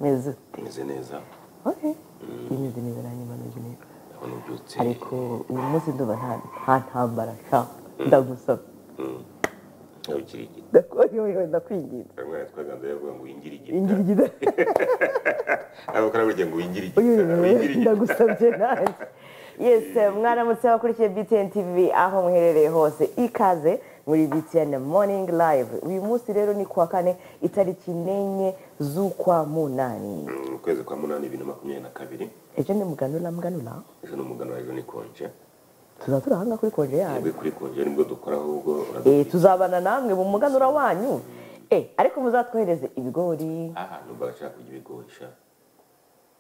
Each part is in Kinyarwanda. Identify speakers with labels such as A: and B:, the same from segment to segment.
A: umeze ute
B: meze neza
A: oke imeze neza nanjye mba meze neza
B: ndabona ubyutse
A: ariko uyu munsi ndumva nta nta ntambara sha ndagusaba
B: ntugire igiti
A: Ndakwa- yoyo ndakwinginze
B: kamwe yatwaga ndayavuga ngo winjire igiti
A: ingirigida
B: abakora burya ngo winjire igiti
A: Uyu
B: winjire igiti
A: ndagusabye nanjye yesi mwaramutse abakurikiye btn tv aho muherereye hose ikaze muri btn morning live uyu munsi rero ni kuwa kane itariki n'enye z'ukwa munani
B: Mm, ukwezi kwa munani bibiri na makumyabiri na kabiri
A: ejo ni muganura muganura
B: ejo ni umuganura ejo ni konje
A: tuzaba turi ahanga kuri konje yanyu
B: twebwe kuri konje nibwo dukora ahubwo urabizi.
A: Eh, tuzabana namwe mu muganura wanyu Eh, ariko muzatwohereze ibigori
B: aha numva agashaka kurya ibigori sha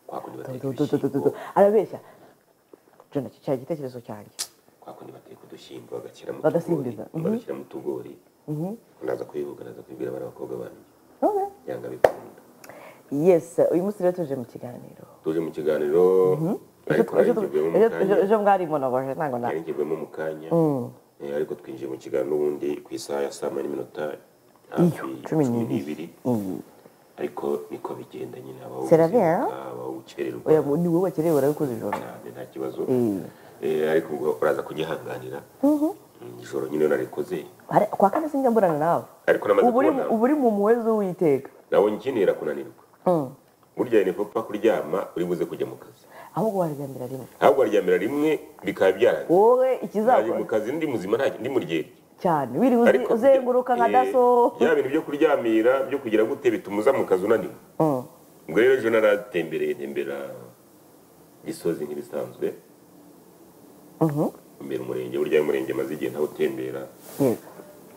B: kwakundi bateka
A: Tu- tu- tu- tu- tu-
B: ibishyimbo
A: tu. arabeshya jona cyari igitekerezo cyanjye
B: kwakundi bateka udushyimbo bagashyiramo
A: Bagasimbiza, mhm.
B: bagashyiramo utugori ndaza kubivuga ndaza kubibwira bari abakobwa banjye
A: Okay.
B: yanga bikunda
A: yes uyu munsi rero tuje mu kiganiro
B: tuje mu kiganiro
A: Ejo-
B: ariko
A: ejo-
B: narinjibwemo mu
A: ejo-
B: kanya
A: ejo- ejo mwarimo naboje ntabwo na
B: narinjibwemo mu kanya Eh, ariko twinjiye mu kiganiro ubundi ku isaha ya saa moya n'iminota
A: Iyo, cumi n'ibiri.
B: ariko niko bigenda nyine abawo
A: C'est la vie, hein?
B: ukererwa
A: oya mu- ni wowe wakerewe warabikoze ijoro
B: cyane nta kibazo
A: Mm.
B: Eh, ariko ngo uraza kunyihanganira Mm, ijoro nyine narikoze
A: Hari- kwa kane sinjya mburana nawe
B: ariko namaze
A: ubu uri
B: kubona
A: mu- ubu uri mu muwe z'uwiteka
B: nawe nkenera kunanirwa burya ni papa kuryama uri buze kujya mu kazi
A: ahubwo waryamira rimwe
B: ahubwo waryamira rimwe bikaba byarangiye
A: wowe
B: Nari mu
A: ikizakora
B: kazi ndi muzima nta- ndi muryerye
A: cyane wiriwe uzi-
B: Ariko-
A: uzenguruka nka
B: Eh,
A: daso
B: ya bintu byo kuryamira byo kugira gute bituma uza mu kazi unaniwe
A: Mm.
B: ubwo rero ejo naratembereye ntembera gisozi nk'ibisanzwe
A: Mhm.
B: mbere umurenge burya iyo umurenge maze igihe ntawutembera
A: yego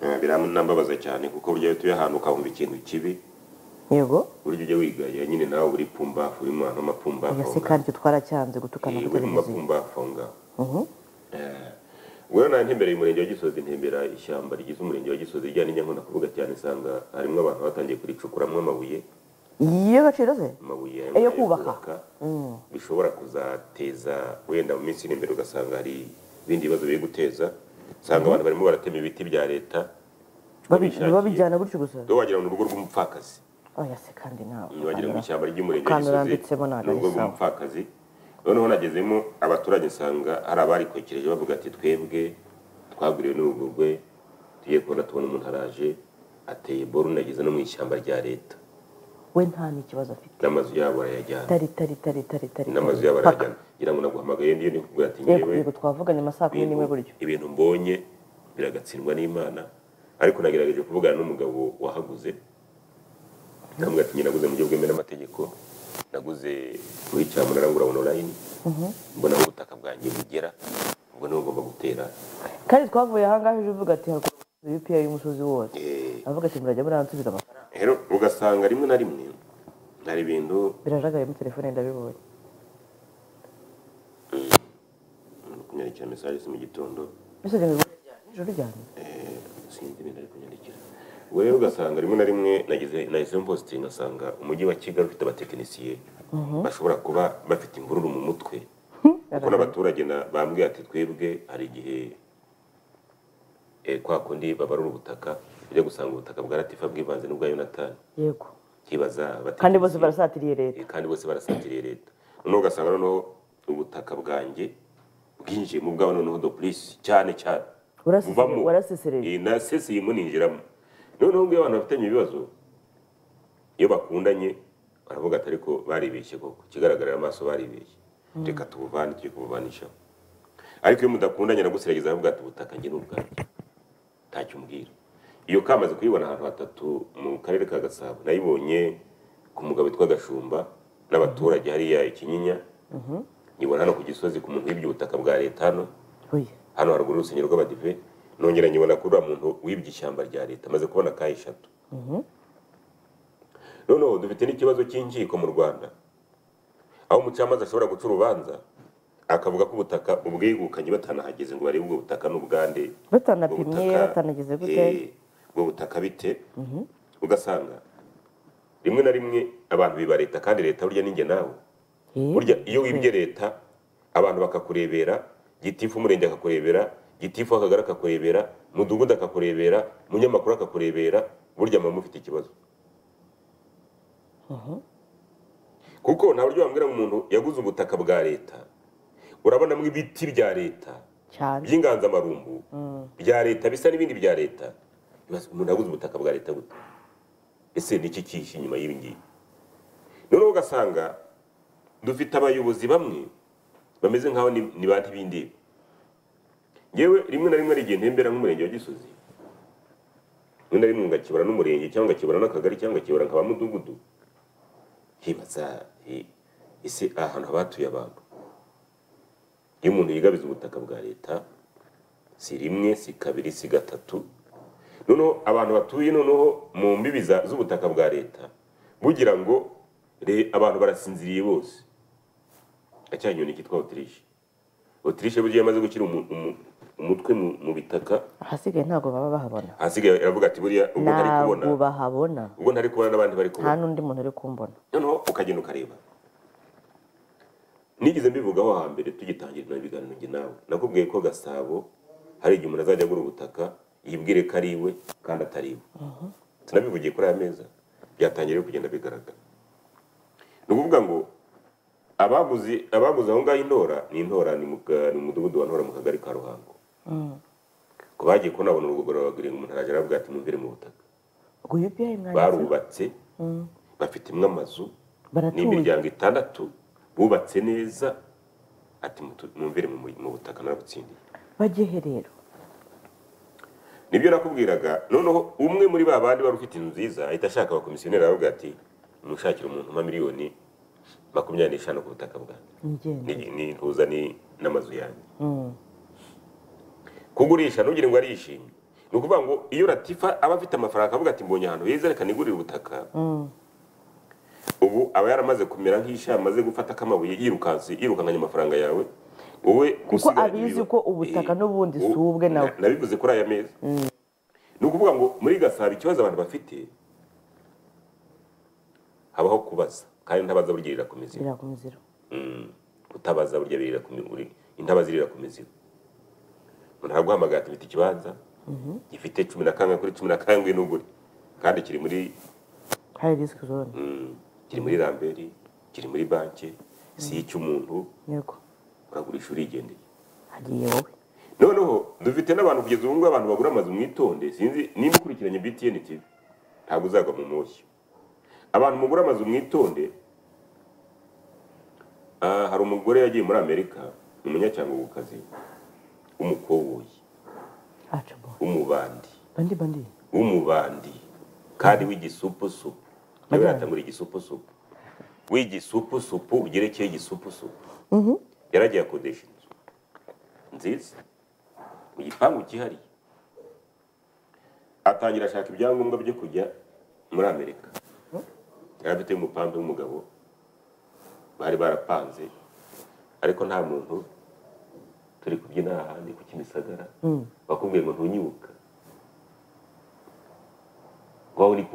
B: Eh, biranambabaza cyane kuko burya iyo utuye ahantu ukahumva ikintu kibi
A: yego
B: burya ujya wigaya nyine nawe uri pumbafu uri mu hantu h'amapumbafu
A: ese kandi twaracyanze gutukana
B: Eh,
A: kuri
B: uri
A: televiziyo
B: mu mapumbafu aho ngaho
A: Mhm.
B: Eh, ubwo nawe ntembereye umurenge wa gisozi ntembera ishyamba rigize umurenge wa gisozi rya n'inyankuna kuvuga cyane usanga harimo abantu batangiye kuricukuramo amabuye
A: iyo agaciro se
B: amabuye
A: Ayo kubaka.
B: bishobora kuzateza wenda mu minsi iri imbere ugasanga hari ibindi bibazo biri guteza usanga abantu barimo baratema ibiti bya leta
A: Babi-
B: babishakiye.
A: babijyana gutyo gusa
B: dore wagira ngo ni urugo rw'umupfakazi
A: oya se kandi nawe
B: wagira ngo ishyamba ry'umurenge wa
A: Kandi urambitsemo
B: gisozi
A: ntabwo
B: ni urugo
A: ari sawa.
B: rw'umupfakazi noneho nagezemo abaturage usanga hari abarikokereje bavuga ati twebwe twaguriwe n'urugogwe tugiye kubona tubona umuntu araje ateye boru nageze no mu ishyamba rya leta
A: we nta n'ikibazo afite
B: n'amazu yabo arayajyana
A: tari tari tari tari tari
B: n'amazu
A: tari.
B: yabo
A: Paka.
B: arayajyana ngira ngo naguhamagaye ndiyo nikubwira ati
A: yego
B: ngewe
A: yego twavuganye amasaha kumi n'imwe gutyo
B: ibintu mbonye biragatsindwa n'imana ariko nagerageje kuvugana n'umugabo wahaguze ndavuga ati njye naguze mu buryo bwemewe n'amategeko naguze kuri cyamunara ngura online mbona aho ubutaka bwanjye bugera ubwo niho ngomba gutera
A: kandi twavuye ahangaha ejo uvuga ati haruguru UPR y'umusozi wose
B: Eh,
A: avuga ati murajya muransubiza amafaranga
B: rero ugasanga rimwe na rimwe hari ibintu
A: birajagayemo telefone ndabibonye
B: kunyandikira message si mu gitondo
A: mbese reba ibibonye ryari nijoro ryari
B: eh, sinzi ibintu ari kunyandikira ubwo rero ugasanga rimwe na rimwe nageze nahise mposite ngasanga umujyi wa kigali ufite abatekinisiye bashobora kuba bafite imvururu mu mutwe kuko n'abaturage na- bambwiye ati twebwe hari igihe eh, kwa kundi babarura ubutaka ujya gusanga ubutaka bwa latifa bwivanze n'ubwa yonatani
A: yego
B: kibaza
A: kandi bose
B: abatekinisiye.
A: barasatiriye leta
B: Eh, kandi bose barasatiriye leta noneho ugasanga noneho ubutaka bwanjye bwinjiye mu bwabo noneho dopolisi cyane cyane
A: Warasesereje-
B: buvamo
A: warasesereje.
B: Eh, naseseyemo ninjiramo noneho ubwo iyo abantu bafitanye ibibazo iyo bakundanye baravuga ati ariko baribeshye koko ikigaragarira amaso baribeshye reka tubuvane tujye kubuvanishaho ariko iyo mudakundanye nagusiragiza aravuga ati ubutaka njye ni ubwanjye ntacyo umbwira iyo kamaze kuyibona ahantu hatatu mu karere ka gasabo nayibonye ku mugabo witwa gashumba n'abaturage hariya ikinyinya nyibona hano ku gisozi ku muntu wibye ubutaka bwa leta hano
A: oya
B: hano haruguru y'urusengero rw'abadive nongera nyibona kuri uriya muntu wibye ishyamba rya leta amaze kubona kaye eshatu noneho dufite n'ikibazo cy'inkiko mu rwanda aho umucamanza ashobora guca urubanza akavuga ko ubutaka ubwegukanye batanahageze ngo barebe ubwo butaka n'ubugande
A: batanapimye
B: ubutaka,
A: batanageze gute
B: eh, ubwo butaka bite ugasanga rimwe na rimwe abantu biba leta kandi leta burya ninjye nawe
A: Eh,
B: burya iyo wibye leta abantu bakakurebera gitifu umurenge akakurebera gitifu akagari akakurebera mudugudu akakurebera munyamakuru akakurebera burya muba mufite ikibazo kuko nta buryo wambwira ngo umuntu yaguze ubutaka bwa leta urabonamo ibiti bya leta
A: cyane
B: by'inganzamarumbu bya leta bisa n'ibindi bya leta Bibaza, umuntu yaguze ubutaka bwa leta gute ese ni iki kihishe inyuma y'ibi ngibi noneho ugasanga dufite abayobozi bamwe bameze nk'aho ni ni ba ntibindeba yewe rimwe na rimwe hari igihe ntembera nk'umurenge wa gisozi rimwe na rimwe ngakibura n'umurenge cyangwa ngakibura n'akagari cyangwa ngakibura nkaba mudugudu nkibaza eh, ese aha hantu habatuye abantu iyo umuntu yigabiza ubutaka bwa leta si rimwe si kabiri si gatatu noneho abantu batuye noneho mu mbibi za- z'ubutaka bwa leta bugira ngo "Re- abantu barasinziriye bose na cya nyoni cyitwa otirishe otirishe burya iyo yamaze gushyira umu- umu- umutwe mu- mu bitaka
A: ahasigaye ntabwo baba bahabona
B: ahasigaye iravuga ati buriya ubwo ntari kubona
A: ntabwo bahabona
B: ubwo ntari kubona n'abandi bari kubona
A: nta n'undi muntu uri kumbona
B: noneho ukagenda ukareba nigeze mbivugaho hambere tugitangira ibyo biganiro njye nawe nakubwiye ko gasabo hari igihe umuntu azajya agura ubutaka yibwire ko ari iwe kandi atari iwe tunabivugiye kuri aya meza byatangiye kugenda bigaragara ni ukuvuga ngo abaguze abaguze aho ngaho intora ni intora ni mu ka- ni mu mudugudu wa ntora mu kagari ka ruhango ku bagiye kubona babona urugo barababwira ngo umuntu arajya aravuga ati mwumvire mu butaka
A: ngo UPR mwanditse
B: barubatse bafitemo amazu ni
A: baratuye
B: imiryango itandatu bubatse neza ati mutu- mwumvire mu mu butaka narabutsindiye
A: bagehe rero
B: nibyo nakubwiraga noneho umwe muri ba bandi wari ufite inzu nziza ahita ashaka abakomisiyoneri aravuga ati mushakire umuntu nka miliyoni makumyabiri n'eshanu ku butaka bwanjye
A: ingendo
B: ni- ni ntuza ni n'amazu yanjye kugurisha ntugire ngo arishimye ni ukuvuga ngo iyo ratifa aba afite amafaranga akavuga ati mbonye ahantu heza reka nigurire ubutaka ubu aba yaramaze kumera nk'isha amaze gufata akamabuye yirukanse yirukankanya amafaranga yawe wowe
A: kuko
B: usigaye
A: abizi
B: ibiro-
A: ko ubutaka
B: Eh,
A: n'ubundi si
B: ubu-
A: ubwe nawe
B: na- nabivuze kuri aya meza ni ukuvuga ngo muri gasabo ikibazo abantu bafite habaho kubaza kandi ntabaza burya irakomeza
A: birakomezera
B: Mm. utabaza burya birira ku mibiri intaba zirira ku mizigo umuntu araguhamagara ati mfite ikibanza gifite cumi na kangahe kuri cumi na kangahe n'ugure kandi kiri muri
A: hari risk zone
B: mm, kiri muri ramberi kiri muri banki si icy'umuntu
A: yego
B: uragurisha urigendeye
A: hagiye wowe
B: noneho dufite n'abantu kugeza ubu ngubu abantu bagura amazu mwitonde sinzi nimba ukurikiranye btn tv ntabwo uzagwa mu moshya abantu mugura amazu mwitonde ah, hari umugore yagiye muri amerika ni umunyacyangugukazi w'umukoboyi
A: acabo
B: w'umubandi
A: bandi bandi
B: w'umubandi kandi w'igisupusupu nawe yatangura igisupusupu w'igisupusupu ugerekeye igisupusupu yaragiye akodesha inzu nziza mu gipangu cyihariye atangira ashaka ibyangombwa byo kujya muri amerika yari afite umupambe w'umugabo bari barapanze ariko nta muntu turi kubyina ahandi ku kimisagara bakubwiye ngo ntunyibuka wawe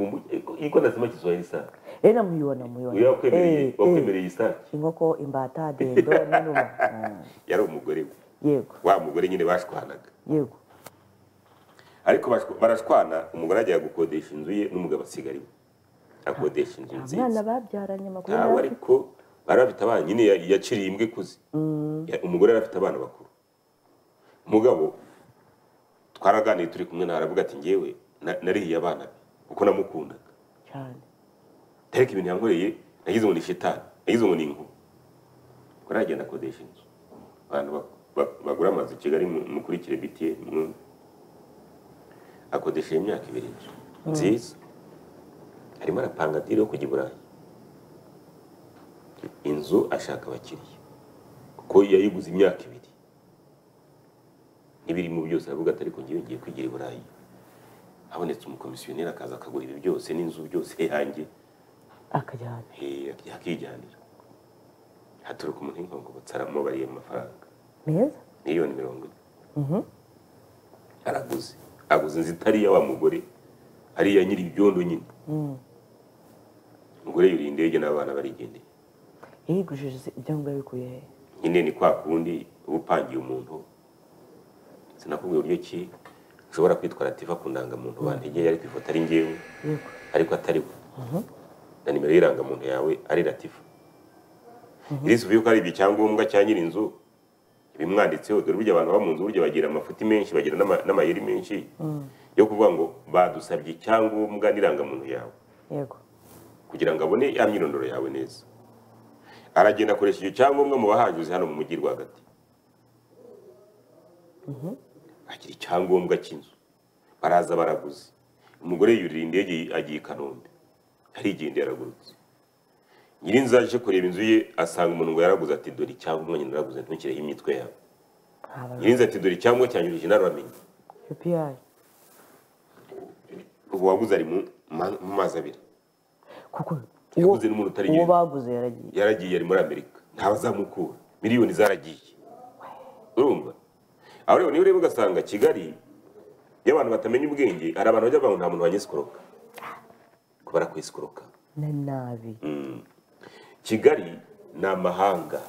B: iko nasema Kiswahili sana.
A: rero namuyibona muyibona
B: Uyo wakwemereye-
A: Eh, eh,
B: wakwemereye isake.
A: inkoko imbata dendo n'inuma Mm,
B: Yari umugore we.
A: yego
B: Wa mugore nyine bashwanaga.
A: yego
B: Ariko bashwa- barashwana umugore ajya gukodesha inzu ye n'umugabo asigara iwe. Akodesha inzu
A: nta mwana
B: nziza.
A: babyaranye amakuru
B: Ntawe
A: yacu
B: ariko bari bafite abana nyine ya- yaciriye imbwa ikuze. Ya- Umugore yari afite abana bakuru. Umugabo twaraganiye turi kumwe nawe aravuga ati ngewe na- narihiye abana be kuko namukundaga.
A: cyane
B: tariki ibintu yankoreye nagize ngo ni shitani nagize ngo ni inkuba ubwo aragenda akodesha inzu abantu ba- ba- bagura amazu i kigali mu- mukurikire btn mwumve akodesha iyi myaka ibiri inzu nziza arimo arapanga diri yo kujya i burayi inzu ashaka abakiriya kuko yayiguze imyaka ibiri n'ibirimo byose aravuga ati ariko ngewe ngiye kwigira i burayi habonetse umukomisiyoneri akaza akagura ibi byose n'inzu byose yanjye
A: akajyana
B: Eh, yakijyanira haturuka umuntu w'inkongobotsi aramubariye amafaranga
A: meza
B: miliyoni mirongo ine araguze aguze inzu itari iya wa mugore ari iya nyiri ibyondo nyine umugore yuriye indege n'abana barigendeye
A: yigujije ibyangombwa bikuye he
B: nyine ni kwa kundi uba upangiye umuntu sinakubwiye uburyo ki ushobora kwitwara tiva ku ndangamuntu bantegeye ariko ifoto ari ngewe
A: yego
B: ariko atari we na nimero y'irangamuntu yawe ari latifa irisubiye ko ari icyangombwa cya nyiri inzu bimwanditseho dore burya abantu baba mu nzu burya bagira amafuti menshi bagira n'ama- n'amayeri menshi yo kuvuga ngo badusabye icyangombwa n'irangamuntu yawe
A: yego
B: kugira ngo abone ya myirondoro yawe neza aragenda akoresha icyo cyangombwa mu bahajuze hano mu mujyi rwagati agira icyangombwa cy'inzu baraza baraguze umugore yurira indege agiye i kanombe arigendera aragurutse nyirinzu aje kureba inzu ye asanga umuntu ngo yaraguze ati dore icyangombwa nyine naraguze ntukireho imitwe yawe nyirinzu ati dore icyangombwa cyanjye njye naramenye
A: yupiyayi
B: ubu waguze ari mu ma- mu mazi abiri
A: kuko uwo
B: yaguze n'umuntu utari
A: uwo
B: nyiri
A: baguze yaragiye
B: yaragiye ari muri amerika ntabazamukura miliyoni zaragiye urumva aho rero niba ureba ugasanga kigali iyo abantu batamenya ubwenge hari abantu bajya bavuga ngo nta muntu wanyisikoroka ko barakwisikororoka
A: na nabi
B: kigali ni amahanga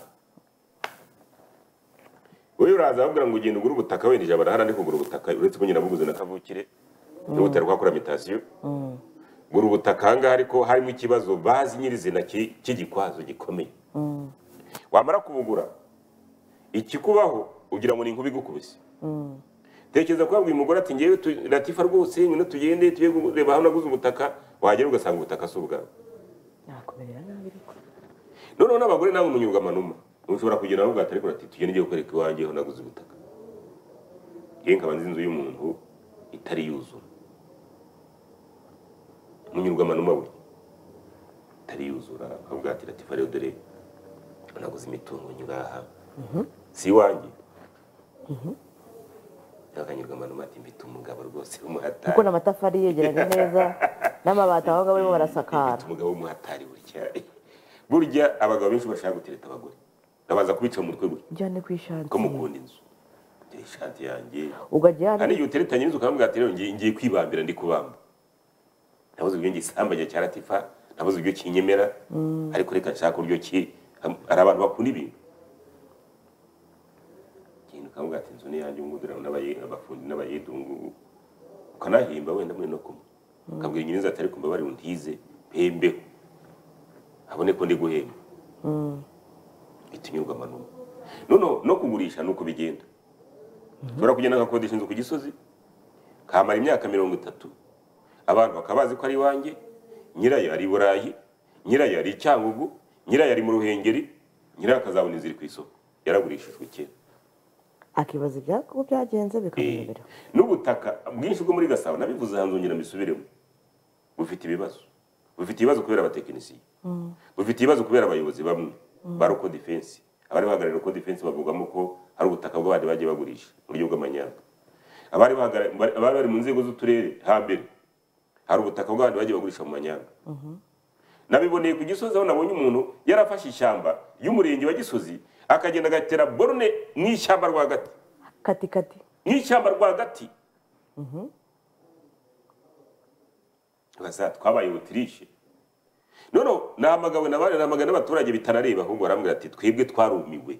B: wowe uraza bakubwira ngo ugenda ugura ubutaka wenda ijabo nahandi kugura ubutaka uretse ko nyina buguze na kavukire niba utari kwakora mitasiyo gura ubutaka ahangaha ariko harimo ikibazo bazi nyirizina ki- cy'igikwazo gikomeye wamara kubugura ikikubaho ugira ngo ni inkuba igukubise tekereza ko wabwiye umugore ati ngewe tu- latifa rwose nyine tugende tujye kureba aho naguze ubutaka wagera ugasanga ubutaka si ubwawe
A: nakumerera nabi ariko
B: noneho n'abagore nawe umunyurwa amanuma ushobora kugenda nawe bwatari kurati tugende ngiye kukwereka iwanjye ho naguze ubutaka yewe nkaba nzi inzu y'umuntu itari yuzura umunyurwa amanuma we itari yuzura akavuga ati latifa rero dore naguze imitungo ngaha si iwanjye akanyurwa amanuma ati mfite umugabo rwose w'umuhatari
A: kuko n'amatafari yegeranye neza n'amabati aho ngaho barimo barasakara
B: Mfite umugabo w'umuhatari burya burya abagabo benshi bashaka gutereta abagore babanza kubica mu mutwe gutya
A: ujyane ku ishanti
B: ko mukunda inzu ngira ishati yanjye
A: ukajyana
B: hari igihe uteretanye inzu ukamubwira ati rero ngiye ngiye kwibambira ndi kubamba nabuze ibyo ngisambanya cya latifa nabuze ibyo kinyemera ariko reka nshaka uburyo ki hari abantu bakunda ibintu genda ukamubwira ati inzu ni yanjye ubu ngubu dore aho n'abaye- abafundi n'abayede ubu ngubu ukanahimba wenda muri no kumwe ukabwira nyiri inzu ati ariko mbabare untize mpembeho abone ko ndi guhemba bita inyurwa amanuma noneho no kugurisha ni uko bigenda ushobora kugenda agakodesha inzu ku gisozi kamara imyaka mirongo itatu abantu bakaba bazi ko ari iwanjye nyirayo ari i burayi nyirayo ari i cyangugu nyirayo ari mu ruhengeri nyirayo akazabona inzu iri ku isoko yaragurishijwe kera
A: akibaza ibyako byagenze bikamuyobera
B: n'ubutaka bwinshi bwo muri gasabo nabivuze hanze ngira mbisubiremo bufite ibibazo bufite ibibazo kubera abatekinisiye bufite ibibazo kubera abayobozi bamwe ba roko defense abari bahagarariye roko defense bavugamo ko hari ubutaka bw'abandi bagiye bagurisha mu buryo bw'amanyanga abari bahagarariye- abari bari mu nzego z'uturere hambere hari ubutaka bw'abandi bagiye bagurisha mu manyanga nabiboneye ku gisozi aho nabonye umuntu yarafashe ishyamba y'umurenge wa gisozi akagenda agatera borone mu ishyamba rwagati
A: kati kati
B: nk'ishyamba rwagati baza twabaye utirishe noneho nahamagawe na bane nahamagawe n'abaturage bitanareba ahubwo barambwira ati twebwe twarumiwe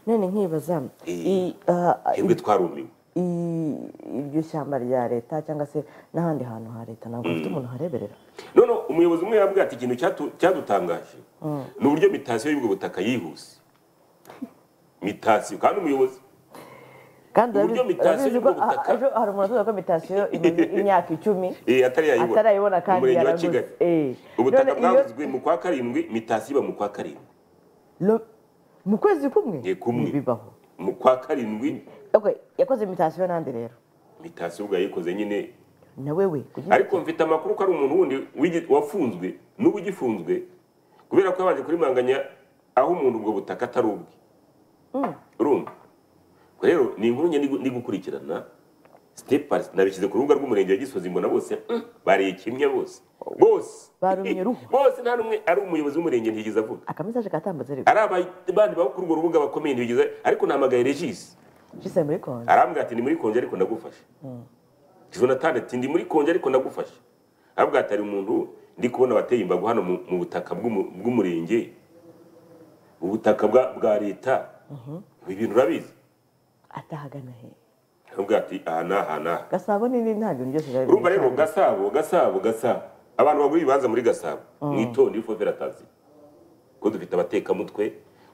A: none nkibaza
B: Eh.
A: i- ah,
B: twebwe twarumiwe
A: i- iryo shyamba rya leta cyangwa se n'ahandi hantu ha leta ntabwo hafite umuntu uhareberera
B: noneho umuyobozi umwe yambwira ati ikintu cyatu- cyadutangaje ni uburyo mitasiyo y'ubwo butaka yihuse mitasiyo kandi umuyobozi
A: kandi
B: Uburyo
A: urabizi-
B: mitasiyo
A: urabizi ko
B: y'ubwo butaka-
A: ah, ejo hari umuntu uvuga ko mitasiyo imaze imyaka icumi
B: eh, atari yayibona
A: atarayibona kandi
B: umurenge wa
A: yaraguze
B: kigali
A: Eh.
B: ubutaka
A: None iyo-
B: bwaguzwe mu kwa karindwi mitasiyo iba mu kwa karindwi
A: lo- mu kwezi kumwe
B: Eh, kumwe.
A: ntibibaho
B: mu kwa karindwi
A: Okay, yakoze imitasiyo n'andi rero
B: mitasiyo ubwo yayikoze nyine
A: na wewe kugira
B: ariko mfite amakuru ko ari umuntu wundi wigi- wafunzwe n'ubu ugifunzwe kubera ko yabanje kurimanganya aho umuntu ubwo butaka atari ubwe urumva Ubwo rero ni inkuru njye ndi gu- ndi gukurikirana step by step. nabishyize ku rubuga rw'umurenge wa gisozi mbona bose "Mm, bariye kimwe bose bose
A: Barumye uruhu.
B: bose nta n'umwe ari umuyobozi w'umurenge ntiyigeze avuga
A: akamesaje katambutse ariko
B: ari abandi babo kuri urwo rubuga bakomeye ntiyigeze ariko nahamagaye regisi
A: jise muri konje
B: arambwira ati ndi muri konje ariko ndagufasha jonathan ati ndi muri konje ariko ndagufasha arambwira ati hari umuntu ndi kubona wateye imbago hano mu mu butaka bw'umu- bw'umurenge ubutaka bwa- bwa leta ibi bintu urabizi
A: atahagana he
B: arambwira ati aha n'aha n'aha
A: gasabo nini nta bintu byose biba
B: urumva rero
A: bimeze.
B: gasabo gasabo gasabo abantu bagura ibibanza muri gasabo mwitonde ifoferatazi ko dufite abatekamutwe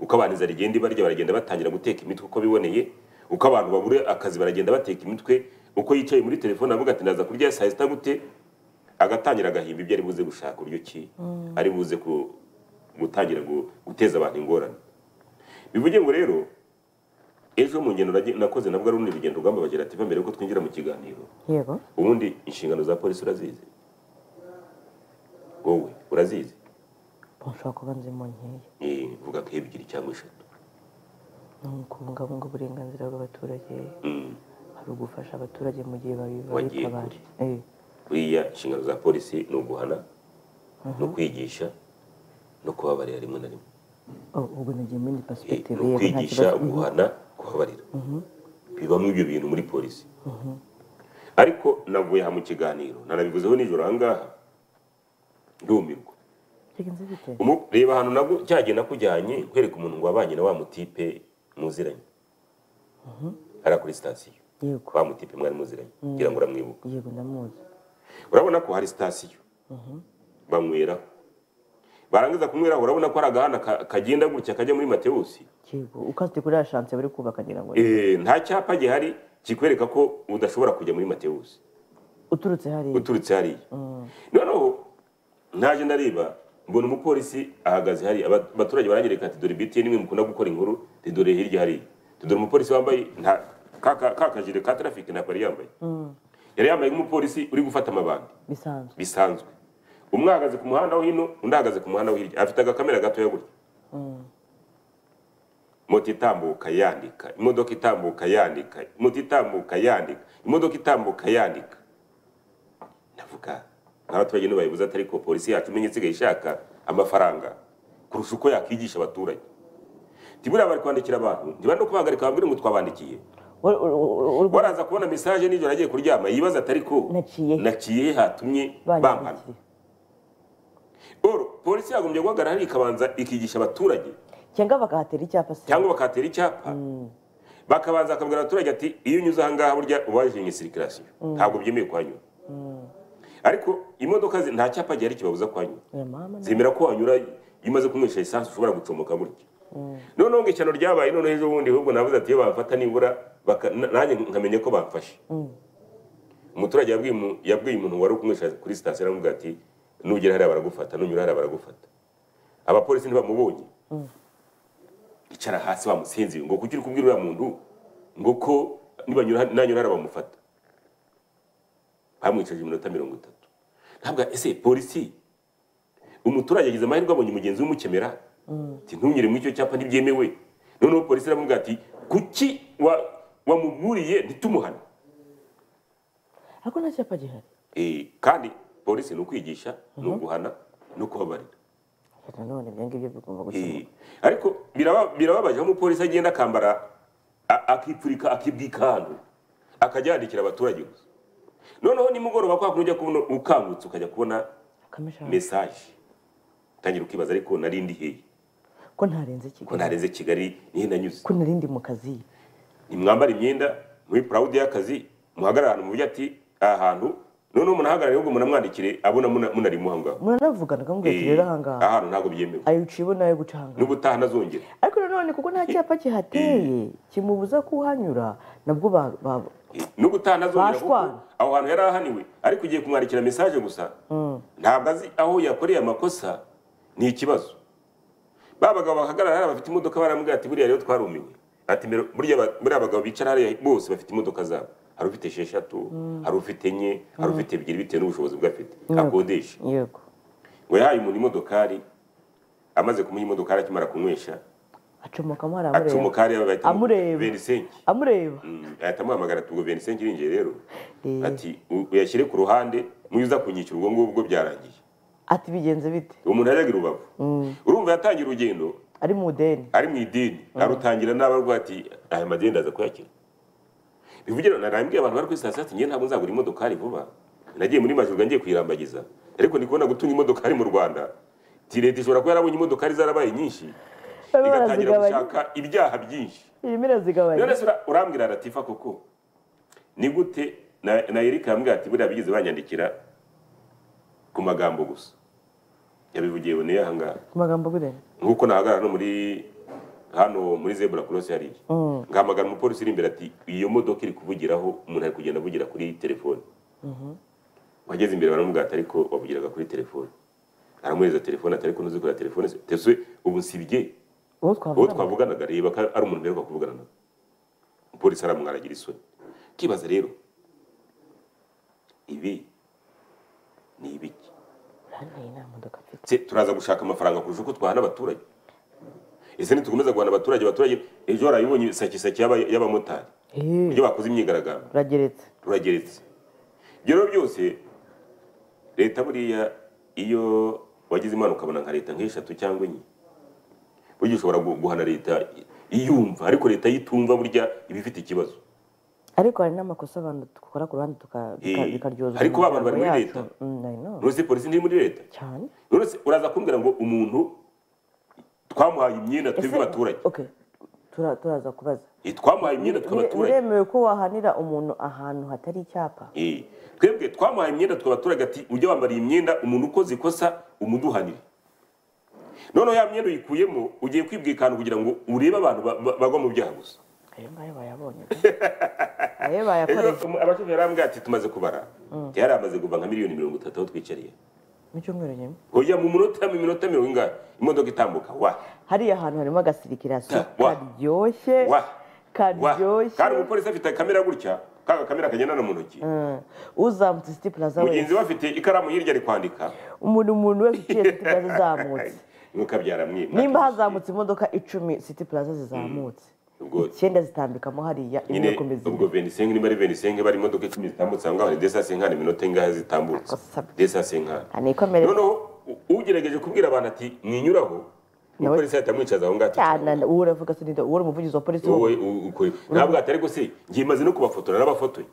B: uko abantu inzara igenda ibarya baragenda batangira guteka imitwe uko biboneye uko abantu babura akazi baragenda bateka imitwe uko yicaye muri telefone avuga ati ndaza kurya saa sita gute agatangira agahimba ibyo ari buze gushaka uburyo ki ari buze ku- gutangira gu- guteza abantu ingorane bivuge ngo rero ejo mu ngendo nage- nakoze nabwo ari urundi rugendo rwamba bagerativa mbere yuko twinjira mu kiganiro
A: yego
B: ubundi inshingano za polisi urazizi wowe urazizi
A: nshobora kuba nzi mu nkeya
B: Eh, vuga ko ebyiri cyangwa eshatu
A: ni ukubungabunga uburenganzira bw'abaturage
B: Mm.
A: hari ugufasha abaturage mu gihe babi-
B: Wagiye
A: babitabaje Eh,
B: buriya inshingano za polisi ni uguhana no kwigisha no kubabarira rimwe na rimwe
A: oh, ubwo nagiye muri indi
B: Eh,
A: perspective yego,
B: ni
A: nta
B: ukwigisha
A: kibazo.
B: guhana kubabarira bibamo ibyo bintu muri polisi ariko navuye aha mu kiganiro nanabivuzeho nijoro aha ngaha ndumirwa
A: Reka nzi bite?
B: Umu- reba ahantu nabwo cyagiye nakujyanye kwereka umuntu ngo wabanye na wa mutipe muziranye hariya kuri sitasiyo
A: yego
B: wa mutipe mwari muziranye ngira ngo uramwibuka
A: yego ndamuzi
B: urabona ko hari sitasiyo banyweraho barangiza kunyweraho urabona ko hari agahanda ka- kagenda gutya kajya muri matewusi
A: yego ukazite kuri ya chance bari kubaka ngira ngo
B: Eh, nta cyapa gihari kikwereka ko udashobora kujya muri matewusi
A: uturutse hariya
B: uturutse hariya noneho ntaje ndareba mbona umupolisi ahagaze hariya Aba- abaturage baranyereka ati dore btn mwe mukunda gukora inkuru ati dore hirya hariya ati dore umupolisi wambaye nta ka- ka- ka kajire ka traffic ntabwo yari yambaye yari yambaye nk'umupolisi uri gufata amabandi
A: bisanzwe
B: bisanzwe umwe ahagaze ku muhanda wo hino undi ahagaze ku muhanda wo hirya afite agakamera gatoya gutya moto itambuka yandika imodoka itambuka yandika moto itambuka yandika imodoka itambuka yandika navuga nk'abaturage ntibayibuze atari ko polisi yacu imenye isigaye ishaka amafaranga kurusha uko yakwigisha abaturage ntiburiya bari kwandikira abantu ntibari no kubahagarika babwire ngo twabandikiye
A: Wa- u- u- u-
B: waraza kubona mesaje nijoro agiye kuryama yibaza atari ko
A: Naciye he?
B: naciye he hatumye bampana
A: banyandikiye.
B: Oro, polisi yagombye guhagarara hariya ikabanza ikigisha abaturage
A: cyangwa bakahatera icyapa se
B: cyangwa bakahatera icyapa bakabanza bakabwira abaturage ati iyo unyuze aha ngaha burya uba waje sirikirasiyo ntabwo byemewe kuhanyura ariko imodoka zi- nta cyapa gihari kibabuza kuhanyura
A: oya mama na-
B: zemera ko wanyura iyo umaze kunywesha lisansi ushobora gucomoka gutya noneho ngo ishyano ryabaye noneho ejo bundi ahubwo navuze ati iyo bamfata nibura baka- na- nanjye nkamenya ko bamfashe umuturage yabwiye umu- yabwiye umuntu wari ukunywesha kuri sitasiyo aravuga ati nugera hariya baragufata nunyura hariya baragufata abapolisi ntibamubonye icara hasi bamusinzire ngo kuki uri kubwira uriya muntu ngo ko nibanyura nanyura hariya bamufata bamwicaje iminota mirongo itatu ntabwo ese polisi umuturage agize amahirwe abonye mugenzi we umukemera ati ntunyure muri icyo cyapa ntibyemewe noneho polisi iramubwira ati kuki wa- wamuburiye ntitumuhane
A: ariko nta cyapa gihari
B: Eh, kandi polisi ni ukwigisha ni uguhana no kubabarira
A: Ya, nanone ibyo ngibyo bigomba
B: Eh,
A: gukemurwa
B: ariko biraba- birababaje aho umupolisi agenda akambara a- akipfurika akibwika ahantu akajya yandikira abaturage gusa noneho nimugoroba kwa kuntu ujya kubona ukangutse ukajya kubona
A: akamishaka
B: mesaje utangira ukibaza ariko nari ndi hehe
A: ko ntarenze
B: ko
A: kigali
B: nareze kigali nihe nanyuze
A: ko narindi mu kazi
B: nimwambare imyenda muri purawudi y'akazi muhagarare ahantu muvuge ati aha hantu noneho munahagarare ahubwo munamwandikire abona muna- munari muhangaho
A: muranavugana akamubwira ati rero ahangaha
B: ahantu ntabwo byemewe
A: ayiciye uba nawe guca ahangaha
B: n'ubutaha ntazongera
A: ariko nanone kuko nta cyapa kihateye kimubuza kuhanyura nabwo ba- ba-
B: n'ubutaha ntazongera kuko
A: Bashwana.
B: aho hantu yari ahaniwe ariko ugiye kumwandikira mesaje gusa ntabwo azi aho yakoreye amakosa ni ikibazo ba bagabo bahagarara hariya bafite imodoka barambwira ati buriya rero twarumiwe ati "Mbere- burya ba- buriya abagabo bicara hariya bose bafite imodoka zabo hari ufite esheshatu hari ufite enye hari ufite ebyiri bitewe n'ubushobozi bwe afite akodesha
A: yego
B: ngo yahaye umuntu imodokari amaze kumuha imodokari akimara kunywesha
A: acomokamo hari amureba
B: acomokari bahita
A: Amureba.
B: benisenki
A: amureba
B: Mm, ahita amuhamagara ati ubwo Vincent Nyiringiye rero
A: Eh.
B: ati "U- uyashyire ku ruhande mwiza kunyicira ubwo ngubwo byarangiye
A: ati bigenze bite
B: uwo muntu yajyaga i rubavu urumva yatangiye urugendo
A: ari mu ideni
B: ari mu idini arutangira n'abarwa ati aya madini ndaza kuyakira bivugira narambwiye abantu bari kuri sitasiyo ati njye ntabwo nzagura imodokari vuba nagiye muri majurwa ngiye kuyirambagiza ariko ndi kubona gutunga imodokari mu rwanda ti leta ishobora kuba yarabonye imodokari zarabaye nyinshi
A: Barimo
B: igatangira
A: barazigabanya.
B: gushaka ibyaha byinshi
A: irimo irazigabanya
B: none se ura- urambwira ratifa koko ni gute na na erika yambwira ati buriya bigeze banyandikira ku magambo gusa yabivugiye bone ahangaha
A: ku magambo agurene
B: nk'uko nahagarara no muri hano muri zebura korosi hari iki ngahamagara umupolisi uri imbere ati iyo modoka iri kuvugiraho umuntu ari kugenda avugira kuri telefone wageze imbere baramubwira ati ariko wavugiraga kuri telefone aramuhereza telefone ati ariko ntuzi kureba telefone se tese ubu nsibye
A: uwo
B: uwo
A: twavuga
B: twavuganaga reba ko ari umuntu mperuka kuvugana nawe umupolisi aramwaragira isoni ukibaza rero ibi ni ibiki
A: hano nta modoka afite
B: Se turaza gushaka amafaranga kurusha uko twahana abaturage ese ntitukomeza guhana abaturage abaturage ejo warayibonye isakisaki y'aba- y'abamotari
A: Eh,
B: ibyo bakoze imyigaragambyo
A: urageretse
B: rurageretse ibyo rero byose leta buriya iyo wagize imana ukabona nka leta nk'eshatu cyangwa enye burya ushobora gu- guhana leta iyumva ariko leta yitumva burya iba ifite ikibazo
A: ariko hari n'amakosa abantu dukora ku ruhande tuka- tuka-
B: Eh,
A: bikaryoza
B: ariko ba bantu
A: imiryango
B: bari muri
A: yacu.
B: leta.
A: Mm, I know.
B: none se polisi ntiri muri leta
A: cyane
B: none se uraza kumbwira ngo umuntu twamuhaye imyenda twebwe
A: Ese-
B: abaturage
A: okay tura- turaza kubaza
B: Eh, twamuhaye imyenda twe
A: Bire-
B: abaturage
A: biremewe ko wahanira umuntu ahantu hatari icyapa
B: Eh, twebwe twamuhaye imyenda twe abaturage ati ujye wambara iyi myenda umuntu ukoze ikosa umuduhanire noneho ya myenda uyikuyemo ugiye kwibwikana kugira ngo urebe abantu ba- ba- bagwa mu byaha gusa
A: ayo ngayo bayabonye ayo bayakoresha
B: Ejo, um, abashoferi barambwira ati tumaze kubara yari amaze kuva nka miliyoni mirongo itatu aho twicariye
A: mu cyumweru nyuma
B: oya mu minota mu minota mirongo ingahe imodoka itambuka wa
A: hariya hantu harimo agasirikiraso
B: Ta- wa-
A: karyoshye
B: wa wa
A: karyoshye
B: kandi umupolisi afite kamera gutya kaga kamera kagendana mu ntoki
A: Mm. uzamutse siti plaza wese
B: mugenzi we afite ikaramu hirya ari kwandika
A: umuntu umuntu wese uciye siti plaza izamutse
B: ntukabyara mwe
A: nimba hazamutse imodoka icumi siti plaza zizamutse
B: ubwo
A: icyenda zitambikamo hariya imwe
B: nyine
A: ikomeza indi.
B: ubwo venisenke niba ari venisenke bari imodoka icumi zitambutse ahangaha ni desasi inka ni minota ingahe zitambutse
A: Akosabye.
B: desasi inka
A: Ni ikomere
B: noneho u- ugerageje kubwira abantu ati mwinyuraho umupolisi ahita amwicaza aho ngaho ati,
A: cyane uwo uravuga se ninde uwo uri umuvugizi wa polisi wo
B: wowe u- ukore ntabwo atari gusi ngiye maze no kubafotora n'abafotoye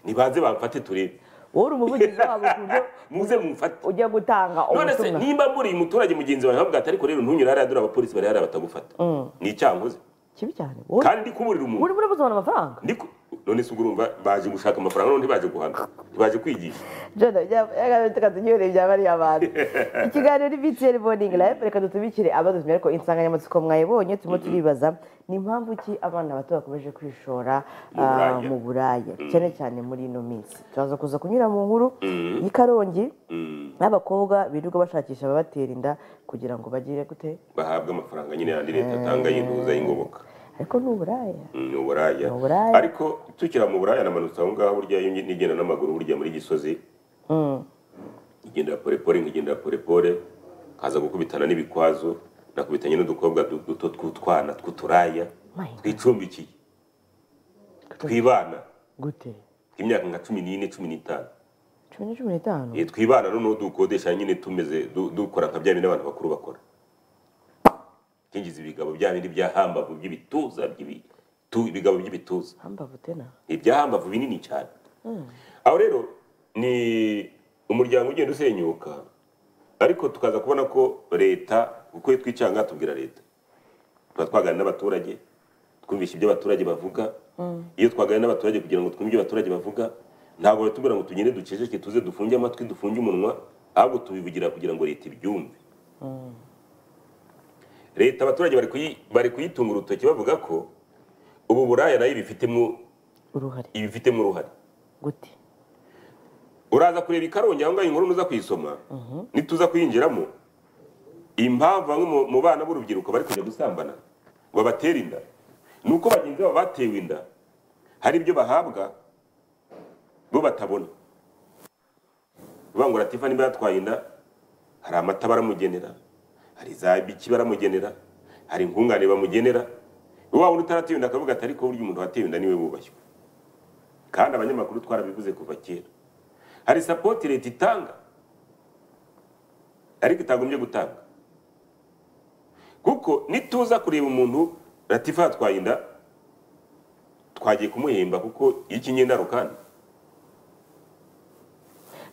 B: nibanze bamfate turebe
A: wowe uri umuvugizi wabo ku buryo
B: muze mumfate
A: ujya gutanga
B: none se
A: ubutumwa
B: nimba mburiye umuturage mugenzi wawe ntabwo atari rero ntunyura hariya dore abapolisi bari hariya batagufata ni icyankoze
A: kibi cyane wowe
B: kandi ndi kuburira umuntu
A: uri muri buzobona amafaranga
B: ndi ku- none se ubwo urumva baje gushaka amafaranga none ntibaje guhana ntibaje kwigisha
A: jana tukatunyureye bya bariya bantu ikiganiro ni btl morning live reka dutubikire abadutumye ariko insanganyamatsiko mwayibonye turimo turibaza ni impamvu ki abana bato bakomeje kwishora
B: Mu
A: ah,
B: buraya.
A: mu buraya cyane cyane muri ino minsi turaza kuza kunyura mu nkuru y'ikarongi n'abakobwa birirwa bashakisha ababatera inda kugira ngo bagire gute
B: bahabwa amafaranga nyine yandi leta atanga y'intuza y'ingoboka
A: ariko ni uburaya
B: Mm, ni uburaya
A: Ni uburaya.
B: ariko tukira mu buraya namanutse aho ngaho burya iyo nigenda n'amaguru burya muri gisozi nkigendera porepore nkigendera porepore kaza gukubitana n'ibikwazo nakubitanye n'udukobwa du- duto tw'utwana tw'uturaya
A: My God.
B: twicumbikiye twibana
A: gute
B: tw'imyaka nka cumi n'ine cumi n'itanu
A: cumi na cumi n'itanu
B: Eh, twibana noneho dukodesha nyine tumeze du- dukora nka bya bindi abantu bakuru bakora kingiza ibigabo bya bindi bya hambavu by'ibituza by'ibi- tu- ibigabo by'ibituza
A: hambavu tena
B: ibyahambavu binini cyane aho rero ni umuryango ugenda usenyuka ariko tukaza kubona ko leta uko twicanga tubwira leta tuba twaganira n'abaturage twumvisha ibyo abaturage bavuga iyo twaganira n'abaturage kugira ngo twumve ibyo abaturage bavuga ntabwo batubwira ngo tugende duceceke tuze dufunge amatwi dufunge umunwa ahubwo tubivugira kugira ngo leta ibyumve leta abaturage bari kuyi- bari kuyitunga urutoki bavuga ko ubu buraya nayo ibifitemo
A: uruhare
B: ibifitemo uruhare
A: gute
B: uraza kureba ikarongi aho ngaho inkuru nuza kuyisoma nituza kuyinjiramo impamvu bamwe mu- mu bana b'urubyiruko bari kujya gusambana ngo batere inda ni uko bagenzi babo batewe inda hari ibyo bahabwa bo batabona bangura tifa niba yatwaye inda hari amata baramugenera hari za biki baramugenera hari ingungane bamugenera wa wundi utaratewe inda akavuga ati ariko burya umuntu watewe inda niwe wubashywe kandi abanyamakuru twarabivuze kuva kera hari sapoti leta itanga ariko itagombye gutanga kuko nituza kureba umuntu latifa yatwaye inda twagiye kumuhemba kuko iyo ikinnye indarukanda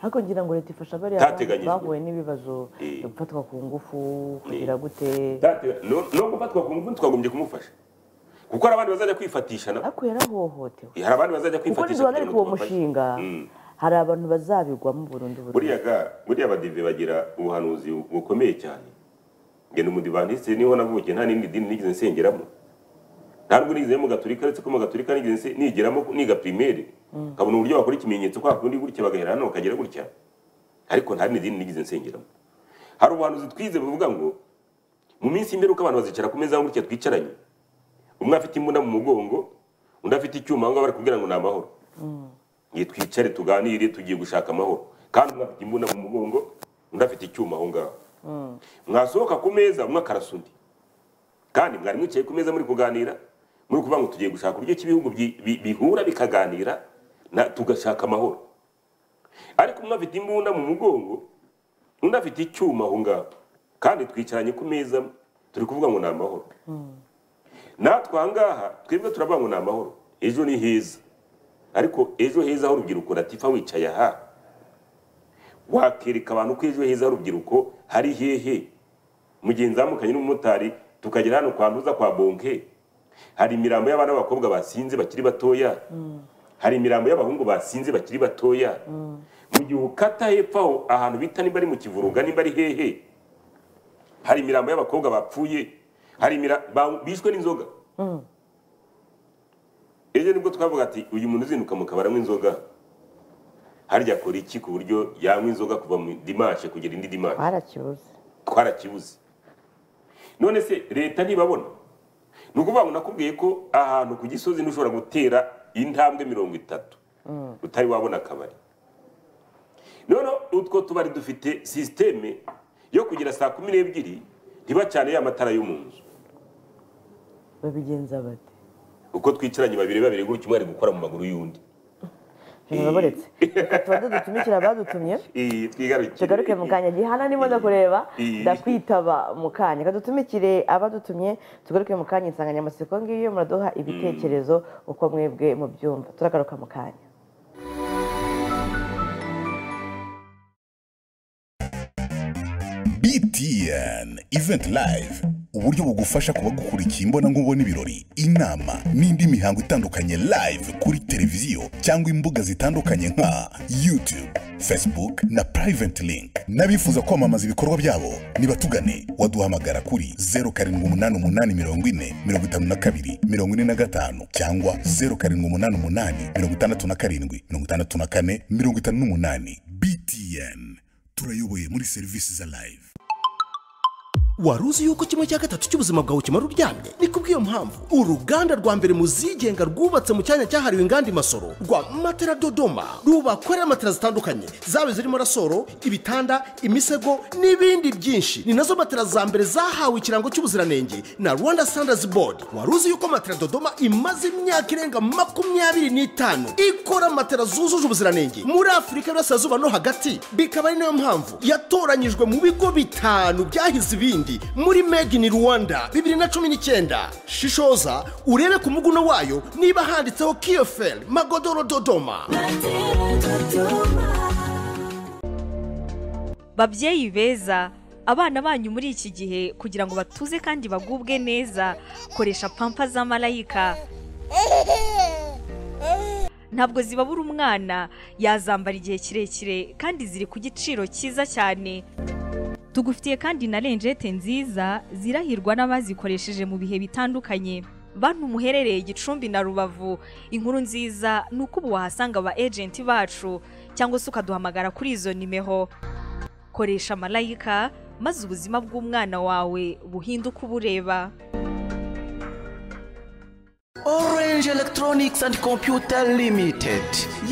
A: ariko ngira ngo leta ifasha bariya
B: Byateganyijwe.
A: bahuye n'ibibazo
B: Eh.
A: byo gufatwa ku ngufu kugira gute
B: Tate- no no gufatwa ku ngufu twagombye kumufasha kuko hari abandi bazajya kwifatisha na-
A: ariko yarahohotewe
B: hari abandi bazajya
A: kuko
B: kwifatisha
A: niduhagarika
B: kugira ngo
A: uwo
B: tubafashe.
A: mushinga hari abantu bazabigwamo burundu burundu
B: buriya ga buriya abadive bagira ubuhanuzi bukomeye cyane nge ni umudivantiste niho navukiye nta n'indi dini nigeze nsengeramo ntabwo nigeze mu gatulika uretse ko mu gatulika nigeze nse- nigiramo niga primaire nkabona uburyo bakora ikimenyetso kwa kundi gutya bagahera hano bakagera gutya ariko nta n'indi dini nigeze nsengeramo hari ubuhanuzi twize buvuga ngo mu minsi y'imperuka abantu bazicara ku meza gutya twicaranye umwe afite imbunda mu mugongo undi afite icyuma aho ngaho bari kubwira ngo ni amahoro Nge twicare tuganire tugiye gushaka amahoro kandi umwe afite imbunda mu mugongo undi afite icyuma aho ngaho mwasohoka ku meza umwe akarasa undi kandi mwari mwicaye ku meza muri kuganira muri kuvuga ngo tugiye gushaka uburyo ki ibihugu bi- bi- bihura bikaganira na tugashaka amahoro ariko umwe afite imbunda mu mugongo undi afite icyuma aho ngaho kandi twicaranye ku meza amwe, turi kuvuga ngo ni amahoro natwe aha ngaha twebwe turavuga ngo ni amahoro ejo ni heza ariko ejo heza h'urubyiruko ratifa wicaye aha wakereka abantu ko ejo heza h'urubyiruko hari hehe mu gihe nzamukanye n'umumotari tukagera hano kwa ntuza kwa bonke hari imirambo y'abana b'abakobwa basinze bakiri batoya hari imirambo y'abahungu basinze bakiri batoya mu gihe ukata hepfo aho ahantu bita nimba ari mu kivuruga nimba ari hehe hari imirambo y'abakobwa bapfuye hari imira- ba- bishwe n'inzoga ejo nibwo twavuga ati uyu muntu uzinduka mu kabari anywa inzoga harya akora iki ku buryo yanywa inzoga kuva mu dimanche kugera indi dimanche
A: twarakibuze
B: twarakibuze none se leta ntibabona ni ukuvuga ngo nakubwiye ko ahantu ku gisozi ntushobora gutera intambwe mirongo itatu utari wabona akabari noneho utwo tubari dufite sisiteme yo kugera saa kumi n'ebyiri ntibacane ya matara yo mu nzu
A: babigenza bate
B: uko twicaranye babiri babiri gutyo umwe ari gukora mu maguru y'undi
A: ijoro baburetse reka tubanze dutumikira abadutumye
B: Iyi, twigarukire.
A: tugaruke mu kanya gihana niba ndakureba
B: Iyi.
A: ndakwitaba mu kanya reka dutumikire abadutumye tugaruke mu kanya insanganyamatsiko ngiyo muraduha ibitekerezo uko mwebwe mu byumva turagaruka mu kanya
C: BTN Event Live uburyo bugufasha kuba gukurikiye imbonankubone ibirori inama n'indi mihango itandukanye live kuri televiziyo cyangwa imbuga zitandukanye nka YouTube, Facebook na Private Link n'abifuza kwamamaza ibikorwa byabo nibatugane waduhamagara kuri 0788445545 cyangwa 0788567458 BTN turayoboye muri serivisi za live
D: wari uzi yuko kimwe cya gatatu cy'ubuzima bwawe kimara uryamye ni kubw'iyo mpamvu uruganda rwa mbere mu zigenga rwubatse mu cyanya cyahariwe inganda imasoro rwa matera dodoma rubakorera matera zitandukanye zaba zirimo rasoro ibitanda imisego n'ibindi byinshi ni nazo matera za mbere zahawe ikirango cy'ubuziranenge na rwanda standards board wari uzi yuko matera dodoma imaze imyaka irenga makumyabiri n'itanu ikora matera zujuje ubuziranenge muri afurika y'uburasirazuba no hagati bikaba ari nayo mpamvu yatoranyijwe mu bigo bitanu byahize ibindi muri made in rwanda bibiri na cumi n'icyenda shishoza urebe ku muguno wayo niba handitseho kiyoferi magodoro dodoma
E: babyeyi beza abana banyu muri iki gihe kugira ngo batuze kandi bagubwe neza koresha pampa za marayika ntabwo zibabura umwana yazambara igihe kirekire kandi ziri ku giciro cyiza cyane tugufitiye kandi na renjete nziza zirahirwa n'abazikoresheje mu bihe bitandukanye bantu muherereye gicumbi na rubavu inkuru nziza ni uko ubu wahasanga aba ejenti bacu cyangwa se ukaduhamagara kuri izo nimeho koresha marayika maze ubuzima bw'umwana wawe buhinduke ubureba
F: Orange Electronics and Computer Limited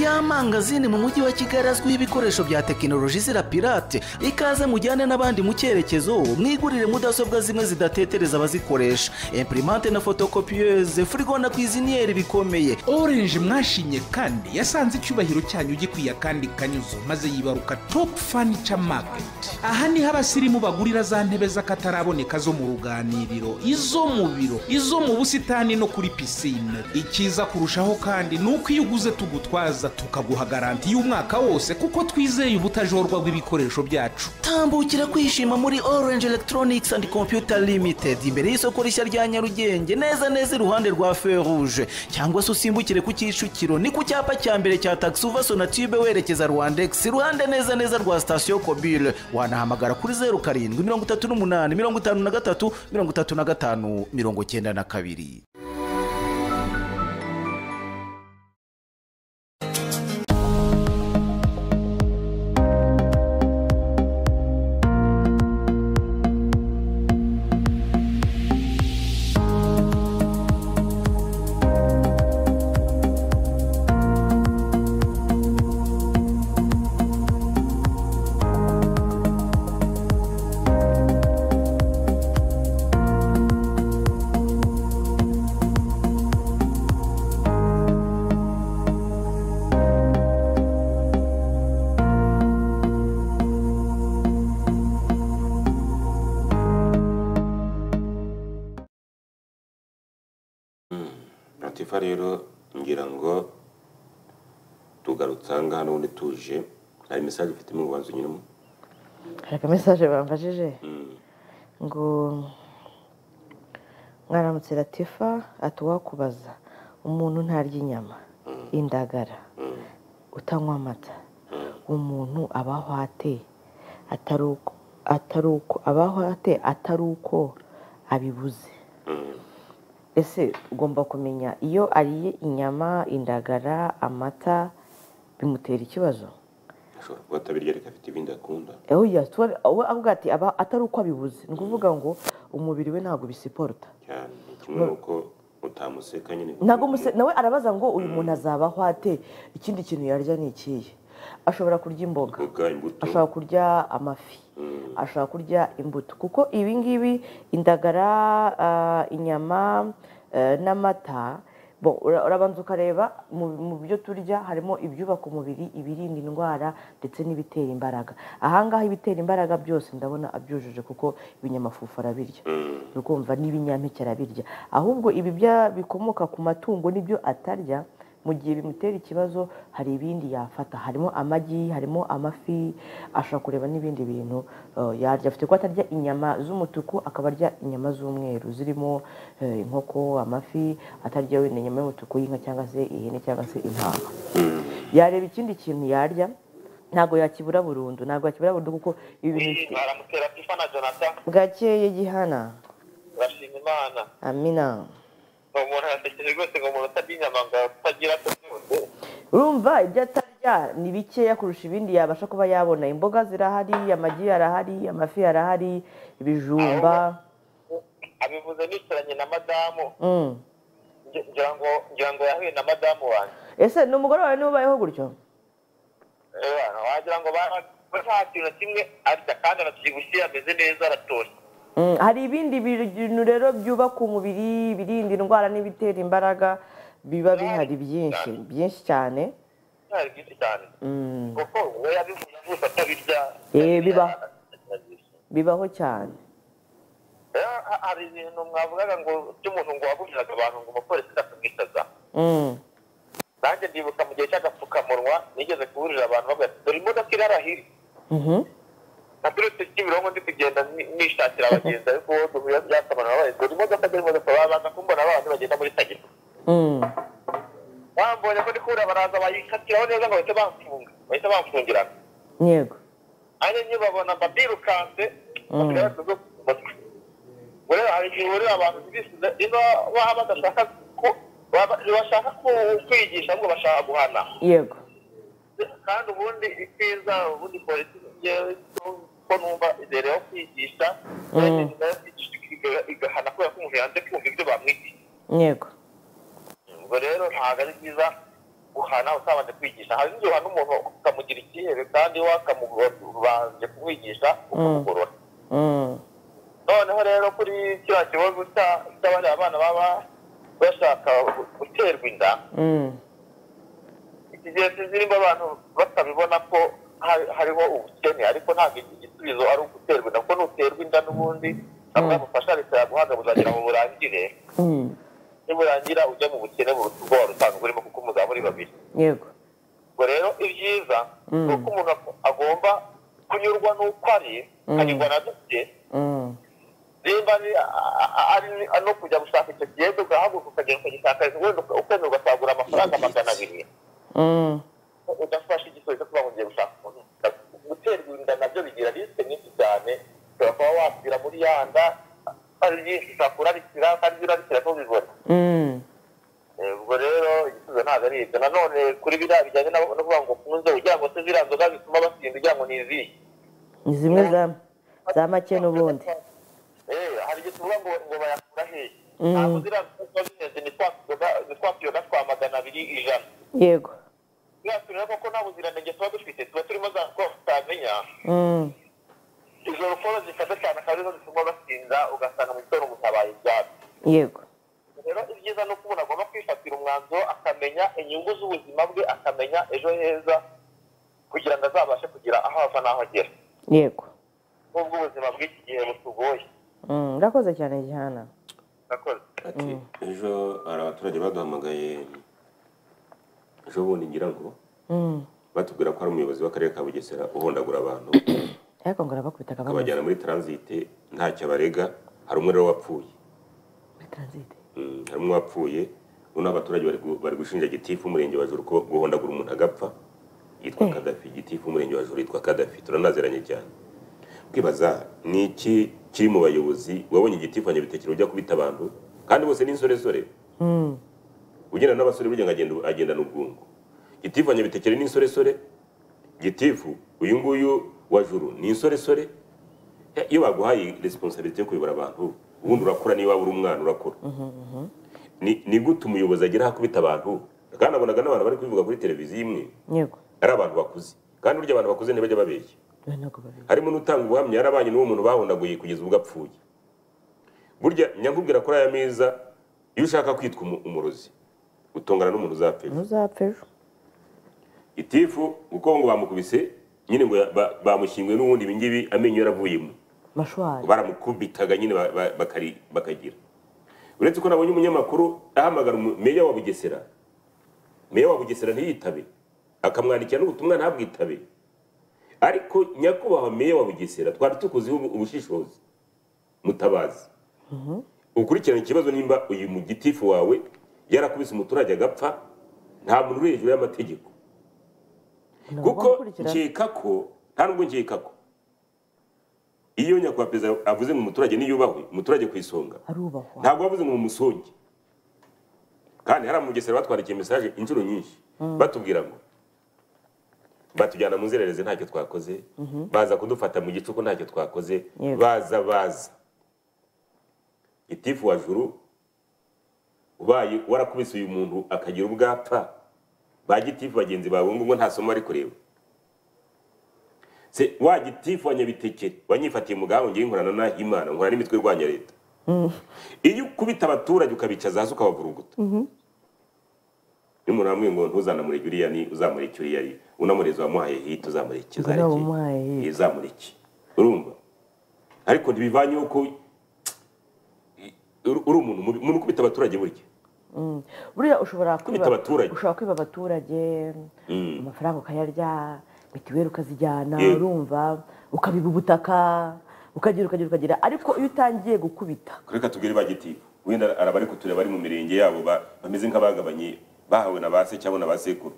F: yamangazini mu mujyi wa Kigali azwiho ibikoresho bya tekinoloji zirapirate ikaze mujyane n'abandi mu cyerekezo mwigurire mudasobwa zimwe zidatetereza abazikoresha imprimante na photocopieuse frigo na kwiziniyeri bikomeye
G: orange mwashimye kandi yasanze icyubahiro cyanyu gikwiye kandi kanyuzo maze yibaruka top furniture market aha niho abasirimu bagurira za ntebe z'akataraboneka zo mu ruganiriro izo mu biro izo mu busitani no kuri pisine icyiza kurushaho kandi ni uko iyo uguze tugutwaza tukaguha garanti y'umwaka wose kuko twizeye ubutajorwa bw'ibikoresho byacu
F: tambukira kwishima muri orange electronics and computer limited imbere y'isoko rishya rya nyarugenge neza neza iruhande rwa feruje cyangwa se usimbukire ku kicukiro ni ku cyapa cya mbere cya taxi uva sonatube werekeza rwandex iruhande neza neza rwa sitasiyo kobile wanahamagara kuri zeru karindwi mirongo itatu n'umunani mirongo itanu na gatatu mirongo itatu na gatanu mirongo icyenda na kabiri
B: latifa rero ngira ngo tugarutse aha ngaha n'ubundi tuje hari mesaje ufitemo ubanza unyuramo
A: hari akamesaje bamfashije ngo mwaramutse latifa ati uwakubaza umuntu ntarya inyama indagara utanywa amata umuntu abaho ate atari uko atari uko abaho ate atari uko abibuze ese ugomba kumenya iyo ariye inyama indagara amata bimutera ikibazo
B: ashobora kuba atabirya ariko afite ibindi akunda
A: oya tuba- we avuga ati aba atari uko abibuze ni ukuvuga ngo umubiri we ntabwo bisiporuta
B: cyane kimwe n'uko utamuseka nyine
A: ntabwo umuse- nawe arabaza ngo uyu muntu azabaho ate ikindi kintu yarya ni ikihe ashobora kurya imboga
B: Imboga, imbuto.
A: ashobora kurya amafi ashobora kurya imbuto kuko ibi ngibi indagara ah, inyama eh, n'amata bo- ura- urabanza ukareba mu- mu byo turya harimo ibyubaka umubiri ibirinda indwara ndetse n'ibitera imbaraga ahangaha ibitera imbaraga byose ndabona abyujuje kuko ibinyamafufu arabirya ukumva n'ibinyampeke arabirya ahubwo ibi bya- bikomoka ku matungo n'ibyo atarya mu gihe bimutera ikibazo hari ibindi yafata harimo amagi harimo amafi ashobora kureba n'ibindi bintu eh, yarya afite kuba atarya inyama z'umutuku akaba arya inyama z'umweru zirimo eh, inkoko amafi atarya wenda inyama y'umutuku y'inka cyangwa se ihene cyangwa se intama yareba ikindi kintu yarya ntabwo yakibura burundu ntabwo yakibura burundu kuko ibi bintu bifite
H: baramutse latifa na jonathan
A: gakeye gihana
H: bashima imana
A: amina
H: ni umuntu yatekereje rwose ngo umuntu utarya inyama ngo atagira tubyutse
A: urumva ibyo atarya ni bikeya kurusha ibindi yabasha kuba yabona imboga zirahari amagi arahari amafi arahari ibijumba
H: abivuze nicaranye na madamu
A: Mm.
H: nge- ngira ngo ngira ngo yahuye na madamu wanjye
A: ese ni umugore wawe niba ubayeho gutyo
H: Eh, wagira ngo bara- nta kintu na kimwe arya kandi anabyibushye ameze neza aratoshye
A: Mm, hari ibindi bintu rero byubaka umubiri birinda indwara n'ibitera imbaraga biba bihari byinshi byinshi cyane
H: ari byinshi cyane
A: Mm,
H: kuko we yabivuze gusa atabirya
A: Eh, biba- bibaho cyane
H: Eh, ha- hari ibintu mwavugaga ngo by'umuntu ngo wabujiraga abantu ngo umupolisi akamwicaza
A: Mm,
H: nanjye ndibuka mu gihe cy'agapfukamunwa nigeze kuburira abantu bavuga ati dore imodoka iri arahiri
A: mhm.
H: na turutse kimironko ndi kugenda ni- nishakira abagenzi ariko wowe duhuye byasamana nabaye dore imodoka dore imodoka babanza kumbona abantu bagenda muri tagisi
A: Mm,
H: bambonye ko ndikura baraza bayikatiraho neza ngo bahite bamfunga bahite bamfungirana
A: yego
H: hanyuma nyibabona mba birukanse basigaye bashyize ku mutwe Ubwo rero hari igihe urira abantu bisize niba baba badashaka ko baba- bashaka ku- kwigisha ahubwo bashaka guhana
A: yego
H: kandi ubundi icyiza ubundi polisi njyewe ko numva imbere yo kwigisha imbere yo kwigisha iga- igahana kubera ko umuntu yanze kumva ibyo bamwigisha
A: yego
H: ubwo rero ntabwo ari byiza guhana utabanje kwigisha hari igihe uhana umuntu ukamugira icyihebe kandi wakamubanje kumwigisha ukamugorora
A: Mm,
H: noneho rero kuri kiriya kibazo cya- cy'abariya bana baba bashaka guterwa inda
A: mm.
H: iki gihe zirimo abantu batabibona ko hari- hariho ubukene ariko ntabwo iki gisubizo ari uguterwa inda kuko nuterwa inda n'ubundi ntabwo yagufasha leta yaguhaga buzagera mu burangire niburangira ujye mu bukene mu bwo wari usanzwe urimo kuko muzaba muri babiri
A: yego
H: ubwo rero ibyiza ni uko umuntu agomba kunyurwa n'uko ari akanyurwa na duke
A: Mm.
H: nimba ari a- a- a- no kujya gushaka icyo kigenda ugahaguruka ukagenda ukagishakariza wenda uka- ukemera ugasagura amafaranga magana abiri
A: Mm.
H: udafashe igisubizo kuba ngo ugiye gushaka umuntu guterwa inda nabyo bigira risike nyinshi cyane ushobora kuba wasira muri ya nda ari byinshi ushobora kurarikira kandi iyo urarikira ntubibone
A: Mm.
H: Eh, ubwo rero igisubizo ntabwo ari ibyo nanone kuri biriya bijyanye no no kuvuga ngo ufunze ugira ngo se ziriya nzoga zituma basinda ugira ngo ni izihe
A: ni zimwe za za make n'ubundi
H: Eh, hari igihe tuvuga ngo ngo bayakura hehe ntabwo ziriya nzoga ziba zihenze ni twa tuyoga ni twa tuyoga twa magana abiri ijana
A: yego
H: buriya tureba koko nta buziranenge tuba dufite tuba turimo za nzoga tutamenya
A: Mm.
H: izo rukoro zifata cyane akaba arizo zituma basinda ugasanga mu gitondo mutabaye ibyatsi
A: yego
H: rero ibyiza ni uko umuntu agomba kwifatira umwanzuro akamenya inyungu z'ubuzima bwe akamenya ejo heza kugira ngo azabashe kugira aho ava n'aho agera
A: yego
H: n'ubwo ubuzima bw'iki gihe butugoye
A: Mm, urakoze cyane gihana
H: murakoze
B: ati ejo hari abaturage baduhamagaye ejo bundi ngira ngo batubwira ko hari umuyobozi w'akarere ka bugesera uhondagura abantu
A: ariko ngo arabakubita akababaza
B: akabajyana muri taransite ntacyo abarega hari umwe rero wapfuye
A: muri taransite
B: Mm, hari umwe wapfuye noneho abaturage bari gu- bari gushinja gitifu umurenge wa juru ko guhondagura umuntu agapfa yitwa kadafi gitifu umurenge wa juru yitwa kadafi turanazeranye cyane kwibaza ni iki kiri mu bayobozi wabonye igitifu abanyabitekero ujya kubita abantu kandi bose ni insoresore ugenda n'abasore burya ngo agenda agendana ubwungu gitifu abanyabitekero ni insoresore gitifu uyu nguyu wa juru ni insoresore Eh, iyo baguhaye resiponsabiriti yo kuyobora abantu ubundi urakura niba uri umwana urakura ni ni gute umuyobozi agera aho akubita abantu kandi abonaga n'abantu bari kubivuga kuri televiziyo imwe
A: yego
B: ari abantu bakuze kandi burya abantu bakuze ntibajya babeshya
A: Oya, ntabwo babiri
B: harimo n'utanga ubuhamya yarabanye n'uwo muntu bahondaguye kugeza ubwo apfuye burya nyakubwira kuri aya meza iyo ushaka kwitwa umu- umurozi utongana n'umuntu uzapfa ejo
A: ntuzapfa ejo
B: itifu kuko ngo bamukubise nyine ngo ya- ba- bamushyinguye n'ubundi ibingibi amenyo yaravuyemo
A: mashwari
B: baramukubitaga nyine ba- ba- bakari- bakagira uretse ko nabonye umunyamakuru ahamagara umu- meya wa bugesera meya wa bugesera ntiyitabe akamwandikira n'ubutumwa ntabwitabe ariko nyakubahwa meya wa bugesera twari tukuziho ubu- ubushishozi mutabazi ukurikirana ikibazo nimba uyu mu gitifu wawe yarakubise umuturage agapfa nta muntu uri hejuru y'amategeko kuko nkeka ko nta nubwo nkeka ko iyo nyakubahwa perezida avuze ngo umuturage niyubahwe umuturage ku isonga
A: arubahwa
B: ntabwo bavuze ngo mumusonge kandi hari amugesera batwandikiye mesaje inshuro nyinshi batubwira ngo batujyana mu nzererezi ntacyo twakoze baza kudufata mu gicuku ntacyo twakoze
A: Yego.
B: baza baza itifu wa juru ubaye warakubise uyu muntu akagira ubwapfa ba gitifu bagenzi bawe ngo nta somo bari kureba se wa gitifu wa nyabitekere wanyifatiye mu gahango ngiye nkorana na imana nkora n'imitwe irwanya leta iyo ukubita abaturage ukabicaza hasi ukabavuruguta iyo umuntu amwe ngo ntuzanamureke uriya ni uzamureke uriya ari unamureze wamuhaye hita uzamureke
A: Ngo nawe umuhaye hit.
B: izamureke urumva ariko ntibivanyeho ko uri uri umuntu mubi umuntu ukubita abaturage burya
A: buriya ushobora
B: Kwita abaturage.
A: ushobora kwiba abaturage amafaranga ukayarya mituweli ukazijyana
B: Yego.
A: urumva ukabiba ubutaka ukagira ukagira ukagira ariko iyo utangiye gukubita
B: reka tubwire ba gitifu wenda araba ari kutureba bari mu mirenge yabo ba- bameze nk'abagabanye bahawe na ba se cyangwa na ba sekuru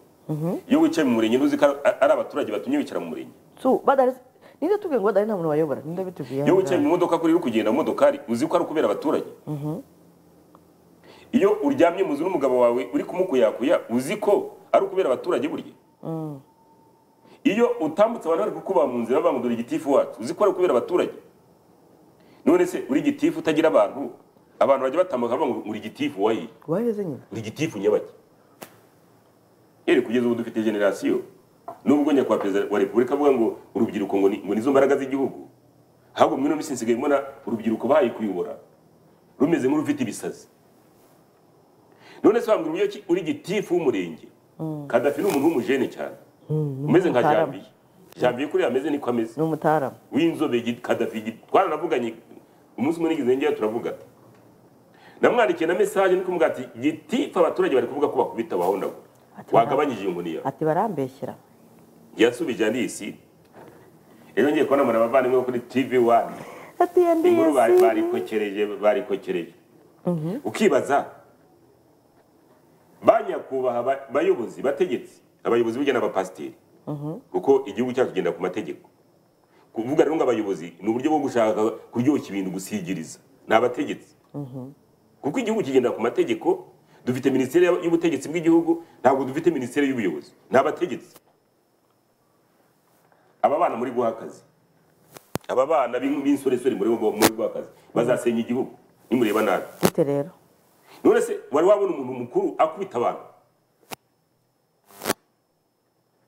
B: iyo wicaye mu murenge ntuzi ko ari- ari abaturage batumye wicara mu murenge
A: So, badahari ninde tubwiye ngo badahari nta muntu wayobora ninde bitubwiye
B: iyo
A: hano
B: wicaye mu modoka kuri uri kugenda mu modokari uzi ko ari ukubera abaturage iyo uryamye mu nzu n'umugabo wawe uri kumukuyakuya uzi ko ari ukubera abaturage burya iyo utambutse abantu bari kukuba mu nzira bangudura igitifu wacu uzi ko ari ukubera abaturage none se uri igitifu utagira abantu abantu bajya batambuka bavuga ngo uri igitifu wayi
A: waheze nyine
B: uri igitifu nyabaki yeri kugeza ubu dufite generasiyo nubwo nyakubahwa perezida wa repubulika avuga ngo urubyiruko ngo ni- ngo nizo mbaraga z'igihugu ahubwo mwino minsi nsigaye mbona urubyiruko bahaye kuyobora rumeze nk'urufite ibisazi none se wambwira uburyo ki uri gitifu w'umurenge kadafi ni umuntu w'umujene cyane umeze nka
A: n'umutarama.
B: jambiye jambiye kuriya ameze niko ameze
A: ni umutaramu
B: w'inzobe gi- kadafi gi- twaranavuganye umunsi umwe nigeze njyewe turavuga namwandikiye na mesaje ni kumubwira ati gitifu abaturage bari kuvuga ko bakubita bahondagura
A: Ati,
B: wagabanyije inguniya
A: ati barambeshyira
B: yasubije andisi rero ngiye kubona mbona abavandimwe bo kuri tivi wani
A: ati
B: inkuru bari-
A: yandiyesi
B: barikokereje barikokereje ukibaza ba nyakubahwa ba- bayobozi bategetsi abayobozi burya n'abapasiteri kuko igihugu cyacu kigenda ku mategeko kuvuga rero ngo abayobozi ni uburyo bwo gushaka kuryoshya ibintu gusigiriza ni abategetsi kuko igihugu kigenda ku mategeko dufite minisiteri y'ubutegetsi bw'igihugu ntabwo dufite minisiteri y'ubuyobozi ni abategetsi aba bana muri guha akazi aba bana b'in- b'insoresore muri bo- muri guha akazi bazasenya igihugu nimureba nabi
A: gute rero
B: none se wari wabona umuntu mukuru akubita abantu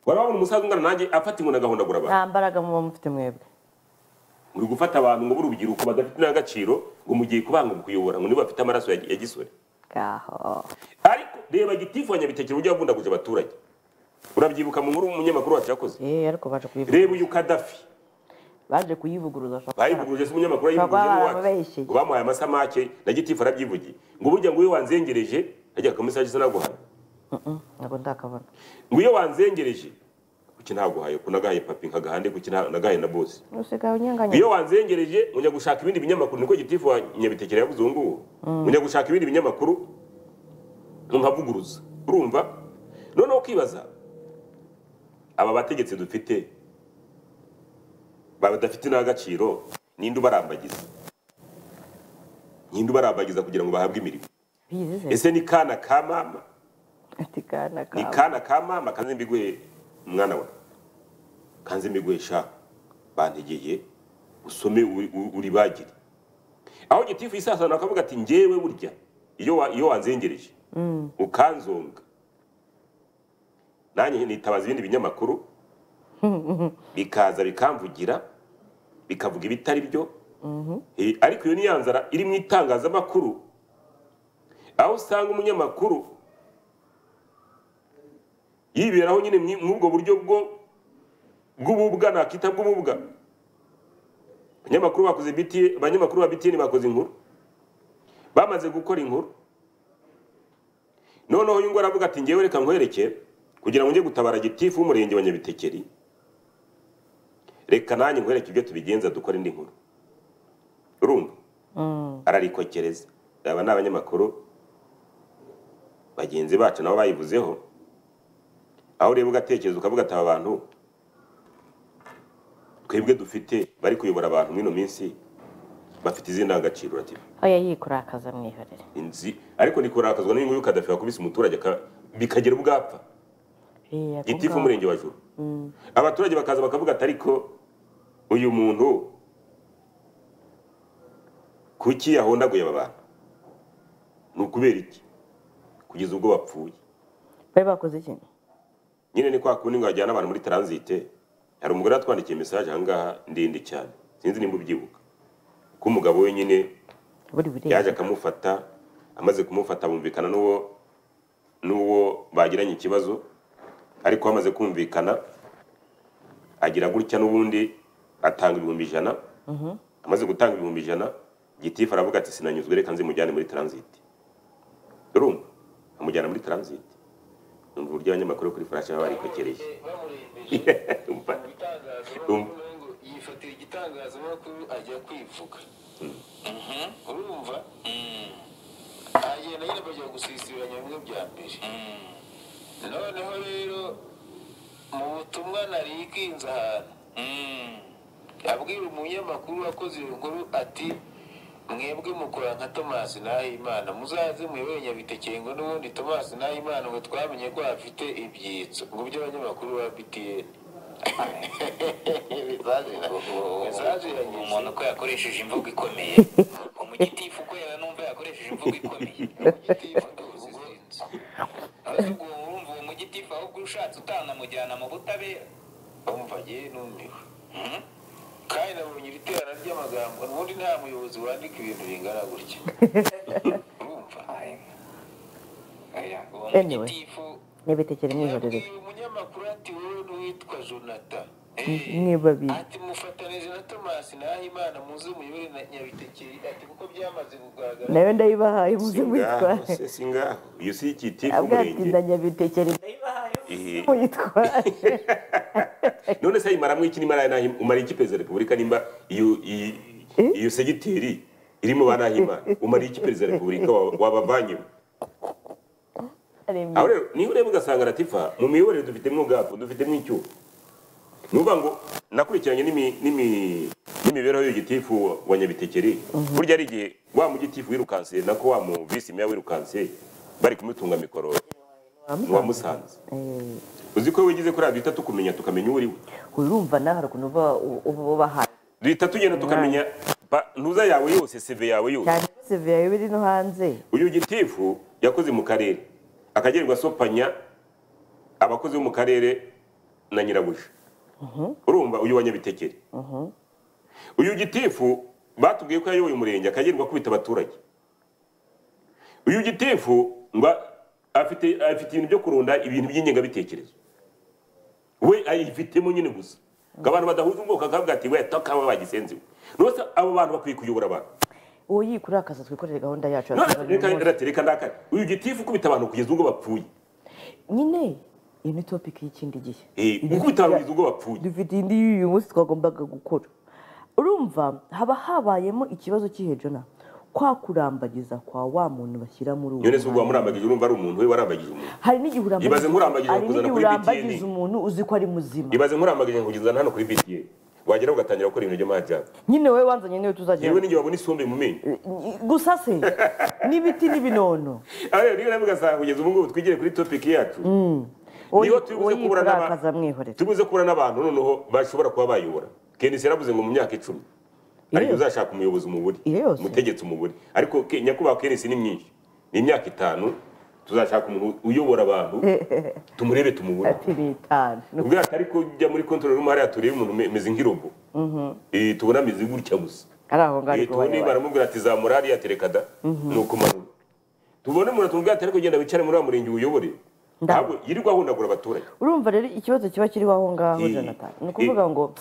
B: wari wabona umusaza ungana nanjye afata inkoni agahondagura abantu
A: nta mbaraga muba mufite mwebwe
B: muri gufata abantu ngo b'urubyiruko badafite n'agaciro ngo mugiye kubanga mu kuyobora ngo niba bafite amaraso ya ya gisore
A: ngaho
B: ariko reba gitifu wa nyabitekera uburyo yabundaguje abaturage urabyibuka mu nkuru umunyamakuru wacu yakoze
A: eh ariko baje kuyivuguruza
B: reba uyu kadafi
A: baje kuyivuguruza bashaka
B: bayivuguruje se umunyamakuru
A: Baba
B: yayivuguruje
A: baba
B: n'iwacu
A: babeshyeye.
B: ngo bamuhaye amasamake na gitifu arabyivugiye ngo burya ngo iyo wanzengereje ajya akamesaje isa naguhaye
A: ntabwo ndakabona
B: ngo iyo wanzengereje kuki ntaguhaye ko nagahaye papi nkagahande kuki nta- nagahaye na bosi
A: usigaye
B: Ngo
A: unyanganya
B: iyo wanzengereje ngo njya gushaka ibindi binyamakuru niko gitifu wa nyabitekera yavuze ubu ngubu ngo njya gushaka ibindi binyamakuru nkavuguruza urumva noneho ukibaza aba bategetsi dufite ba- badafite n'agaciro ninde ubarambagiza ninde ubarambagiza kugira ngo bahabwe imirimo
A: bizize
B: ese ni kana ka mama
A: ati kana
B: ni
A: kawe
B: kana ka mama kanze mbiguhe mwana wawe kanze mbiguhe sha bantegeye usome uri- uri- uribagire aho gitifu yisasana akavuga ati njyewe burya iyo wa- iyo wanzengereje ukanzonga nanjye nitabaza ibindi binyamakuru bikaza bikamvugira bikavuga ibitari byo Eh, ariko iyo ni ya nzara iri mu itangazamakuru aho usanga umunyamakuru yiberaho nyine mwi- mw'ubwo buryo bwo bw'ububwa nakita bw'ububwa abanyamakuru bakoze BT abanyamakuru ba BTN bakoze inkuru bamaze gukora inkuru noneho uyu ngo aravuga ati ngewe reka nkwereke kugira ngo njye gutabara gitifu w'umurenge wa Nyabitekeri reka nanjye nkwereke ibyo tubigenza dukora indi nkuru urumva ararikokereza aba ni abanyamakuru bagenzi bacu nabo bayivuzeho aho ureba ugatekereza ukavuga ati aba bantu twebwe dufite bari kuyobora abantu mw'ino minsi bafite izi ndangagaciro uratiba
A: oya yikurakaza mwihorere
B: inzi ariko ndikurakazwa n'inyungu y'ukadafi wakubise umuturage aka- bikagera ubwapfa
A: Eh, ako
B: gitifu
A: ngaho.
B: umurenge wa juru abaturage bakaza bakavuga ati ariko uyu muntu kuki yahondaguye aba bantu ni ukubera iki kugeza ubwo bapfuye
A: bari bakoze iki
B: nyine ni kwa kundi ngo wajyana abantu muri taransite hari umugore watwandikiye mesaje ahangaha ndende cyane sinzi nimba ubyibuka ko umugabo we nyine
A: buri buri
B: yaje akamufata amaze kumufata bumvikana n'uwo n'uwo bagiranye ikibazo ariko bamaze kumvikana agira gutya n'ubundi atanga ibihumbi ijana amaze gutanga ibihumbi ijana gitifu aravuga ati sinanyuzwe reka nzimujyane muri taransite urumva amujyana muri taransite numva uburyo abanyamakuru kuri furashi baba barikokereje Umva. Umva.
I: yifatira igitangazamakuru ajya kwivuga urumva agenda nyine bajya gusisiranya bimwe bya mbere noneho rero mu butumwa nari ikinze ahantu abwira umunyamakuru wakoze iyo nkuru ati mwebwe mukora nka tomasi nahimana muzaze muyobore nyabitekeye ngo n'ubundi tomasi nahimana ngo twamenye ko hafite ibyitso ngo by'abanyamakuru ba btn umuntu ko yakoresheje imvugo ikomeye umugitifu ko yaba numva yakoresheje imvugo ikomeye ahubwo urumva uwo mugitifu ahubwo ushatse utanamujyana mu butabera umva yewe numiwe kandi nabonye iri terana ry'amagambo ubundi nta muyobozi wandika ibintu bingana gutya urumva uwo
A: Anyway.
I: mugitifu
A: ntibitekere mwihorere
I: Yabwiye umunyamakuru ati wowe n'uwitwa jonathan
A: mwe babiri
I: ati mufatanije na thomas Thomas Nahimana muzi umuyobore na Nyabitekeri ati kuko byamaze kugaragara
A: nayo ndayibahaye muze
B: singaho
A: mwitware
B: se singaho iyo si igiti
A: abwatinda
B: k'umurenge
A: nyabitekeri
B: Eh,
A: muyitwaje
B: none se ayimara mwiki nimara nahi- umara ikipe za repubulika nimba iyo iyi- iyo segiteri irimo ba nahimana umara ikipe za repubulika wa- wabavanyemo aho rero niba ureba ugasanga ratifa mu miyoborere dufitemo ubwato dufitemo icyuho ni ukuvuga ngo nakurikiranye n'imi- n'imi- n'imibereho y'ugitifu wa- wa nyabitekeri burya hari igihe wa mugitifu wirukanse nako wa mu visi meya wirukanse bari kumutunga mikoro ni uwa musanze uzi ko wigize kuri radio itatu kumenya tukamenya uwo uri we
A: urumva nawe hari ukuntu uba uba ubahaye
B: duhita tugenda tukamenya ba- ntuza yawe yose seve yawe yose
A: cyane ko seviya iba iri no hanze
B: uyu gitifu yakoze mu karere akagenerwa asopanya abakozi bo mu karere na nyirabuja urumva uyu wa nyabitekeri uyu gitifu batubwiye ko yayoboye umurenge akagenerwa akubita abaturage uyu gitifu ngo afite afite ibintu byo kurunda ibintu by'ingengabitekerezo we ayifitemo nyine gusa ngo abantu badahuje ubwoko akavuga ati we takaba bagisenziwe nuko abo bantu bakwiye kuyobora abantu
A: uwo yikura akaza twikorere gahunda yacu ya
B: none
A: twikorera
B: reka
A: uyu munsi.
B: reka ndakare uyu gitifu ukubita abantu kugeza ubwo bapfuye
A: nyine iyi ni topiki y'ikindi gihe
B: Eh, gukubita abantu kugeza ubwo bapfuye
A: dufite indi y'uyu munsi twagombaga gukora urumva haba habayemo ikibazo cy'ihejona kwa kurambagiza kwa wa muntu bashyira muri uwo
B: nyone se ubwo
A: mwanya.
B: wamurambagije urumva ari umuntu we warambagije umuntu
A: hari n'igihe
B: Ibaze nkurambagije
A: hari
B: nkakuzana
A: n'igihe
B: kuri
A: urambagiza
B: BTN.
A: umuntu uzi ko ari muzima
B: ibaze nkurambagije nkugeza hano kuri bta wagera ugatangira gukora ibintu by'amajyana
A: nyine wowe wanzanye niwe
B: yewe
A: tuzagenda
B: n'igihe wabona isombe mu menyo
A: gusa se n'ibiti n'ibinono
B: Aha rero niba nawe ugasanga kugeza ubu ngubu twigire kuri topiki yacu
A: uwo
B: Niba tubuze kubura n'aba-
A: yikura mwihorera
B: tubuze kubura n'abantu noneho bashobora kuba bayobora kenisi yaravuze ngo mu myaka icumi hari igihe
A: yose.
B: uzashaka umuyobozi umubure
A: Iyo yose.
B: umutegetsi umubure ariko ke- nyakubahwa kenisi ni myinshi ni imyaka itanu tuzashaka umuntu uyobora abantu tumurebe tumubure
A: ati ni itanu
B: ubwo atari ko ujya muri control room hariya turebe umuntu ume- ameze nk'irobo Eh, tubona ameze gutya gusa
A: ari aho ngaho
B: Eh,
A: ariko
B: tubone
A: wayobora.
B: baramubwira ati zamura hariya tereka da ni ukumanura tubone umuntu tumubwira ati ariko genda wicare muri wa murenge uyobore ntabwo yirirwa ahundagura abaturage
A: urumva rero ikibazo kiba kiriho aho ngaho
B: Eh,
A: jonathan ni
B: eh.
A: ukuvuga ngo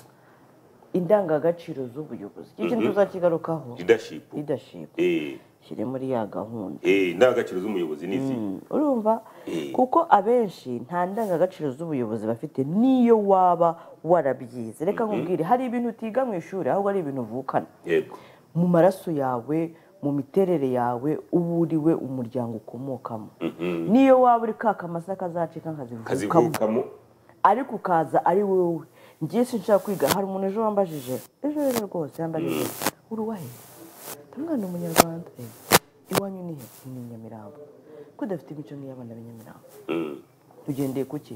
A: indangagaciro z'ubuyobozi icyo kintu tuzakigarukaho
B: leadership
A: leadership
B: eh
A: shyire muri ya gahunda
B: eh indangagaciro z'umuyobozi ni izi
A: Mm, urumva
B: Eh.
A: kuko abenshi nta ndangagaciro z'ubuyobozi bafite niyo waba warabyize reka nkubwire hari ibintu utiga mu ishuri ahubwo ari ibintu uvukana
B: yego
A: mu maraso yawe mu miterere yawe uba uriwe umuryango ukomokamo niyo waba uri ka kamasa kazacika nkazivukamo
B: kazivukamo
A: ariko ukaza ari wowe ngiye sinshaka kwiga hari umuntu ejo wambajije ejo rero rwose yambajije uruwahe ndamwana umunyarwanda Eh, iwanyu ni he ni nyamirambo ko udafite imico nk'iy'abana b'inyamirambo ugendeye ku ki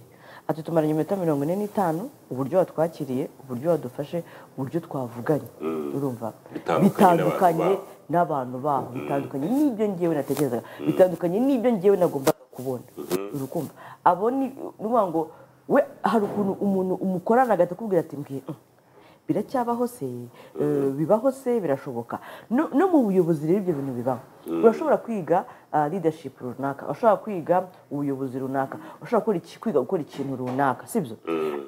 A: ati tumaranye iminota mirongo ine n'itanu uburyo watwakiriye uburyo wadufashe uburyo twavuganye urumva
B: Bitandukanye
A: bitandukanye
B: n'abantu
A: n'abantu baho bitandukanye n'ibyo ngewe natekerezaga bitandukanye n'ibyo ngewe nagombaga kubona urukumva abo ni ni ukuvuga ngo we hari ukuntu umuntu umukorana agahita akubwira ati mbwiye "Mm, biracyabaho se eh, bibaho se birashoboka no no mu buyobozi rero ibyo bintu bibaho urashobora kwiga ah, leadership runaka urashobora kwiga ubuyobozi runaka urashobora gukora iki- kwiga gukora ikintu runaka sibyo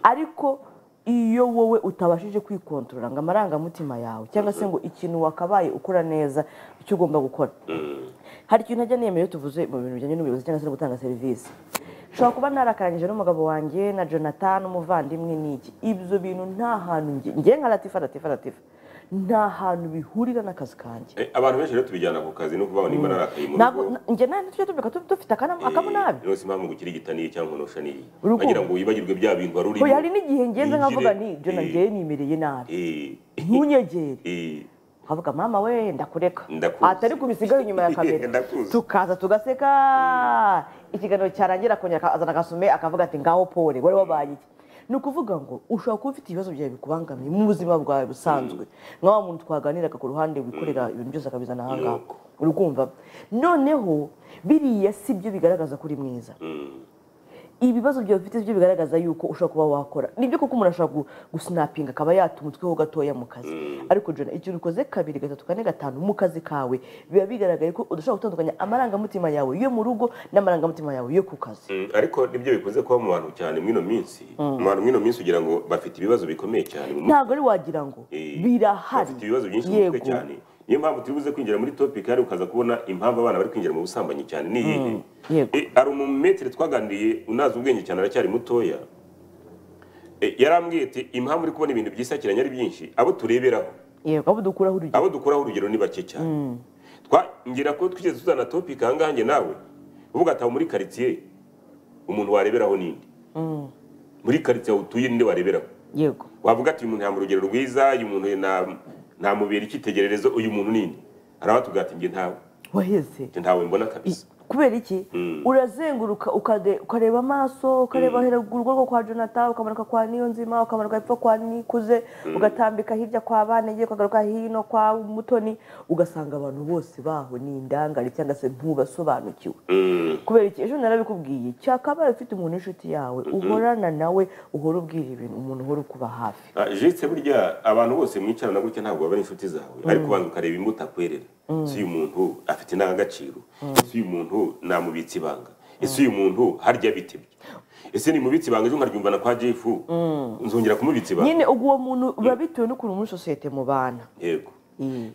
A: ariko iyo wowe utabashije kwikontorora ngo amarangamutima yawe cyangwa se ngo ikintu wakabaye ukora neza icyo ugomba gukora hari ikintu najya nemera iyo tuvuze mu bintu bijyanye n'ubuyobozi cyangwa se no gutanga serivisi nshobora kuba narakarangije n'umugabo wanjye na jonathan umuvandimwe n'iki ibyo bintu nta hantu njye njye nka latifa latifa latifa nta hantu bihurira n'akazi kanjye
B: Eh, abantu benshi rero tubijyana ku kazi no kubaho niba narakaye mu
A: ntabwo
B: rugo
A: njye nawe tujya tubyuka tu- dufite akana- akamunabi
B: rwose impamvu ngo ikirigitaniye cyangwa ntusha n'iyi
A: Urukundo.
B: bagira ngo wibagirwe bya bintu wari urimo
A: Oya, hari n'igihe ngenze nkavuga
B: Wigire.
A: ni jona
B: Eh,
A: ngewe nimereye nabi
B: eh,
A: ntunyegere
B: eh.
A: ukavuga mama we ndakureka
B: Ndakuzi.
A: atari kubisigaho inyuma ya kamera
B: Ndakuzi.
A: tukaza tugaseka ikiganiro cyarangira akongera azana agasume akavuga ati ngaho pole wari wabaye iki ni ukuvuga ngo ushobora kuba ufite ibibazo byawe bikubangamiye mu buzima bwawe busanzwe nka wa muntu twaganiraga ku ruhande wikorera ibintu byose akabizana aha ngaha uri kumva noneho biriya si byo bigaragaza ko uri mwiza ibibazo byawe ufite byo bigaragaza yuko ushobora kuba wakora nibyo koko umuntu ashobora gu- gusinapinga akaba yatuma utweho gatoya mu kazi ariko jona ikintu ukoze kabiri gatatu kane gatanu mu kazi kawe biba bigaragaye ko udashobora gutandukanya amarangamutima yawe yo mu rugo n'amarangamutima yawe yo ku kazi
B: Mm, ariko nibyo bikunze kuba mu bantu cyane mwino minsi mu bantu mwino minsi ugira ngo bafite ibibazo bikomeye cyane mu mutwe
A: ntabwo ari wagira ngo
B: Eh,
A: birahari
B: bafite ibibazo byinshi mu mutwe cyane niyo mpamvu turi buze kwinjira muri topic kandi ukaza kubona impamvu abana bari kwinjira mu busambanyi cyane ni iyihe
A: yego.
B: Eh, hari umumetere twaganiriye unazi ubwenge cyane aracyari mutoya Eh, yarambwiye ati impamvu uri kubona ibintu byisakiranye ari byinshi abo tureberaho
A: yego abo dukuraho urugero
B: abo dukuraho urugero ni bake cyane twangira ko twigeze tuzana topic ahangaha njye nawe uvuga ati "Aho muri karitsiye umuntu wareberaho ninde muri karitsiye aho utuye ninde wareberaho
A: yego
B: wavuga ati uyu muntu yambaye urugero rwiza uyu muntu na- namubera icyitegererezo uyu muntu ninde hari abatubwira ati njye ntawe
A: waheze
B: njye ntawe mbona kabisa
A: kubera iki urazenguruka ukade- ukareba amaso ukareba heragurwa rwo kwa jonathan ukamanuka kwa niyo nzima ukamanuka hepfo kwa nikuze ugatambika hirya kwa banege ukagaruka hino kwa mutoni ugasanga abantu bose baho ni indangare cyangwa se ntubasobanukiwe
B: Mm.
A: kubera iki ejo narabikubwiye cyakabaye ufite umuntu w'inshuti yawe uhorana nawe uhora ubwira ibintu umuntu uhora ukuba hafi
B: Ah, jetse burya abantu bose mwicarana gutya ntabwo baba ari inshuti zawe ariko ubanza ukareba imbuto akwerera ese uyu muntu afite indangagaciro ese uyu muntu namubitse ibanga ese uyu muntu harya bitebye ese nimubitse ibanga ejo nkaryumvana kwa jefu nzongera kumubitsa ibanga
A: nyine ubwo uwo muntu biba bitewe n'ukuntu muri sosiyete mubana
B: yego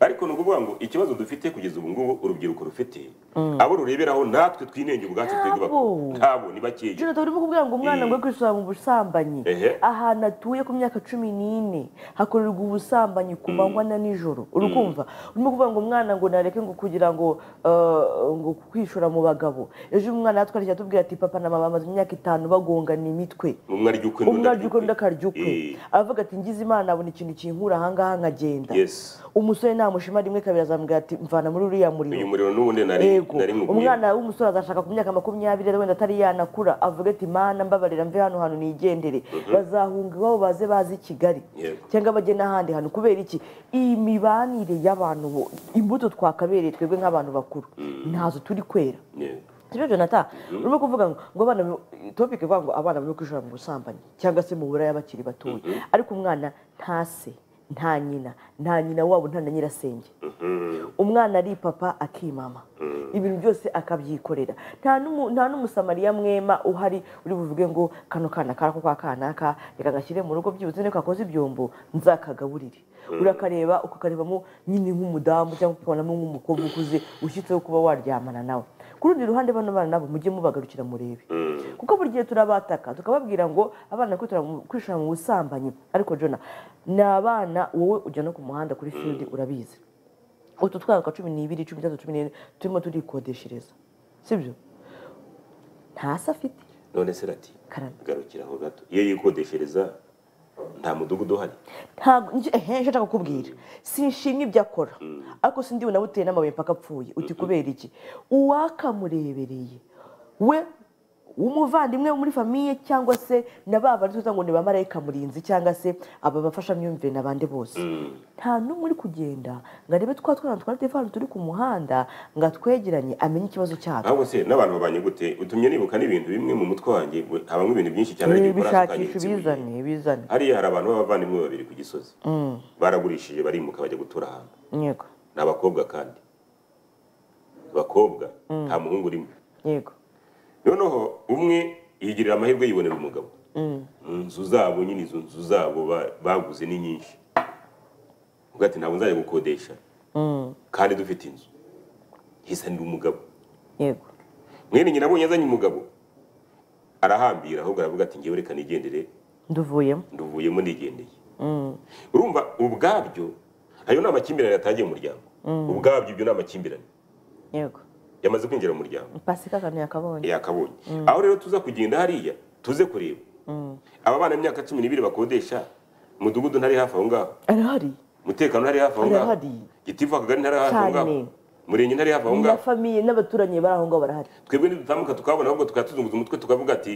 B: ariko ni ukuvuga ngo ikibazo dufite kugeza ubu ngubu urubyiruko rufite abo rureberaho natwe twinenge ubwacu twebwe
A: Ntabwo.
B: bak- ntabwo ni bakeya
A: jonathan urimo kubwira ngo umwana ngo kwisura mu busambanyi
B: Ehe.
A: ahantu atuye ku myaka cumi n'ine hakorerwa ubusambanyi ku manywa na nijoro urukumva urimo kuvuga ngo umwana ngo nareke ngo kugira ngo eh, ngo kwishora mu bagabo ejo umwana yatwarishije atubwira ati papa na mama bamaze imyaka itanu bagongana imitwe
B: umwe arya ukwe
A: umwe arya ukwe undi akarya ukwe
B: Eh.
A: aravuga ati ngize imana abona ikintu kinkura ahangaha nkagenda
B: Yes.
A: umusore namushima rimwe kabiri azamubwira ati mvana muri uriya muriro
B: uyu muriro n'ubundi nari
A: yego
B: nari nkubwiye.
A: umwana w'umusore azashaka ku myaka makumyabiri wenda atari yanakura avuga ati mana mbabarira mve hano hantu nigendere bazahunga iwabo baze bazi kigali
B: Yego.
A: cyangwa bajye n'ahandi hantu kubera iki iyi mibanire y'abantu bo- imbuto twakabereye twebwe nk'abantu bakuru ntazo turi kwera
B: Yego.
A: sibyo jonathan urimo kuvuga ngo ngo abana topike ivuga ngo abana barimo kwishora mu busambanyi cyangwa se mu buraya bakiri batoya ariko umwana nta se nta nyina nta nyina wabo nta na nyirasenge umwana ari papa akimama ibintu byose akabyikorera nta n'umu- nta n'umusamariya mwema uhari uri buvuge ngo kano kana karako kwa kanaka reka gashyire mu rugo byibuze niko kakoze ibyombo nzakagaburire urakareba ukakarebamo nyine nk'umudamu cyangwa ukabonamo nk'umukobwa ukuze ushyitseho kuba waryamana nawe ku rundi ruhande bano bana nabo mujye mubagarukira murebe kuko buri gihe turabataka tukababwira ngo abana kwitura mu- kwishora mu busambanyi ariko jona ni abana wowe ujya no ku muhanda kuri field urabizi utu twaka cumi n'ibiri cumi n'itatu cumi n'ine turimo turikodeshereza sibyo nta se afite
B: none se rati
A: Karame.
B: garukiraho gato iyo yikodeshereza nta mudugudu uhari
A: ntabwo njye- ehe nicyo nshaka kukubwira sinshimye ibyo akora ariko sindi unabuteye n'amabuye mpaka apfuye uti kubera iki uwakamurebereye we umuvandimwe wo muri famiye cyangwa se na ba bari tuzi ngo ni ba marayika murinzi cyangwa se aba bafashamyumvire n'abandi bose nta n'umwe uri kugenda ngo arebe twa twana twa telefone turi ku muhanda ngo atwegeranye amenye ikibazo cyatwo
B: ahubwo se n'abantu babanye gute utumye nibuka n'ibintu bimwe mu mutwe wanjye we- habamo ibintu byinshi cyane hari igihe ukora
A: bishakisha
B: akanyitsi
A: ubizane
B: buriya.
A: bizane
B: hariya hari abantu b'abavandimwe babiri ku gisozi baragurishije barimuka bajya gutura ahantu
A: yego
B: ni abakobwa kandi abakobwa nta muhungu urimo
A: yego
B: noneho umwe yigirira amahirwe yibonera umugabo Mu nzu zabo nyine izo nzu zabo ba- baguze ni nyinshi uvuga ati ntabwo nzajya gukodesha kandi dufite inzu hisanira umugabo
A: yego
B: mwene nyina abonye azanye umugabo arahambira ahubwo aravuga ati ngewe reka nigendere
A: nduvuyemo
B: nduvuyemo nigendeye urumva ubwabyo ayo ni amakimbirane yatagiye mu muryango ubwabyo ibyo ni amakimbirane
A: yego
B: yamaze kwinjira mu muryango
A: pasika akantu yakabonye
B: yakabonye aho rero tuza kugenda hariya tuze kureba aba bana b'imyaka cumi n'ibiri bakodesha umudugudu ntari hafi aho ngaho
A: arahari
B: umutekano ntari hafi aho ngaho
A: Arahari.
B: gitifu akagari ntari hafi aho ngaho
A: Cyane.
B: umurenge ntari hafi aho
A: na
B: ngaho
A: famiye n'abaturanyi bari aho ngaho barahari
B: twebwe ntidutamuka tukabona ahubwo tukatuzunguza umutwe tukavuga ati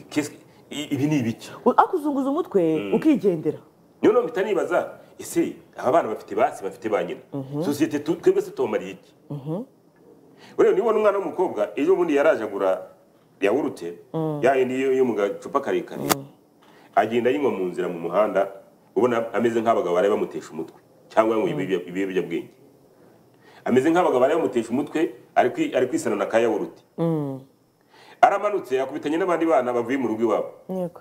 B: "Qu'est-ce que- i- ibi ni ibiki
A: akuzunguza umutwe ukigendera
B: niyo mpamvu mpita nibaza ese aba bana bafite basi bafite ba nyina sosiyete tu- twebwe se tubamariye iki ureba niba umwana w'umukobwa ejo bundi yaraje agura yawurute ya yindi yo yo mu gacupa karekare agenda yinywa mu nzira mu muhanda ubona ameze nk'abagabo bari bamutesha umutwe cyangwa yanyweye ibiyobyabwenge ameze nk'abagabo bari bamutesha umutwe ari kwi- ari kwisana na ka yawurute aramanutse yakubitanye n'abandi bana bavuye mu rugo iwabo
A: yego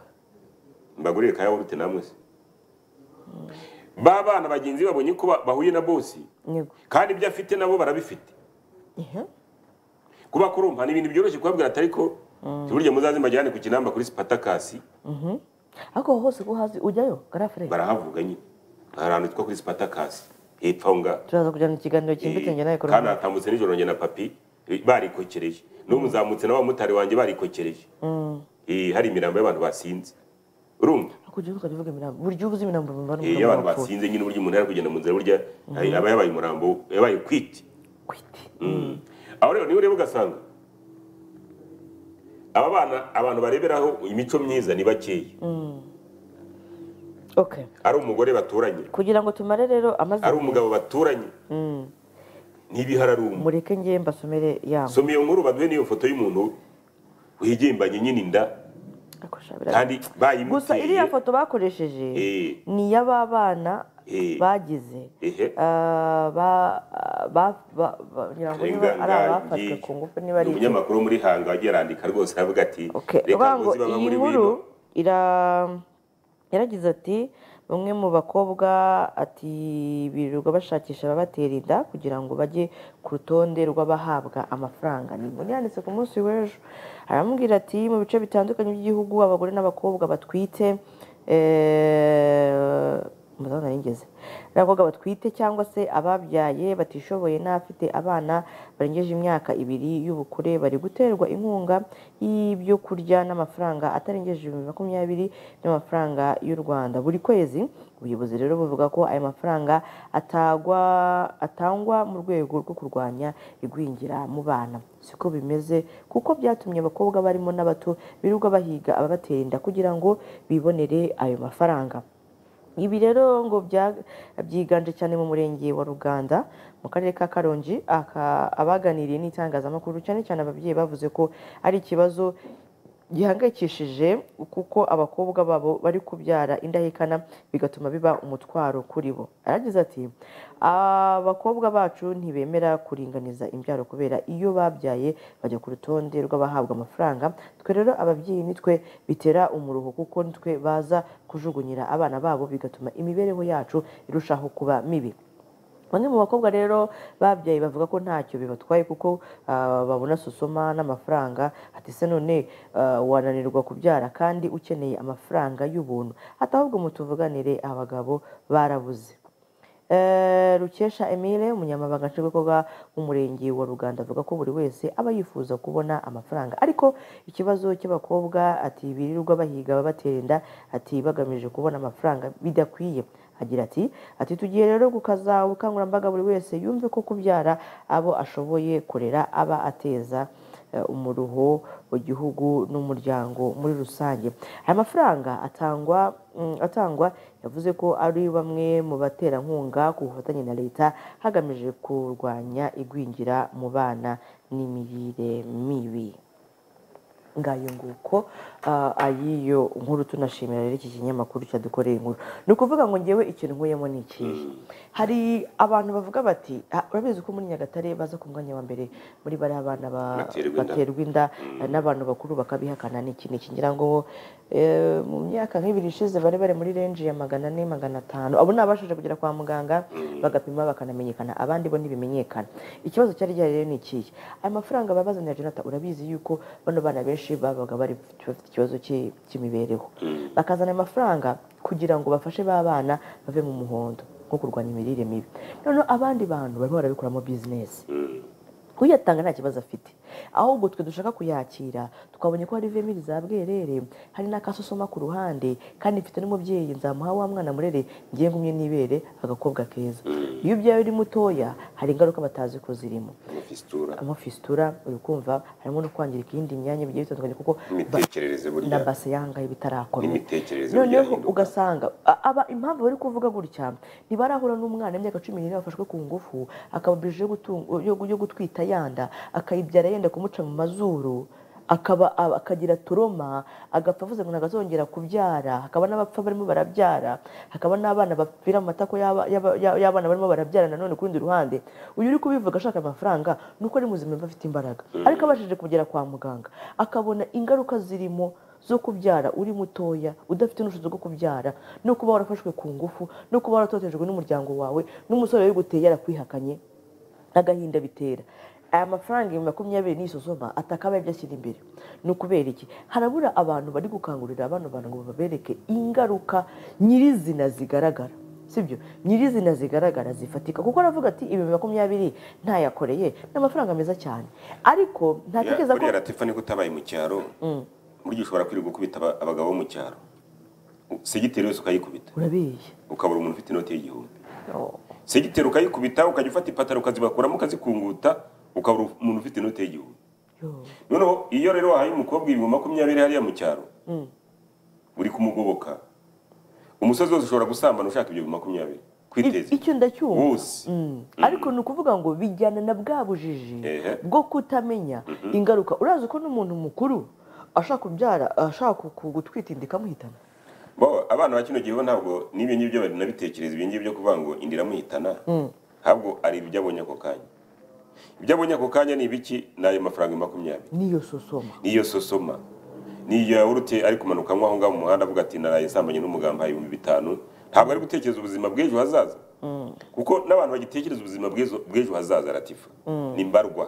B: mbagurire ka yawurute namwe se ba bana bagenzi be babonye ko ba- bahuye na bosi
A: yego
B: kandi ibyo afite nabo barabifite
A: Ihe.
B: kuba kurumpa ni ibintu byoroshye kubabwira atari ko burya muzaze mbajyane ku kinamba kuri sipatakasi
A: ariko aho hose ko hazi ujyayo garafure
B: barahavuga nyine hari ahantu hitwa kuri sipatakasi hepfo aho ngaho
A: turaza kujyana ikiganiro cyimbitse njye nawe
B: kandi hatambutse nijoro njye na papi eh, barikokereje n'umuzamutse n'abamotari wanjye barikokereje Eh, hari imirambo y'abantu basinze urumva
A: kujya uvuga uvuga imirambo burya uba uzi imirambo mu bantu
B: Eh, iyo abantu basinze nyine uburyo umuntu ari kugenda mu nzira burya eh, aba yabaye umurambo yabaye kwiti
A: kwiti
B: aho rero niwe ureba ugasanga aba bana abantu bareberaho imico myiza ni bakeya
A: okay
B: ari umugore baturanye
A: kugira ngo tumare rero amazina
B: ari umugabo baturanye ntibihararumba
A: mureke ngiye mbasomere yabo
B: soma iyo nkuru baduhe n'iyo foto y'umuntu wigimbanye nyine inda
A: Ariko sha, biraza.
B: kandi
A: gusa
B: bayimuteye
A: iriya foto bakoresheje
B: Eh.
A: ni iy'ababana
B: Eh.
A: bagize
B: Ehe.
A: Ah, ba- ba- ba- ba- ngira ngo niba ari abafashwe ku ngufu niba ari
B: Ni umunyamakuru muri hanga wagiye arandika rwose aravuga ati
A: Okay,
B: reka
A: uvuga ngo
B: ngozi baba
A: iyi
B: muri
A: nkuru
B: wino
A: ira- yaragize ati bamwe mu bakobwa ati birirwa bashakisha ababatera inda kugira ngo bajye ku rutonde rw'abahabwa amafaranga ni inkuru yanditse ku munsi w'ejo aramubwira ati mu bice bitandukanye by'igihugu abagore n'abakobwa batwite eh, umudamu narigeze abakobwa batwite cyangwa se ababyaye batishoboye n'abafite abana barengeje imyaka ibiri y'ubukure bari guterwa inkunga y'ibyo kurya n'amafaranga atarengeje ibihumbi makumyabiri by'amafaranga y'u rwanda buri kwezi ubuyobozi rero buvuga ko ayo mafaranga atagwa atangwa mu rwego rwo kurwanya igwingira mu bana siko bimeze kuko byatumye abakobwa barimo n'abato birirwa bahiga ababatera inda kugira ngo bibonere ayo mafaranga ibi rero ngo bya- byiganje cyane mu murenge wa ruganda mu karere ka karongi aka- abaganiriye n'itangazamakuru cyane cyane ababyeyi bavuze ko ari ikibazo gihangayikishije kuko abakobwa babo bari kubyara indahekana bigatuma biba umutwaro kuri bo aragize ati abakobwa bacu ntibemera kuringaniza imbyaro kubera iyo babyaye bajya ku rutonde rw'abahabwa amafaranga twe rero ababyeyi nitwe bitera umuruho kuko nitwe baza kujugunyira abana babo bigatuma imibereho yacu irushaho kuba mibi bamwe mu bakobwa rero babyaye bavuga ko ntacyo bibatwaye kuko ah, babona sosoma n'amafaranga ati se none ah, wananirwa kubyara kandi ukeneye amafaranga y'ubuntu ati ahubwo mutuvuganire abagabo barabuze Eh, rukesha emile umunyamabanga nshingwabikorwa w'umurenge wa ruganda avuga ko buri wese aba yifuza kubona amafaranga ariko ikibazo cy'abakobwa ati birirwa bahiga babatera inda ati bagamije kubona amafaranga bidakwiye agira ati ati tugiye rero gukaza ubukangurambaga buri wese yumve ko kubyara abo ashoboye kurera aba ateza eh, umuruho mu gihugu n'umuryango muri rusange aya mafaranga atangwa mm, atangwa yavuze ko ari bamwe mu baterankunga ku bufatanye na leta hagamijwe kurwanya igwingira mu bana n'imirire mibi ngayo nguko ah, ayiyo nkuru tunashimira rero iki kinyamakuru cyadukoreye inkuru ni ukuvuga ngo ngewe ikintu nkuyemo ni ikihe hari abantu bavuga bati "Ah, urabizi ko muri nyagatare baza ku mwanya wa mbere muri bariya bana ba-
B: Baterwa inda."
A: baterwa inda n'abantu bakuru bakabihakana ni ikintu kigira ngo eh, mu myaka nk'ibiri ishize bari bari muri renji ya magana ane magana atanu abo ni abashije kugera kwa muganga bagapima bakanamenyekana abandi bo ntibimenyekana ikibazo cyari gihari rero ni ikihe aya mafaranga babazanira jonata urabizi yuko bano bana benshi babaga bari bafite ikibazo cy'i- cy'imibereho bakazana ayo mafaranga kugira ngo bafashe ba bana bave mu muhondo nko kurwanya imirire mibi noneho abandi bantu barimo barabikoramo bizinesi kuyatanga nta kibazo afite ahubwo twe dushaka kuyakira twabonye ko hari vemiri za bwerere hari n'akasosoma ku ruhande kandi mfite n'umubyeyi nzamuha wa mwana murere ngiye ngumye n'ibere agakobwa keza iyo ubyaye uri mutoya hari ingaruka batazi ko zirimo
B: fistura
A: harimo fisitura uri kumva harimo no kwangirika iyindi myanya bigiye bitandukanye kuko ba-
B: imitekerereze burya
A: na base yangahe bitarakomeye
B: n'imitekerereze burya
A: noneho
B: yahinduka.
A: ugasanga a- aba impamvu bari kuvuga gutya ntibarahura n'umwana w'imyaka cumi n'ine wafashwe ku ngufu akaba yo gutunga- yo- yo gutwita yanda akayibyara yenda kumuca mu mazuru akaba aba- akagira turoma agapfa avuze ngo ntagazongera kubyara hakaba n'abapfa barimo barabyara hakaba n'abana bapfira mu matako y'aba- y'aba- y'aba- y'abana barimo barabyara nanone ku rundi ruhande uyu uri kubivuga ashaka amafaranga ni uko ari muzima yumva afite imbaraga ariko abashije kugera kwa muganga akabona ingaruka zirimo zo kubyara uri mutoya udafite n'ubushobozi bwo kubyara no kuba warafashwe ku ngufu no kuba waratotejwe n'umuryango wawe n'umusore wabiguteye yarakwihakanye n'agahinda bitera aya mafaranga ibihumbi makumyabiri n'isuzuma atakabaye ibyo ashyira imbere ni ukubera iki harabura abantu bari gukangurira abana bantu ngo babereke ingaruka nyirizina zigaragara sibyo nyirizina zigaragara zifatika kuko aravuga ati ibihumbi makumyabiri ntayakoreye ni amafaranga meza cyane ariko ntatekereza ko
B: buriya latifa niko utabaye mu cyaro burya ushobora kwirirwa ukubita aba- abagabo bo mu cyaro segiteri yose ukayikubita
A: urabeshya
B: ukabura umuntu ufite inoti y'igihumbi
A: Oh.
B: segiteri ukayikubita ukajya ufata ipataro ukazibakuramo ukazikunguta ukabura umuntu ufite inoti y'igihumbi
A: Yo.
B: noneho iyo rero wahaye umukobwa ibihumbi makumyabiri hariya mu cyaro uri kumugoboka umusozi wose ushobora gusambana ushaka ibyo bihumbi makumyabiri kwiteza
A: icyo ndacyumva
B: wose
A: ariko ni ukuvuga ngo bijyana na bwa bujiji
B: Ehe.
A: bwo kutamenya ingaruka urazi ko n'umuntu mukuru ashaka kubyara ashaka ku- gutwita inda ikamuhitana
B: Bo, abana ba kino gihe bo ntabwo n'ibyo ngibyo barinabitekereza ibyo ngibyo kuvuga ngo inda iramuhitana ntabwo ari ibyo abonye ako kanya ibyo abonye ako kanya ni ibiki ni ayo mafaranga makumyabiri
A: niyo sosoma
B: niyo sosoma niyo yawurute ari kumanuka nk'aho ngaho mu muhanda avuga ati naraye nsambanye n'umugambi ahaye ibihumbi bitanu ntabwo ari gutekereza ubuzima bw'ejo hazaza kuko n'abantu bagitekereza ubuzima bw'ejo- bw'ejo hazaza ratifa ni mbarwa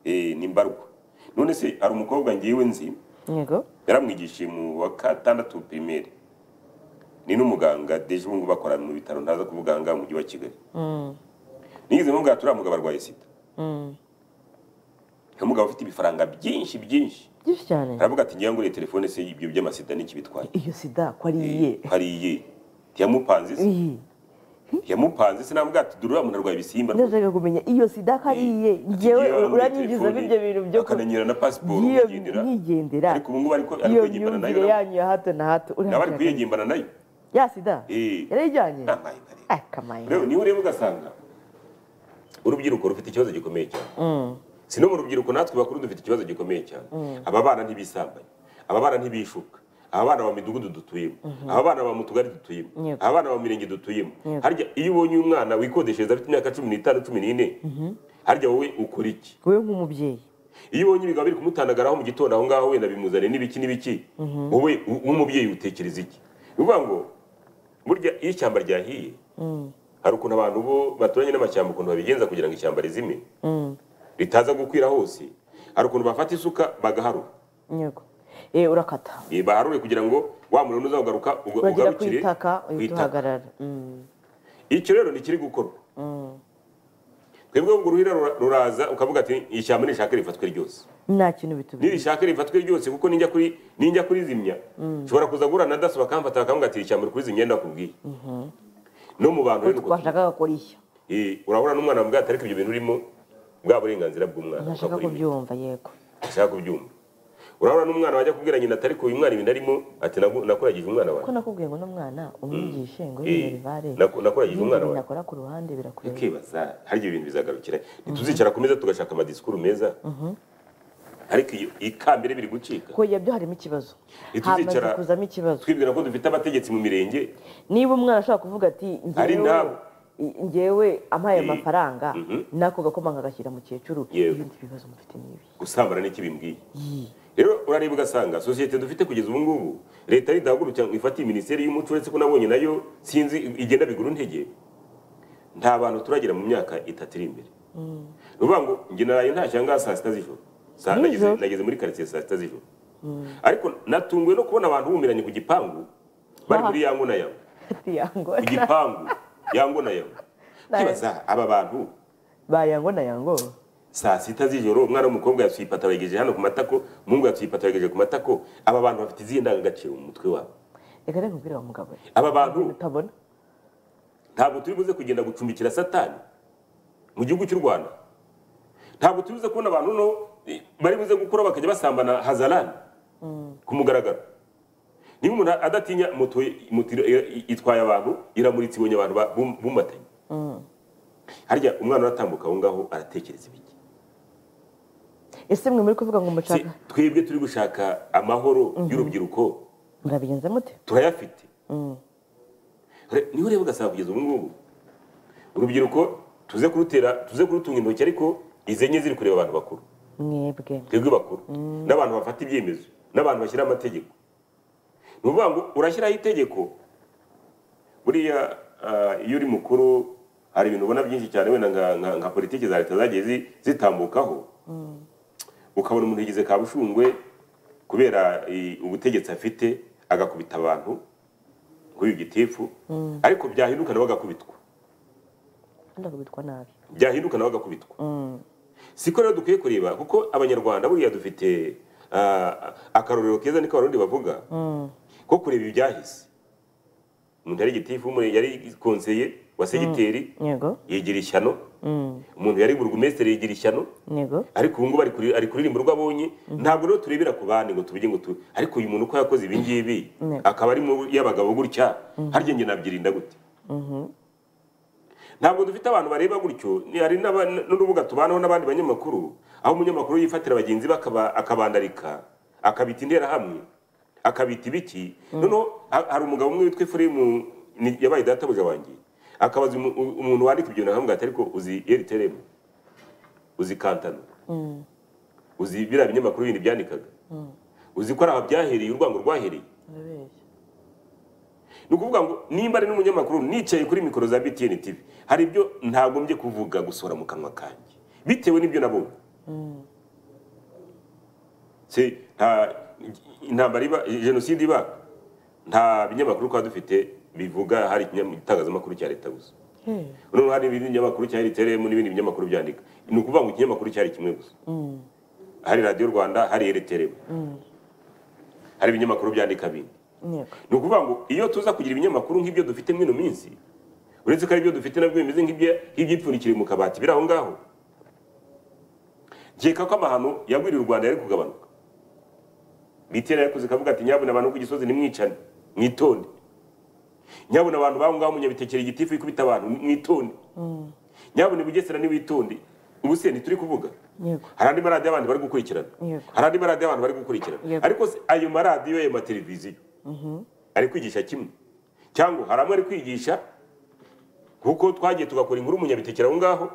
B: Eh, ni mbarwa none se hari umukobwa ngewe nzi
A: yego
B: yaramwigishije mu wa katandatu pirimeri ni n'umuganga deje ubu ngubu bakora mu bitaro ntaza kuvuganga mu mujyi wa kigali nigeze mubwira turiya mugabo arwaye sida ni umugabo ufite ibifaranga byinshi byinshi
A: byinshi cyane
B: aravuga ati ngira ngo iyi telefone se ibyo by'amasida n'iki bitwaye
A: iyo sida ko ari iye
B: hariye ntiyamupanze se
A: Iyi.
B: ntiyamupanze se namubwira ati dore uriya muntu arwaye ibisimba
A: ndashaka kumenya iyo sida ko ari iye ngewe uranyinjizamo ibyo bintu byo ku-
B: akananyura na pasiporo
A: Iyo
B: ugendera
A: nkigendera
B: ariko ubu ngubu ariko ari
A: iyo
B: kwigimbana nayo
A: myumvire yanyu ya hato na hato
B: nawe ari
A: urashaka
B: kwigimbana nayo
A: ya sida
B: Eh.
A: yarayijyanye
B: nta mayi ntarengwa.
A: Ah, kamaye
B: rero niba ureba ugasanga urubyiruko rufite ikibazo gikomeye cyane si no mu rubyiruko natwe bakuru dufite ikibazo gikomeye cyane aba bana ntibisambanye aba bana ntibishuka aba bana ba midugudu dutuyemo aba bana ba mu tugari dutuyemo
A: Yego.
B: aba bana ba mirenge dutuyemo harya iyo ubonye umwana wikodeshereza afite imyaka cumi n'itanu cumi n'ine harya wowe ukora iki
A: wowe nk'umubyeyi
B: iyo ubonye ibigabo biri kumutandagaraho mu gitondo aho ngaho wenda bimuzane n'ibiki n'ibiki wowe u- w'umubyeyi utekereza iki ni ukuvuga ngo burya iyo ishyamba ryahiye hari ukuntu abantu bo baturanye n'amashyamba ukuntu babigenza kugira ngo ishyamba rizime ritaza gukwira hose hari ukuntu bafata isuka bagaharura
A: yego Eh, urakata
B: Eh, baharure kugira ngo wa muriro ntuzagaruka uga-
A: uragera ku
B: ugarukire
A: itaka
B: ku
A: uhita
B: itaka.
A: uhagarara Mm.
B: icyo rero ntikiri gukorwa twebwe ubwo uruhira rura- ruraza ukavuga ati ishyamba nishaka rifatwe ryose
A: nta kintu bitubwira
B: nirishaka rifatwe ryose kuko ninjya kuri ninjya kurizimya nshobora kuza guhura na daso bakamfata bakamubwira ati ishyamba uri kurizimya ndakubwiye no mu bantu rero uko turi.
A: twashakaga kurishya
B: Eh, urahura n'umwana wamubwira ati ariko ibyo bintu urimo bwa burenganzira bw'umwana
A: ntashaka
B: ukabura imiti."
A: kubyumva yego
B: ntashaka kubyumva urahura n'umwana wajya kubwira nyina ati ariko uyu mwana ibintu arimo ati "Nagu- nakuragije umwana
A: ko
B: wawe
A: nakubwiye ngo n'umwana umwigishe ngo
B: Eh,
A: yerivare
B: naku- nakuragije umwana wawe
A: nakora ku ruhande birakureba
B: ukibaza harya ibintu bizagarukira ntituzicara ku meza tugashaka amadisikuru meza ariko iyo ikambere biri gucika
A: ko yabyo harimo ikibazo hamaze
B: ntituzicara
A: kuzamo ikibazo
B: twibwira ko dufite abategetsi mu mirenge
A: niba umwana ashaka kuvuga ati
B: Ari
A: "Njyewe-
B: ndabo."
A: i- njyewe ampaye
B: Eh,
A: amafaranga
B: mhm.
A: nako gakoma nkagashyira mukecuru
B: Yego.
A: ibindi bibazo mufite nibi
B: gusambana n'iki bimbwiye rero urareba ugasanga sosiyete dufite kugeza ubu ngubu leta ridahagurukira ngo ifate minisiteri y'umuco uretse ko nabonye nayo sinzi igenda bigura intege nta bantu turagera mu myaka itatu iri imbere ni ukuvuga ngo njye naraye ntashye aha ngaha saa sita z'ijoro Saa- nageze-
A: Nijoro?
B: nageze muri karitsiye saa sita z'ijoro ariko natunguwe no kubona abantu bumiranye ku gipangu bari
A: Aha.
B: muri yango na yango
A: yango
B: ku gipangu yango na yango kwibaza aba bantu
A: bayango na yango
B: saa sita z'ijoro umwana w'umukobwa yasuye ipataro yayigejeje hano ku matako umuhungu yasuye ipataro yayigejeje ku matako aba bantu bafite izihe ndangagaciro mu mutwe wabo
A: reka reka ubwira wa mugabo we.
B: aba bantu
A: utabona
B: ntabwo turi buze kugenda gucumbikira satani mu gihugu cy'u rwanda ntabwo turi buze kubona abantu no eh, bari buze gukora bakajya basambana hazarani ku mugaragaro niba umuntu adatinya moto moto ira- ira- itwaye abantu iramuritse ibonye abantu ba- bum- bumbatanye harya umwana uratambuka aho ngaho aratekereza ibiki
A: ese mwe muri kuvuga ngo mushaka
B: Si- twebwe turi gushaka amahoro y'urubyiruko
A: murabigenza mute
B: turayafite Re- niho ureba ugasanga kugeza ubu ngubu urubyiruko tuze kurutera tuze kurutunga intoki ariko izi enye ziri kureba abantu bakuru
A: mwebwe
B: twebwe bakuru n'abantu bafata ibyemezo n'abantu bashyira amategeko ni ukuvuga ngo urashyiraho itegeko buriya ah, iyo uri mukuru hari ibintu ubona byinshi cyane wenda nka- nka- nka politiki za leta zagiye zi- zitambukaho ukabona umuntu yigeze kabushungwe kubera i- ubutegetsi afite agakubita abantu ngo uyu gitifu ariko byahinduka nawe agakubitwa
A: kandi akubitwa nabi
B: byahinduka nawe agakubitwa siko rero dukwiye kureba kuko abanyarwanda buriya dufite ah, akarorero keza niko abarundi bavuga ko kureba ibyahise umuntu yari gitifu umuntu yari konseye wa segiteri
A: yego
B: yigira ishyano umuntu yari burugumesitiri yigira ishyano
A: yego
B: ariko ubu ngubu ari kuri- ari kuririmba urwo abonye ntabwo rero turebera ku bandi ngo tuvuge ngo tu ariko uyu muntu uko yakoze ibi ngibi akaba ari mu y'abagabo gutya harya njye nabyirinda gute ntabwo dufite abantu bareba gutyo ni- hari n'aba- n'urubuga tubanaho n'abandi banyamakuru aho umunyamakuru yifatira bagenzi be akaba- akabandarika akabita interahamwe akabita ibiki noneho ha- hari umugabo umwe witwa efuremu ni- yabaye databuja wanjye akabaza umu- u- umuntu wandika ibyo nahamwe ati ariko uzi eriteremu uzi kantano uzi biriya binyamakuru bindi byandikaga uzi ko ari aha byahereye urwango rwahereye
A: urabeshya
B: ni ukuvuga ngo nimba ari n'umunyamakuru nicaye kuri mikoro za btn tv hari ibyo ntagombye kuvuga gusohora mu kanwa kanjye bitewe n'ibyo nabonye Si- nta intambara iba jenoside iba nta binyamakuru twaba dufite bivuga hari ikinyam- itangazamakuru cya leta gusa
A: Hey.
B: noneho hari ibindi binyamakuru cyari teremu n'ibindi binyamakuru byandika ni ukuvuga ngo ikinyamakuru cyari kimwe gusa hari radiyo rwanda hari ereteremu hari ibinyamakuru byandika bindi
A: yego
B: ni ukuvuga ngo iyo tuza kugira ibinyamakuru nk'ibyo dufite mwino minsi uretse ko ari ibyo dufite nabyo bimeze nk'ibye- nk'ibyipfundikiriye mu kabati biri aho ngaho nkeka ko amahano yagwirira u rwanda yari kugabanuka bitera yakoze ikavuga ati nyabuna abantu ku gisozi nimwicane mwitonde nyabuna abantu baho ngaho munyabitekere igitifu ikubita abantu mwitonde nyabuna bugesera niwitonde ubu se ntituri kuvuga
A: Yego.
B: hari andi maradiyo abantu bari gukurikirana
A: Yego.
B: hari andi maradiyo abantu bari gukurikirana
A: Yego.
B: ariko se ayo maradiyo ayo mateleviziyo ari kwigisha kimwe cyangwa hari amwe ari kwigisha kuko twagiye tugakora inkuru munyabitekera aho ngaho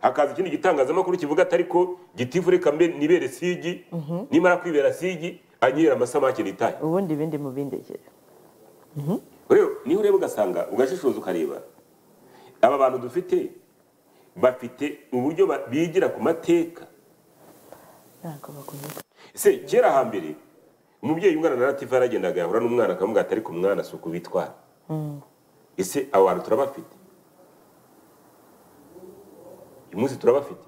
B: hakaza ikindi gitangazamakuru kivuga atari ko gitifu reka mbe nibere sigi nimara kwibera sigi anyera amasamake nitahe
A: ubundi ibindi mubindekere
B: rero niho ureba ugasanga ugashishoza ukareba aba bantu dufite bafite uburyo ba- bigira ku mateka
A: ntabwo bagumiye
B: se kera hambere umubyeyi ungana na latifa yaragendaga yahura n'umwana akamubwira ati ariko umwana si uku bitwara ese abo bantu turabafite uyu munsi turabafite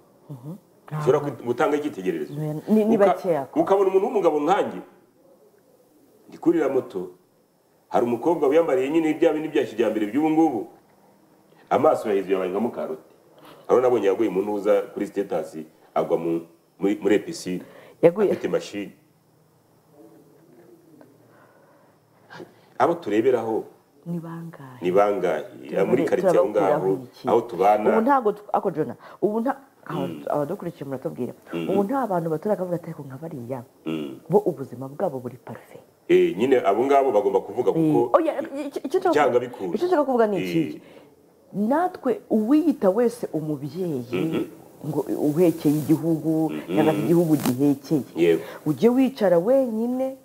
B: ushobora kut- gutanga icyitegererezo
A: Ni- ni
B: Uka-
A: bakeya ko.
B: ukabona umuntu w'umugabo nkanjye ndi kurira moto hari umukobwa wiyambariye nyine bya bindi bya kijyambere by'ubu ngubu amaso yahizuye abaye nka mukaroti hano nabonye yaguye mu ntuza kuri sitetasi agwa mu- muri muri episine
A: Yaguye-
B: afite mashini abo tureberaho
A: ni bangahe
B: ni bangahe muri karitsiye aho ngaho
A: turabakuraho iki?
B: aho tubana
A: ubu ntabwo tu- ako jona ubu nta aba- abadukurikiye muratubwira ubu nta bantu baturakavuga ati ariko nka bariya bo ubuzima bwabo buri parufe
B: Eh, nyine abo ngabo bagomba kuvuga kuko
A: Oya, icyo- icyo nshaka-
B: byanga bikura
A: icyo nshaka kuvuga ni
B: Eh,
A: iki natwe uwiyita wese umubyeyi ngo uhekeye igihugu cyangwa se igihugu gihekeye
B: Yego.
A: ujye wicara wenyine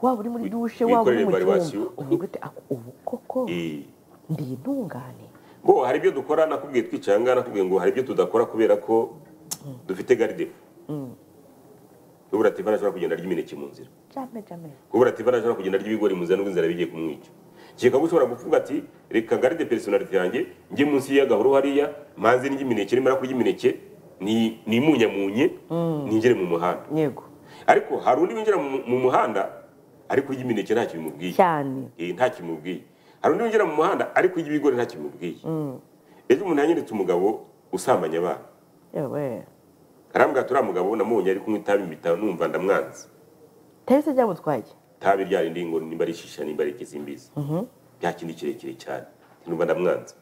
A: waba uri muri dushe waba uri mu
B: wikorere evaluation.
A: cyumba uvuga uti "Ako- ubu koko
B: eh.
A: ndi intungane
B: bo hari ibyo dukora nakubwiye twicara ngaha nakubwiye ngo hari ibyo tudakora kubera ko dufite garide kubura tiva ntashobora kugenda arya imineke mu nzira
A: jame jame
B: kubura tiva ntashobora kugenda arya ibigori mu nzira n'ubwo inzara bigiye kumwica keka ko ushobora kuvuga ati reka garide personality yanjye njye munsi y'agahuru hariya manze ndya imineke nimara kurya imineke ni- nimunyamunye ningere mu muhanda
A: yego
B: ariko hari undi winjira mu mu muhanda ari kurya imineke ntacyo bimubwiye
A: cyane
B: Eh, nta kimubwiye hari undi winjira mu muhanda ari kurya ibigori nta kimubwiye ejo umuntu yanyeretse umugabo usambanya abana
A: yewe
B: arambwira ati uriya mugabo namubonye ari kunywa itabi mbita numva ndamwanze
A: tarese ryamutwaye
B: itabi ryari ndingo nimba ari shisha nimba ari ikizimbizi bya kindi kirekire cyane Ati, numva ndamwanze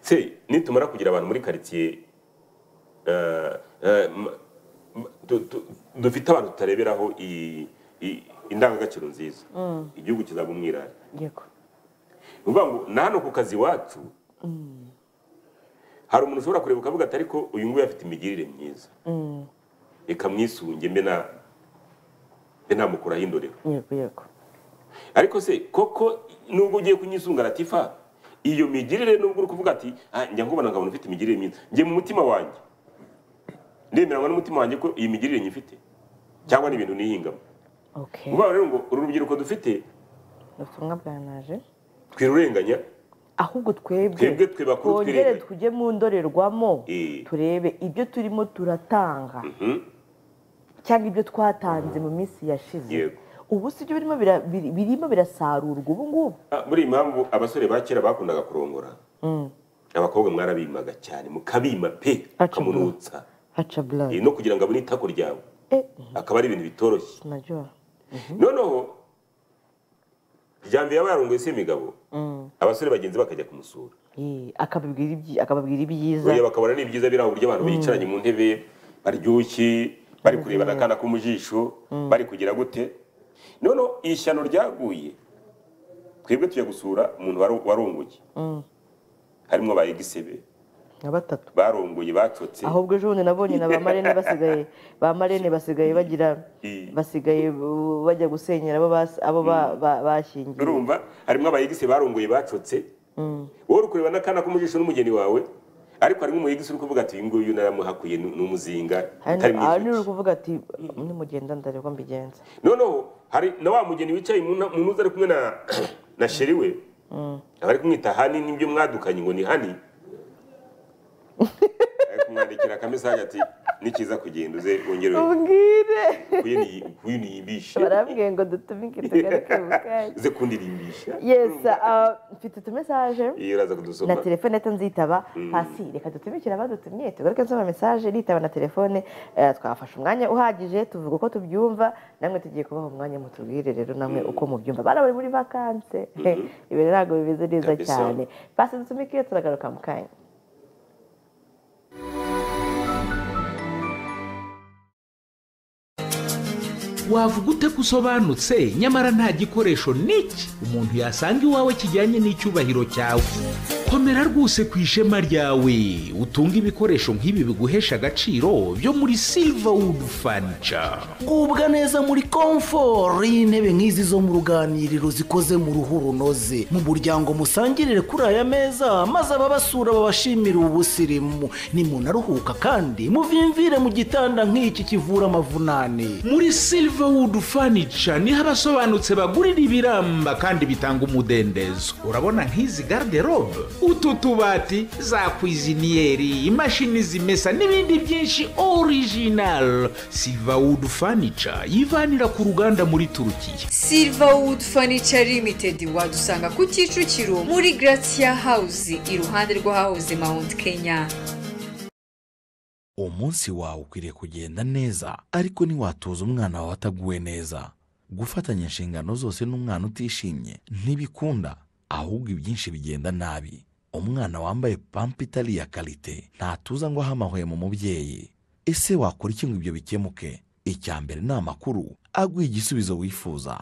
B: se nitumara kugira abantu muri karitsiye eh, eh, ma- du- du- dufite abantu tutareberaho i- i- indangagaciro nziza igihugu kizaba umwirare
A: yego
B: ni ukuvuga ngo na hano ku kazi iwacu hari umuntu ushobora kureba ukavuga ati ariko uyu nguyu afite imigirire myiza reka mwisunge mbe na mbe namukuraho indorero
A: yego yego
B: ariko se koko nubwo ugiye kunyisunga latifa iyo migirire nubwo uri kuvuga ati "Ah, njya nkubona nkabona ufite imigirire myiza njye mu mutima wanjye ndemeranywa n'umutima wanjye ko iyi migirire nyifite cyangwa ni ibintu nihingamo
A: okay
B: ni ukuvuga rero ngo uru rubyiruko dufite
A: ubutumwa bwanaje
B: twirurenganya
A: ahubwo twebwe
B: Twebwe twe bakuru
A: twongere
B: twirengage.
A: tujye mu ndorerwamo
B: Eh.
A: turebe ibyo turimo turatanga
B: Mhm.
A: cyangwa ibyo twatanze mu minsi yashize
B: Yego.
A: ubu si byo birimo bira- biri- birimo birasarurwa ubu ngubu
B: Ah, muri iyi mpamvu abasore ba kera bakundaga kurongora abakobwa mwarabimaga cyane mukabima pe
A: Aca
B: mukamunutsa
A: haca
B: Eh,
A: burayi
B: no kugira ngo abone itako ryawe akaba ari ibintu bitoroshye
A: najoro
B: noneho ryambere yaba yarongoye se imigabo abasore bagenzi bakajya kumusura
A: Eh, akababwira ibyi- akababwira ibyiza
B: oya bakabona n'ibyiza biri aho uburyo abantu bicaranye mu ntebe baryoshye bari kurebana akana ko mu jisho bari kugira gute noneho ishyano ryaguye twebwe tujya gusura umuntu waro- warongoye harimo ba egisebe
A: nka batatu
B: barongoye bacotse
A: ahubwo ejo bundi nabonye na ba marene basigaye ba marene basigaye bagira
B: Eh.
A: basigaye uh, bajya gusenyera abo bas- abo ba- ba- bashyingiye
B: urumva harimo aba egisebe barongoye bacotse wowe uri kureba n'akana ko mu jisho n'umugeni wawe ariko harimo umu egisi uri kuvuga ati uyu nguyu naramuhakuye ni ni umuzinga utari
A: hano aha
B: mwiza
A: ni uri kuvuga ati nimugenda ndareba mbigenza
B: noneho hari na wa mugeni wicaye mu nta- mu ntuza ari kumwe na na sheri we aba ari kumwita hani n'ibyo mwadukanye ngo ni hani ari kumwandikira akamesaje ati nikiza kugenda uze wongere
A: ubwire
B: kuyiniyimbishe
A: barambwiye ngo dutumike tugaruke mu kanya
B: uze kundirimbisha
A: yesa ah, mfite utumesaje
B: iyo uraza
A: na
B: kudusoma
A: telefone ahita nzitaba hasi reka dutumikire abadutumye tugaruke nsoma mesaje nitaba na telefone eh, twafashe umwanya uhagije tuvuga uko tubyumva namwe tugiye kubaha umwanya mutubwire rero namwe uko mubyumva bana bari muri vakanse ibi ntabwo bimeze neza
B: Kabisa.
A: cyane basi dutumike turagaruka mu kanya
G: wavuga ute ko usobanutse nyamara nta gikoresho n'iki umuntu yasanga iwawe kijyanye n'icyubahiro cyawe komera rwose ku ishema ryawe utunge ibikoresho nk'ibi biguhesha agaciro byo muri silverwood furniture
F: gubwa neza muri komfort y'intebe nk'izi zo mu ruganiriro zikoze mu ruhu runoze mu muryango musangirire kuri aya meza maze ababasura babashimire ubusirimu nimunaruhuka kandi muvimvire mu gitanda nk'iki kivura amavunane
G: muri silverwood furniture niho abasobanutse bagurira ibiramba kandi bitanga umudendezo urabona nk'izi garderobe utu tubati za kwiziniyeri imashini zimesa n'ibindi byinshi original silverwood furniture yivanira ku ruganda muri turukiya
J: silverwood furniture limited wadusanga ku kicukiro muri gratia house iruhande rw'ahahoze mount kenya
K: umunsi wawe ukwiriye kugenda neza ariko ntiwatuza umwana wawe ataguwe neza gufatanya inshingano zose n'umwana utishimye ntibikunda ahubwo ibyinshi bigenda nabi umwana wambaye pampa itari iya karite ntatuza ngo ahe amahwemo umubyeyi ese wakora iki ngo ibyo bikemuke icya mbere ni amakuru aguha igisubizo wifuza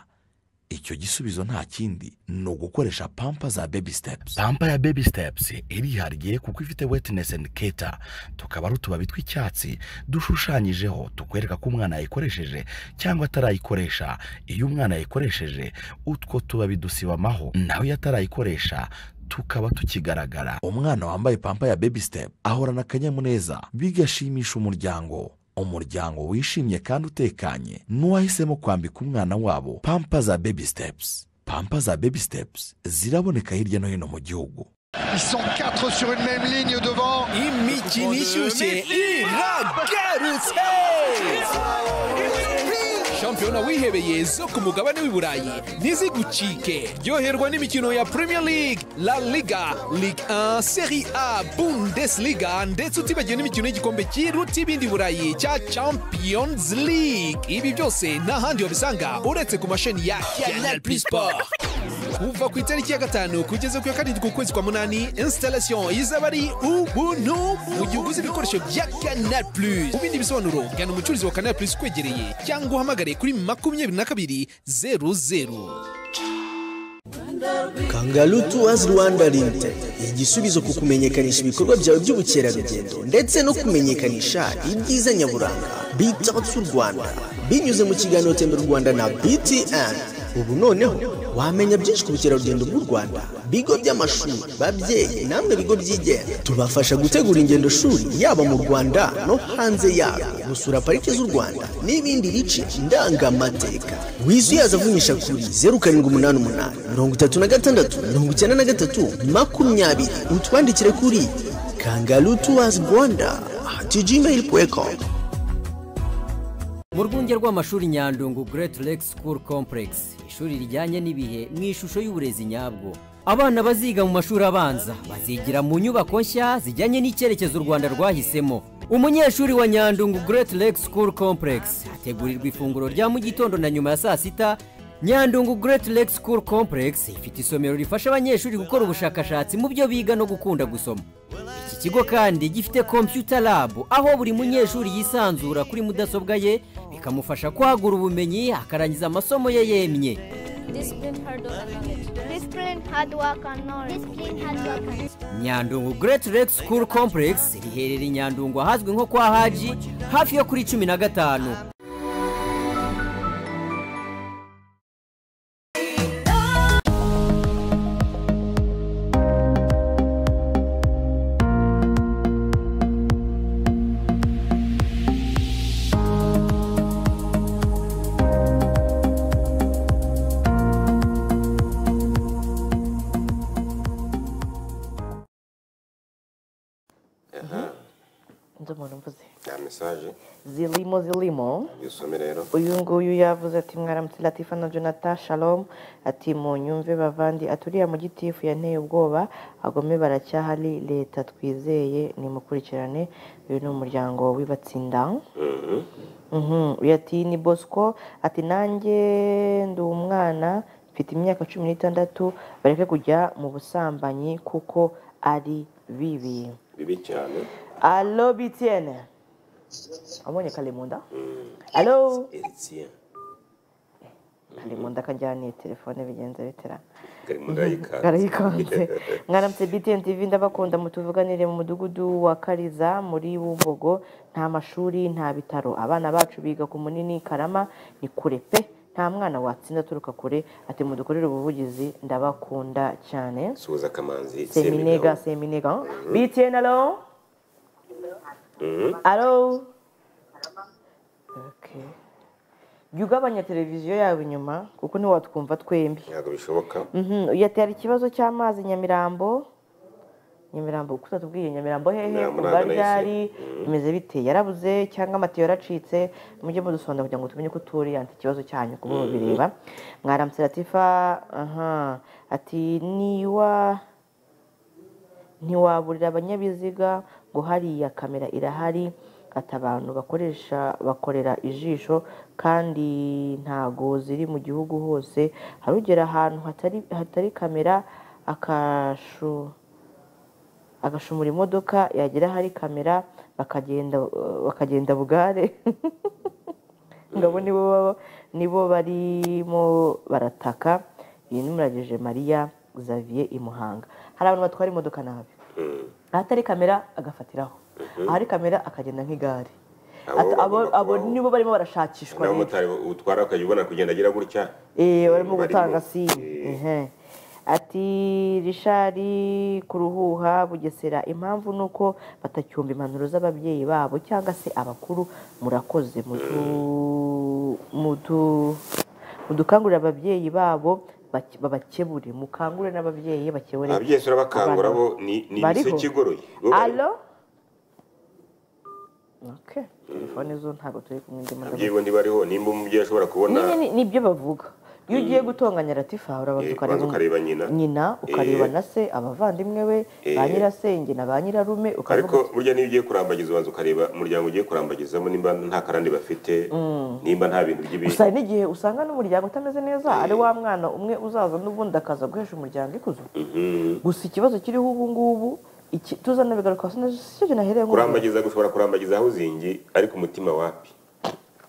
K: icyo gisubizo nta kindi ni ugukoresha pampa za baby steps pampa ya baby steps irihariye kuko ifite wetness and keta tukaba ari utubabi tw'icyatsi dushushanyijeho tukwereka ko umwana yayikoresheje cyangwa atarayikoresha iyo umwana yayikoresheje utwo tubabi dusiba amaho nawe iyo atarayikoresha tukaba tukigaragara umwana wambaye pampa ya baby step ahorana akanyamuneza bigashimisha umuryango umuryango wishimye kandi utekanye n'uwahisemo kwambika umwana wabo pampa za baby steps pampa za baby steps ziraboneka hirya no hino mu gihugu
F: imikino ishyushye iragarutse shampiyona wihebeye zo ku mugabane w'i burayi ntizigucike ryoherwa n'imikino ya premier league la liga ligue 1 serie a bundesliga ndetse utibagiwe n'imikino y'igikombe cy'iruta ibindi burayi cya champions league ibi byose nta handi wabisanga uretse ku mashini ya canal plus sport
L: kuva ku itariki ya gatanu kugeza ku ya karindwi ukwezi kwa munani installation izaba ari ubuntu mu gihe uguze ibikoresho bya canal plus mu bindi bisobanuro gana umucuruzi wa canal plus ukwegereye cyangwa uhamagare kuri makumyabiri na kabiri zeru zeru
M: kangaru tuwazi rwanda limited igisubizo ku kumenyekanisha ibikorwa byawe by'ubukerarugendo ndetse no kumenyekanisha ibyiza nyaburanga bita u rwanda binyuze mu kiganiro tembera u rwanda na btn ubu noneho wamenya byinshi ku bukerarugendo bw'u rwanda bigo by'amashuri babyeyi namwe bigo byigenga tubafasha gutegura ingendo shuri yaba mu rwanda no hanze yarwo gusura parike z'u rwanda n'ibindi bice ndangamateka wizuyaza avunyisha kuri zeru karindwi umunani umunani mirongo itatu na gatandatu mirongo icyenda na gatatu makumyabiri utwandikire kuri kangaru tuwazi rwanda tijimeyiri puwekomu
N: mu rwunge rw'amashuri nyandungu Great Lake School Complex ishuri rijyanye n'ibihe mu ishusho y'uburezi nyabwo abana baziga mu mashuri abanza bazigira mu nyubako nshya zijyanye n'icyerekezo u rwanda rwahisemo umunyeshuri wa nyandungu Great Lake School Complex ategurirwa ifunguro rya mu gitondo na nyuma ya saa sita nyandungu Great Lake School Complex ifite isomero rifasha abanyeshuri gukora ubushakashatsi mu byo biga no gukunda gusoma iki kigo kandi gifite computer lab aho buri munyeshuri yisanzura kuri mudasobwa ye bikamufasha kwagura ubumenyi akarangiza amasomo ye yemye nyandungu Great Lake School Complex riherereye i nyandungu ahazwi nko kwa haji hafi yo kuri cumi na gatanu
A: ndumva mvuze
B: ya mesaje
A: zirimo zirimo
B: yusome rero
A: uyu nguyu yavuze ati mwaramutse latifa na jonathan shalom ati mu nyumve bavandi aturiye mu gitifu yanteye ubwoba agome baracyahari leta twizeye nimukurikirane uyu ni umuryango w'ibatsinda Mhm, uyu ati ni bosco ati nanjye ndi umwana mfite imyaka cumi n'itandatu bareke kujya mu busambanyi kuko ari bibi
B: bibi cyane
A: alo btn wabonye kalemunda alo
B: eritien
A: kalemunda akajyaniye telefone bigenze bitera
B: karimunda yikanze
A: karayikanze mwaramutse btn tv ndabakunda mutuvuganire mu mudugudu wa kariza muri bumbogo nta mashuri nta bitaro abana bacu biga ku munini karama ni kure pe nta mwana watsinda aturuka kure ati mudukorere ubuvugizi ndabakunda cyane
B: suhuza akamanzi
A: seminega seminega btn alo
B: Mhm.
A: alo Okay. jya ugabanya televiziyo yawe inyuma kuko ntiwatwumva twembi
B: ntabwo bishoboka
A: Mhm, yatera ikibazo cy'amazi nyamirambo nyamirambo kuko utatubwiye nyamirambo hehe
B: Nyamirambo
A: kuba
B: ntabwo
A: ryari
B: nahise. Mhm.
A: bimeze bite yarabuze cyangwa amatiyo yaracitse mujye mudusonda kugira ngo tumenye ko turi yanti ikibazo cyanyu kuba
O: Mhm.
A: mubireba mwaramutse latifa aha ati niwa ntiwaburira abanyabiziga ngo hariya kamera irahari ati abantu bakoresha bakorera ijisho kandi ntago ziri mu gihugu hose hari ugera ahantu hatari, hatari kamera akashu agashumura imodoka yagera ahari kamera bakagenda bakagenda bugare ngo abo nibo baba- nibo barimo barataka iyi ni muragije maria xavier i muhanga hari abantu batwara imodoka nabi ahatari kamera agafatiraho ahari kamera akagenda nk'igare Ata- abo- abo nibo barimo barashakishwa rero.
B: n'abamotari utwara ukajya ubona kugenda agira gutya
A: Eh, barimo
B: barimo.
A: gutanga simu Ehe. ati rishari kuruhuha bugesera impamvu ni uko batacyumva impanuro z'ababyeyi babo cyangwa se abakuru murakoze mudu- mudu- mudukangurire ababyeyi babo bake- babakebure mukangure n'ababyeyi bakebure
B: ababyeyi turabakangura
A: abana
B: bo ni ni
A: Bariho.
B: imiseke igoroye bo bari-
A: alo Okay. telefone zo ntabwo turi kumwe ndimo
B: ababyeyi bo ntibariho nimba umubyeyi ashobora kubona
A: nyine nibyo bavuga iyo ugiye gutonganya ratifa urabanza
B: Eh,
A: ukareba
B: ubanza ukareba nyina
A: nyina ukareba
B: Eh,
A: na se abavandimwe be
B: Eh.
A: ba nyirasenge na ba nyirarume ukavuga
B: ariko burya n'iyo ugiye kurambagiza ubanza ukareba umuryango ugiye kurambagizamo nimba nta karande bafite Mm. nimba nta bintu by'ibi
A: gusa hari n'igihe usanga n'umuryango utameze neza ari wa mwana umwe uzaza n'ubundi akaza guhesha umuryango ikuzo
B: Mhm.
A: gusa ikibazo kiriho ubu ngubu iki- tuzana bigaruka hasi neza si cyo kintu ahereye ngo
B: kurambagiza gushobora kurambagiza aho uzingi ariko umutima wapi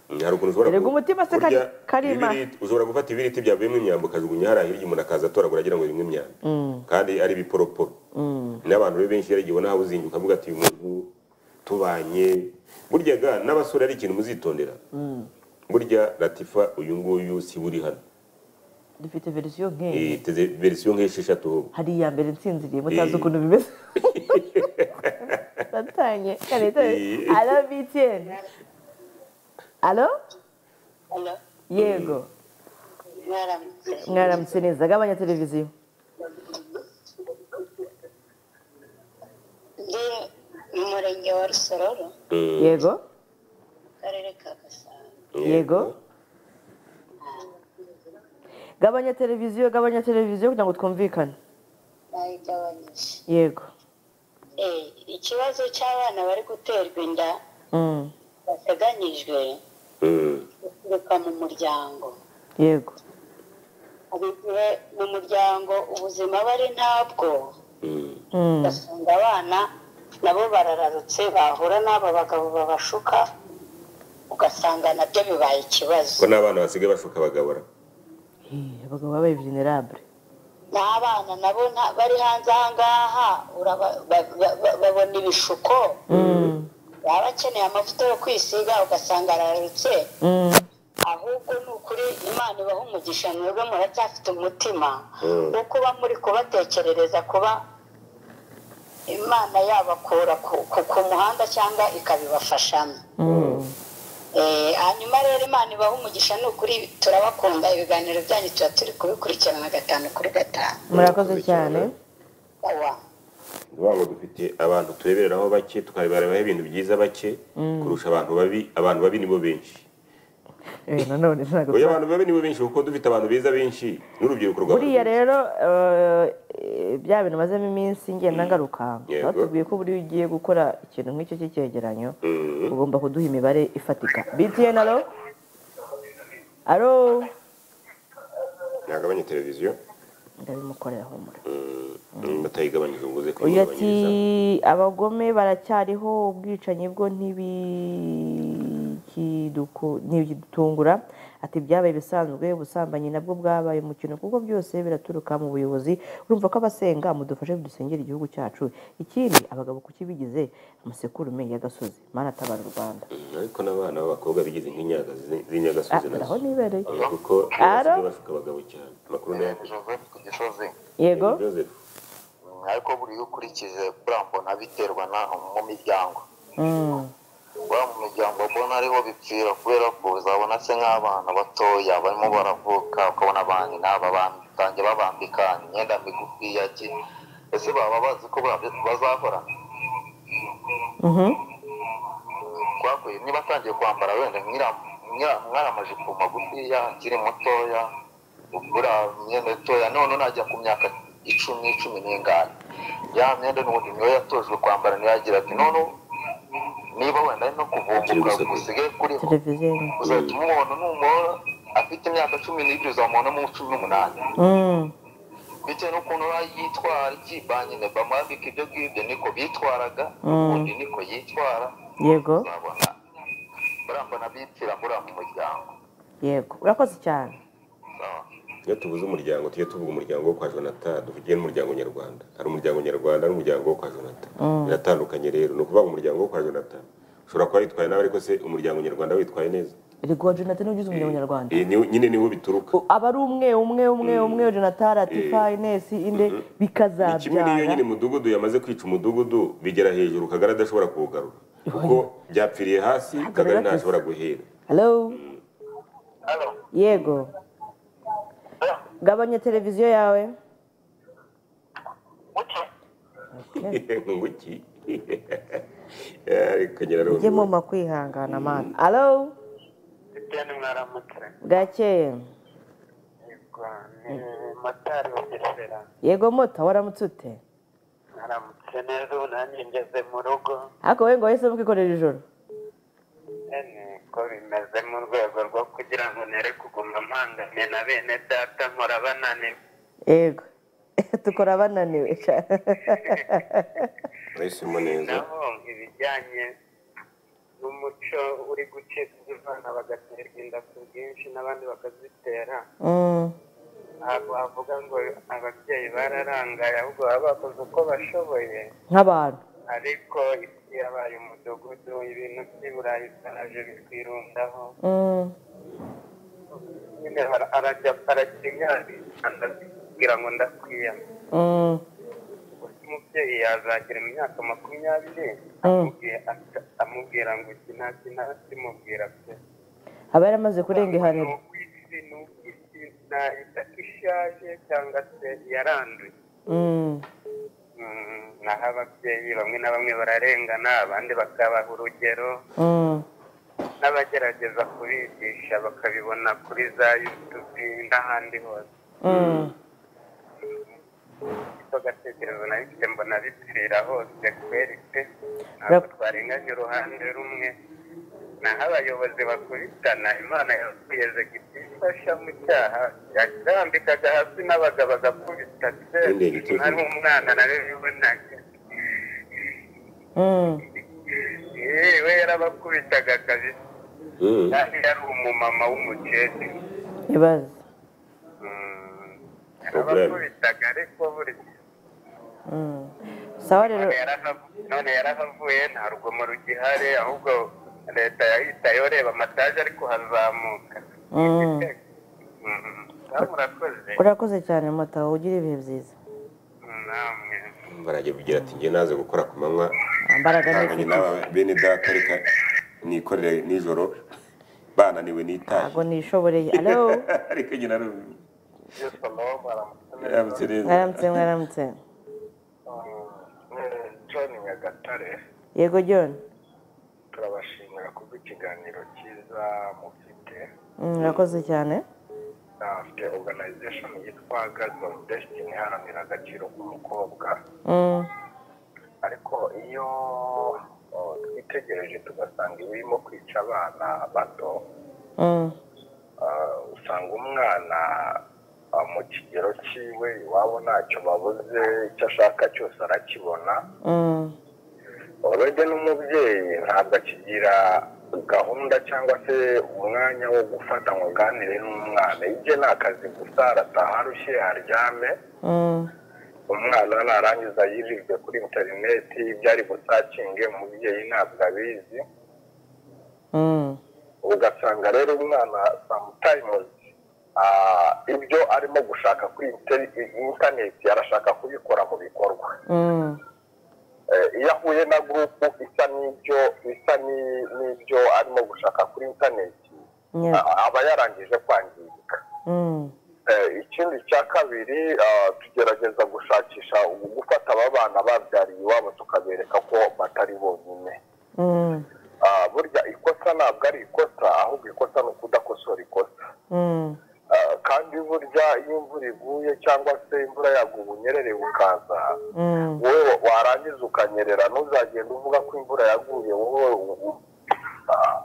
B: Mm, hari ukuntu ushobora
A: erega
B: ku-
A: umutima se
B: burya
A: kari- karima
B: ibiriti- ushobora gufata ibiriti byavuyemo imyambi ukajugunya hariya hirya umuntu akaza atoragura agira ngo birimo imyambi
A: Mm.
B: kandi ari ibiporoporo
A: Mm.
B: n'abantu rero benshi yaragiye ubona uzingi ukavuga ati uyu muntu tubanye burya ga n'abasore ari ikintu muzitondera
A: Mm.
B: burya latifa uyu nguyu si buri hano
A: dufite verisiyo nk'iyi
B: iteze verisiyo nk'esheshatu ahubwo
A: hari iya mbere nsinziriye mutazi
B: Eh.
A: ukuntu bimeze satanye kare tore
B: Eh.
A: alo btn alo yego mwaramutse neza gabanya televiziyo
O: ndi mu murenge wa rusororo
A: yego
O: akarere ka gasabo
A: yego gabanya televiziyo gabanya televiziyo kugira ngo twumvikane
O: bayigabanyije
A: yego
O: Eh, ikibazo cy'abana bari guterwa inda
A: Mm.
O: bateganyijwe guturuka mu muryango
A: yego
O: hari igihe mu muryango ubuzima bari ntabwo
A: Mm.
O: ugasanga abana nabo barararutse bahura n'aba bagabo babashuka ugasanga nabyo bibaye ikibazo
B: ko n'abana basigaye bashuka abagabura
A: Eh, abagabo babaye vulnerable
O: n'abana nabo nta- bari hanze aha ngaha uraba- ba- ba- ba- babona ibishuko baba bakeneye amavuta yo kwisiga ugasanga ararutse ahubwo ni ukuri imana ibaha umugisha mwebwe muracyafite umutima wo kuba muri kubatekerereza kuba imana yabakura ku- ku- ku muhanda cyangwa ikabibafashamo Eh, hanyuma rero imana ibaha umugisha ni ukuri turabakunda ibiganiro byanyu tuba turi kubikurikirana gatanu kuri gatanu
A: murakoze cyane
O: Owa.
B: ni ukuvuga ngo dufite abantu turebereraho bake tukarebereraho ibintu byiza bake
A: Mm.
B: kurusha abantu babi abantu babi nibo benshi
A: Eh, nanone ntabwo
B: oya abantu babi nibo benshi kuko dufite abantu beza benshi n'urubyiruko rwa
A: buriya rero eh, bya bintu mazemo iminsi ngenda ngaruka
B: Yego.
A: batubwiye ko buriya ugiye gukora ikintu nk'icyo cy'icyegeranyo ugomba kuduha imibare ifatika btn alo alo
B: ntagabanye televiziyo
A: ndabimukorera humura
B: batayigabanyiriza ubuze
A: uyu ati abagome baracyariho ubwicanyi bwo ntibikiduku- ntibikidutungura ati byabaye ibisanzwe ubusambanyi nabwo bwabaye umukino kuko byose biraturuka mu buyobozi urumva ko abasenga mudufashe dusengera igihugu cyacu ikindi abagabo kukibigize amasekurume y'agasozi mana atabara u rwanda
B: ariko n'abana b'abakobwa bigize nk'inyaga zi-
A: Ah,
B: z'inyagasozi nazo
A: aho nibereye
B: Eh, kuko
A: Aro?
B: basigaye bashuka abagabo cyane amakuru nayo
P: Joseph ku gisozi
A: yego
B: Joseph
P: Mm, ariko buriya ukurikije buriya mbona biterwa n'aho mu miryango buriya mu miryango mbona ariho bipfira kubera ko uzabona se nk'abana batoya barimo baravuka ukabona abandi n'aba batangiye babambika imyenda migufi ya ki ese baba bazi ko ba- bazahora twakuye niba atangiye kwambara wenda nk'ira- nk'ira- nk'amajipo magufiya akiri mutoya ugura imyenda mitoya none najya ku myaka icumi cumi n'ingani ya myenda n'ubundi niyo yatojwe kwambara niyo yagira ati none niba wenda ari no kuvumbuka gusigaye kuri
A: televiziyo
P: uzahita umuntu numubona afite imyaka cumi n'ibiri uzamubona mu cumi n'umunani
A: Mm.
P: bitewe n'ukuntu ba- yitwara ikibanye na bamwambika ibyo ngibyo niko bitwaraga
A: Mm.
P: ubundi niko yitwara
A: yego
P: urabona buriya mbona bipfira buriya mu muryango
A: yego urakoze cyane
B: iyo tuvuze umuryango tujye tuvuga umuryango wo kwa jonathan duvugire n'umuryango nyarwanda hari umuryango nyarwanda n'umuryango wo kwa jonathan
A: Mm.
B: biratandukanye rero ni ukuvuga ngo umuryango wo kwa jonathan ushobora kuba witwaye nawe ariko se umuryango nyarwanda witwaye neza
A: erega uwa jonathan ugize umuryango nyarwanda
B: Eh, niwo- nyine niwo bituruka
A: aba ari umwe umwe umwe umwe jonathan atifa ines inde
B: kimwe n'iyo
A: bikazabyara
B: nyine umudugudu yamaze kwica umudugudu bigera hejuru kagari adashobora kuwugarura kuko byapfiriye hasi kagari ntashobora guhera
A: halo yego gabanya televiziyo yawe
B: nguki ariko nyirarume
A: ujye muma kwihangana mana halo
P: bitewe n'umwaramutse
A: bwakeye
Q: ni motari wa Gesera
A: yego moto waramutse ute
Q: naramutse neza ubu nanjye ngeze mu rugo
A: ariko wowe ngo wahise mukikorera ijoro
Q: Eh, niko bimeze mu rwego rwo kugira ngo nere kuguma mpangane na bene data mpora bananiwe
A: yego tukora bananiwe sha.
B: murahisemo neza
Q: nabo ibijyanye n'umuco uri gucibwa abana bagaterwa inda ku bwinshi n'abandi bakazitera
A: Mm,
Q: ntabwo wavuga ngo ababyeyi bararangaye ahubwo baba bakoze uko bashoboye
A: nk'abantu
Q: ariko isi yabaye umudugudu ibintu by'i burayi byaraje bitwirundaho
A: Mm,
Q: nyine ara- arajya arakinyarira kugira ngo ndakwiyama
A: mm,
Q: umubyeyi yazagira imyaka makumyabiri
A: mm.
Q: amubwira- ata- amubwira ngo iki naki naki mubwira pe
A: aba yaramaze kurenga ihaniro
Q: isi ni isi nayita ko ishaje cyangwa se yaranduye
A: Mm,
Q: Mm, naho ababyeyi bamwe na bamwe bararengana abandi bakabaha urugero
A: mm,
Q: n'abagerageza kubigisha bakabibona kuri za yutubi n'ahandi hose
A: mm.
Q: icyo gatekerezo nabifite mbona bipfira hose kweri pe ntabwo twarenganya uruhande rumwe naho abayobozi bakubitana imana yakuye zegiti ifasha mu cyaha yarambikaga hasi n'abagabo agakubita pe
B: Yendeye igitugu.
Q: nari umwana narabibonaga
A: Mm.
Q: yewe yarabakubitaga kabisa
B: Mm.
Q: kandi yari umumama w'umukecuru
A: ibaze
Q: yarabakubitaga ariko buri
A: Mm. sawa rero
Q: None yarahavu- none yarahavuye nta rugomo rugihari ahubwo leta yahitayeho reba amataje ari kuhazamuka
A: Mm.
Q: Mhm. Namwe murakoze
A: urakoze cyane mataho ugira ibihe byiza
Q: namwe
B: barajya kugira ati njye naze gukora ku manywa
A: Mbaraga ni
B: ntanganye n'aba bene data reka nikorere nijoro bananiwe n'itaje
A: ntabwo nishoboreye alo
B: ariko njye narumva Mwaramutse neza.
A: mwaramutse mwaramutse
R: john nyagatare
A: yego john
R: turabashimira kubwo ikiganiro cyiza mufite
A: Mm, urakoze cyane
R: afite organization yitwa girls of destiny iharanira agaciro k'umukobwa
A: Mm,
R: ariko iyo oh, twitegereje tugasanga iba irimo kwica abana bato
A: mm,
R: ah, usanga umwana ah, mu kigero cyiwe iwabo ntacyo babuze icyo ashaka cyose arakibona
A: mm,
R: urujya n'umubyeyi ntabwo akigira gahunda cyangwa se umwanya wo gufata ngo aganire n'umwana ibye ni akazi gusa arataha arushye aryame
A: mm,
R: umwana narangiza yirirwe kuri interineti ibyo ari busakinge umubyeyi ntabwo abizi
A: mm,
R: ugasanga rero umwana sometimes ah, ibyo arimo gushaka kuri interi- interineti arashaka kubikora mu bikorwa
A: mm,
R: Eh, iyo ahuye na gurupu isa n'ibyo isa ni- n'ibyo arimo gushaka kuri interineti
A: yeah,
R: a- aba yarangije kwangirika
A: mm,
R: Eh, ikindi cya kabiri ah, tugerageza gushakisha ubu gufata aba bana babyariye iwabo tukabereka ko batari bonyine
A: mm,
R: Ah, burya ikosa ntabwo ari ikosa ahubwo ikosa ni ukudakosora ikosa
A: mm,
R: Ah, kandi burya iyo imvura iguye cyangwa se imvura yaguye ubunyerere bukaza
A: mm,
R: wowe warangiza ukanyerera ntuzagenda uvuga ko imvura yaguye wowe u- ah,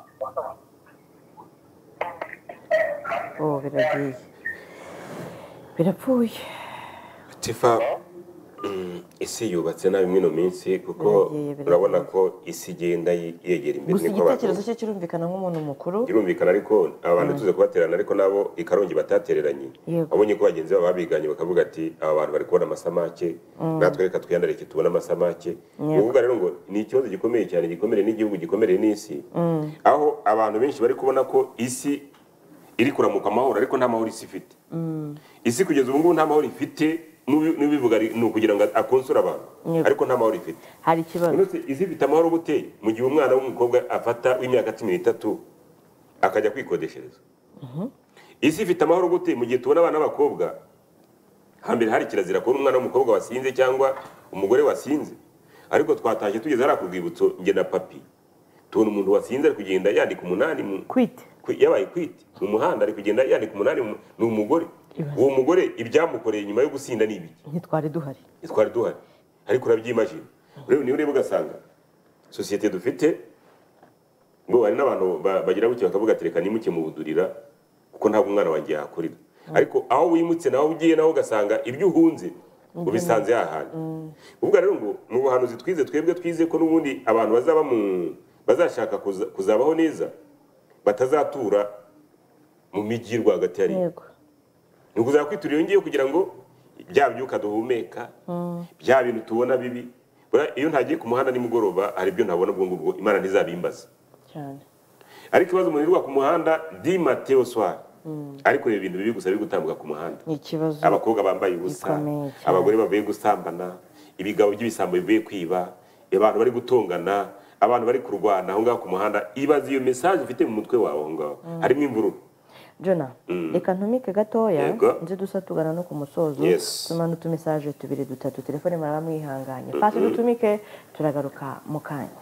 A: oh biragiye birapfuye
B: tifa mm, isi yubatse nabi mwino minsi kuko
A: Biragiye, biragiye.
B: urabona ko isi igenda yi- yegera imbere
A: gusa
B: niko abantu-
A: igitekerezo cye kirumvikana nk'umuntu mukuru
B: birumvikana ariko abantu tuze kubaterana ariko nabo ikarongi batatereranye
A: Yego.
B: abonye ko bagenzi babo babiganye bakavuga ati aba bantu bari kubona amasamake
A: Mm.
B: natwe reka twiyandarike tubone amasamake ni
A: Yego.
B: ukuvuga rero ngo ni ikibazo gikomeye cyane gikomere n'igihugu gikomere n'isi aho abantu benshi bari kubona ko isi iri kuramuka amahoro ariko nta mahoro isi ifite isi kugeza ubu ngubu nta mahoro ifite n'ubi- n'ubivuga ari- ni ukugira ngo akonsore abantu
A: Yego.
B: ariko nta mahoro ifite
A: hari ikibazo
B: Uretse izi bita amahoro gute mu gihe umwana w'umukobwa afata w'imyaka cumi n'itatu akajya kwikodeshereza
A: Mhm.
B: isi ifite amahoro gute mu gihe tubona abana b'abakobwa hambere hari kirazira kubona umwana w'umukobwa wasinze cyangwa umugore wasinze ariko twatashye tugeze hariya ku rwibutso nge na papi tubona umuntu wasinze ari kugenda yandika umunani mu
A: kwite
B: yabaye kwite mu muhanda ari kugenda yandika umunani mu- ni umugore uwo mugore ibyamukoreye nyuma yo gusinda ni ibiki
A: ntitwari duhari
B: ntitwari duhari ariko urabyimajina rero niba ureba ugasanga sosiyete dufite ngo hari n'abantu ba- bagira gutya bakavuga ati reka nimuke mu budurira kuko ntabwo umwana wanjye yahakorera ariko aho wimutse naho ugiye naho ugasanga ibyo uhunze ubisanze hahandi ubwo rero ngo mu buhanuzi twize twebwe twize ko n'ubundi abantu bazaba mu bazashaka kuza- kuzabaho neza batazatura mu migi rwagati hari
A: yego
B: ni ukuzaba kwiturira iyo ngiyo kugira ngo bya byuka duhumeka bya bintu tubona bibi Buriya iyo ntagiye ku muhanda nimugoroba hari ibyo ntabona ubwo ngubwo imana ntizabimbaza
A: cyane
B: ariko ikibazo umuntu yirirwa ku muhanda di mateo soir ariko ibi bintu bibi gusa biri gutambuka ku muhanda
A: ni ikibazo
B: abakobwa bambaye ubusa
A: gikomeye cyane.
B: abagore bavuye gusambana ibigabo by'ibisambo bivuye kwiba abantu bari gutongana abantu bari kurwana aho ngaho ku muhanda ibaze iyo mesaje ufite mu mutwe wawe aho ngaho harimo imvururu
A: jona
B: Mm.
A: reka ntumike gatoya
B: Yego.
A: nze dusa tugana no ku musozo
B: Yes.
A: tumana utumesaje tubiri dutatu telefone muraba mwihanganye
B: Mhm.
A: pasi dutumike turagaruka mu kanya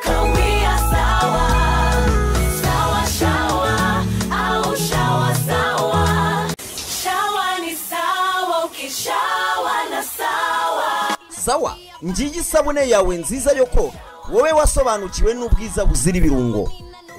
S: Kawia sawa, sawa shawa, au shawa sawa. Shawa ni sawa, ukishawa na sawa.
T: sawa ngiyi isabune yawe nziza yo koga wowe wasobanukiwe n'ubwiza buzira ibirungo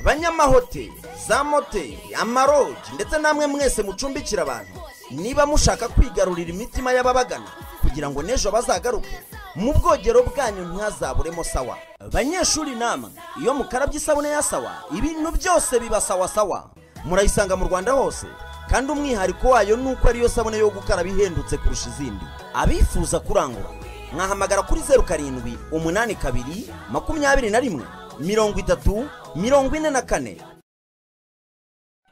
T: banyamahoteli za moteli amarogi ndetse namwe mwese mucumbikira abantu niba mushaka kwigarurira imitima y'ababagana kugira ngo n'ejo bazagaruke mu bwogero bwanyu ntihazaburemo sawa banyeshuri namwe iyo mukarabye isabune ya sawa ibintu byose biba sawa sawa murayisanga mu rwanda hose kandi umwihariko wayo ni uko ariyo sabune yo gukaraba ihendutse kurusha izindi abifuza kurangura mwahamagara kuri zeru karindwi umunani kabiri makumyabiri na rimwe mirongo itatu mirongo ine na kane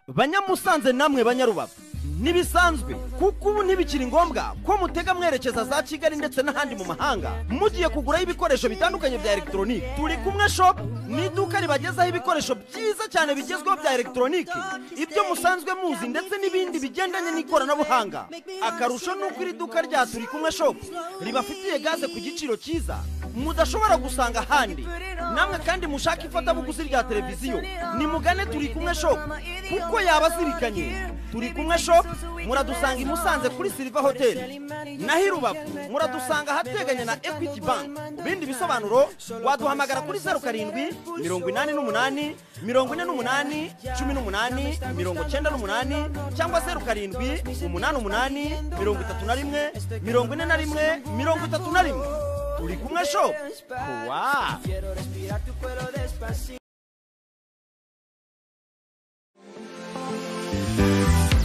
T: banyamusanze namwe banyarubavu ntibisanzwe kuko ubu ntibikiri ngombwa ko mutega mwerekeza za kigali ndetse n'ahandi mu mahanga mugiye kuguraho ibikoresho bitandukanye bya elegitoronike turi kumwe shopu ni iduka ribagezaho ibikoresho byiza cyane bigezweho bya elegitoronike ibyo musanzwe muzi ndetse n'ibindi bigendanye n'ikoranabuhanga akarusho ni uko iri duka rya turi kumwe shopu ribafitiye gaze ku giciro cyiza mudashobora gusanga ahandi namwe kandi mushaka ifatabuguzi rya televiziyo nimugane turi kumwe shopu kuko yaba azirikanye turi kumwe shopu muradusanga i musanze kuri silva hoteli naho i rubavu muradusanga ahateganye na ekwiti banki bindi bisobanuro waduhamagara kuri zeru karindwi mirongo inani n'umunani mirongo ine n'umunani cumi n'umunani mirongo cyenda n'umunani cyangwa zeru karindwi umunani umunani mirongo itatu na rimwe mirongo ine na rimwe mirongo itatu na rimwe turi kumwe shopu kuwa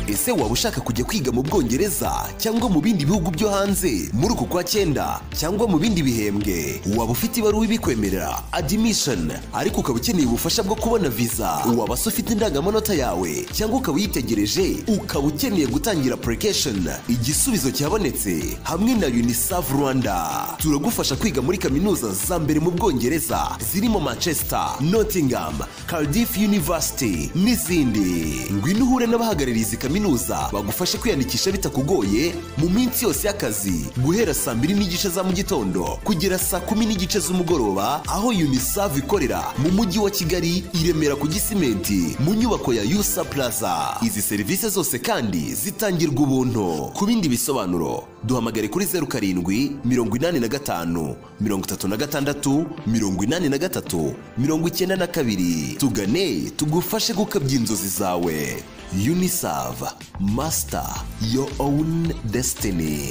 U: ese waba ushaka kujya kwiga mu bwongereza cyangwa mu bindi bihugu byo hanze muri uku kwa cyenda cyangwa mu bindi bihembwe waba ufite ibaruwa ibikwemerera admission ariko ukaba ukeneye ubufasha bwo kubona visa waba se ufite indangamanota yawe cyangwa ukaba uyitegereje ukaba ukeneye gutangira application igisubizo cyabonetse hamwe na unicef rwanda turagufasha kwiga muri kaminuza za mbere mu bwongereza zirimo manchester nottingham cardiff university n'izindi ngwino uhure n'abahagarariye izi kaminuza bagufashe kwiyandikisha bitakugoye mu minsi yose y'akazi guhera saa mbiri n'igice za mu gitondo kugera saa kumi n'igice z'umugoroba aho unicef ikorera mu mujyi wa kigali i remera ku gisimenti mu nyubako ya usa plaza izi serivisi zose kandi zitangirwa ubuntu ku bindi bisobanuro duhamagare kuri zeru karindwi mirongo inani na gatanu mirongo itatu na gatandatu mirongo inani na gatatu mirongo icyenda na kabiri tugane tugufashe gukabya inzozi zawe unicef master your own destiny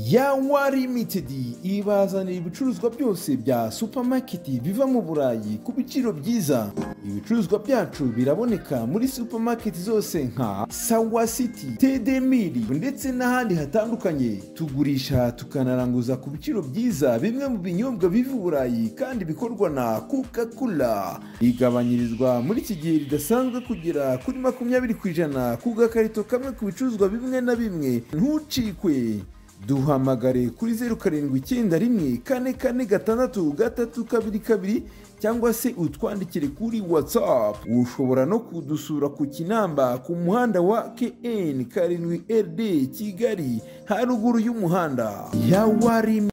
V: yawa limited ibazanira ibicuruzwa byose bya supamaketi biva mu burayi ku biciro byiza ibicuruzwa byacu biraboneka muri supamaketi zose nka sawa city td miri ndetse n'ahandi hatandukanye tugurisha tukanaranguza ku biciro byiza bimwe mu binyobwa biva i burayi kandi bikorwa na coca cola igabanyirizwa muri iki gihe ridasanzwe kugera kuri makumyabiri ku ijana ku gakarito kamwe ku bicuruzwa bimwe na bimwe ntucikwe duhamagare kuri zeru karindwi icyenda rimwe kane kane gatandatu gatatu kabiri kabiri cyangwa se utwandikire kuri watsapu ushobora no kudusura ku kinamba ku muhanda wa kn karindwi rd kigali haruguru y'umuhanda ya warimi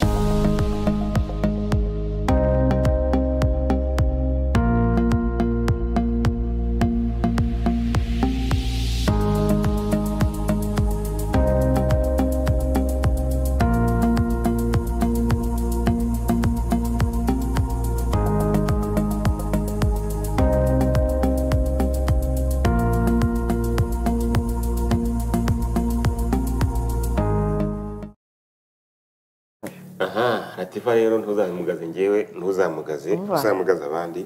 B: aha latifa rero ntuzamugaze njyewe ntuzamugaze
A: Umva.
B: uzamugaze abandi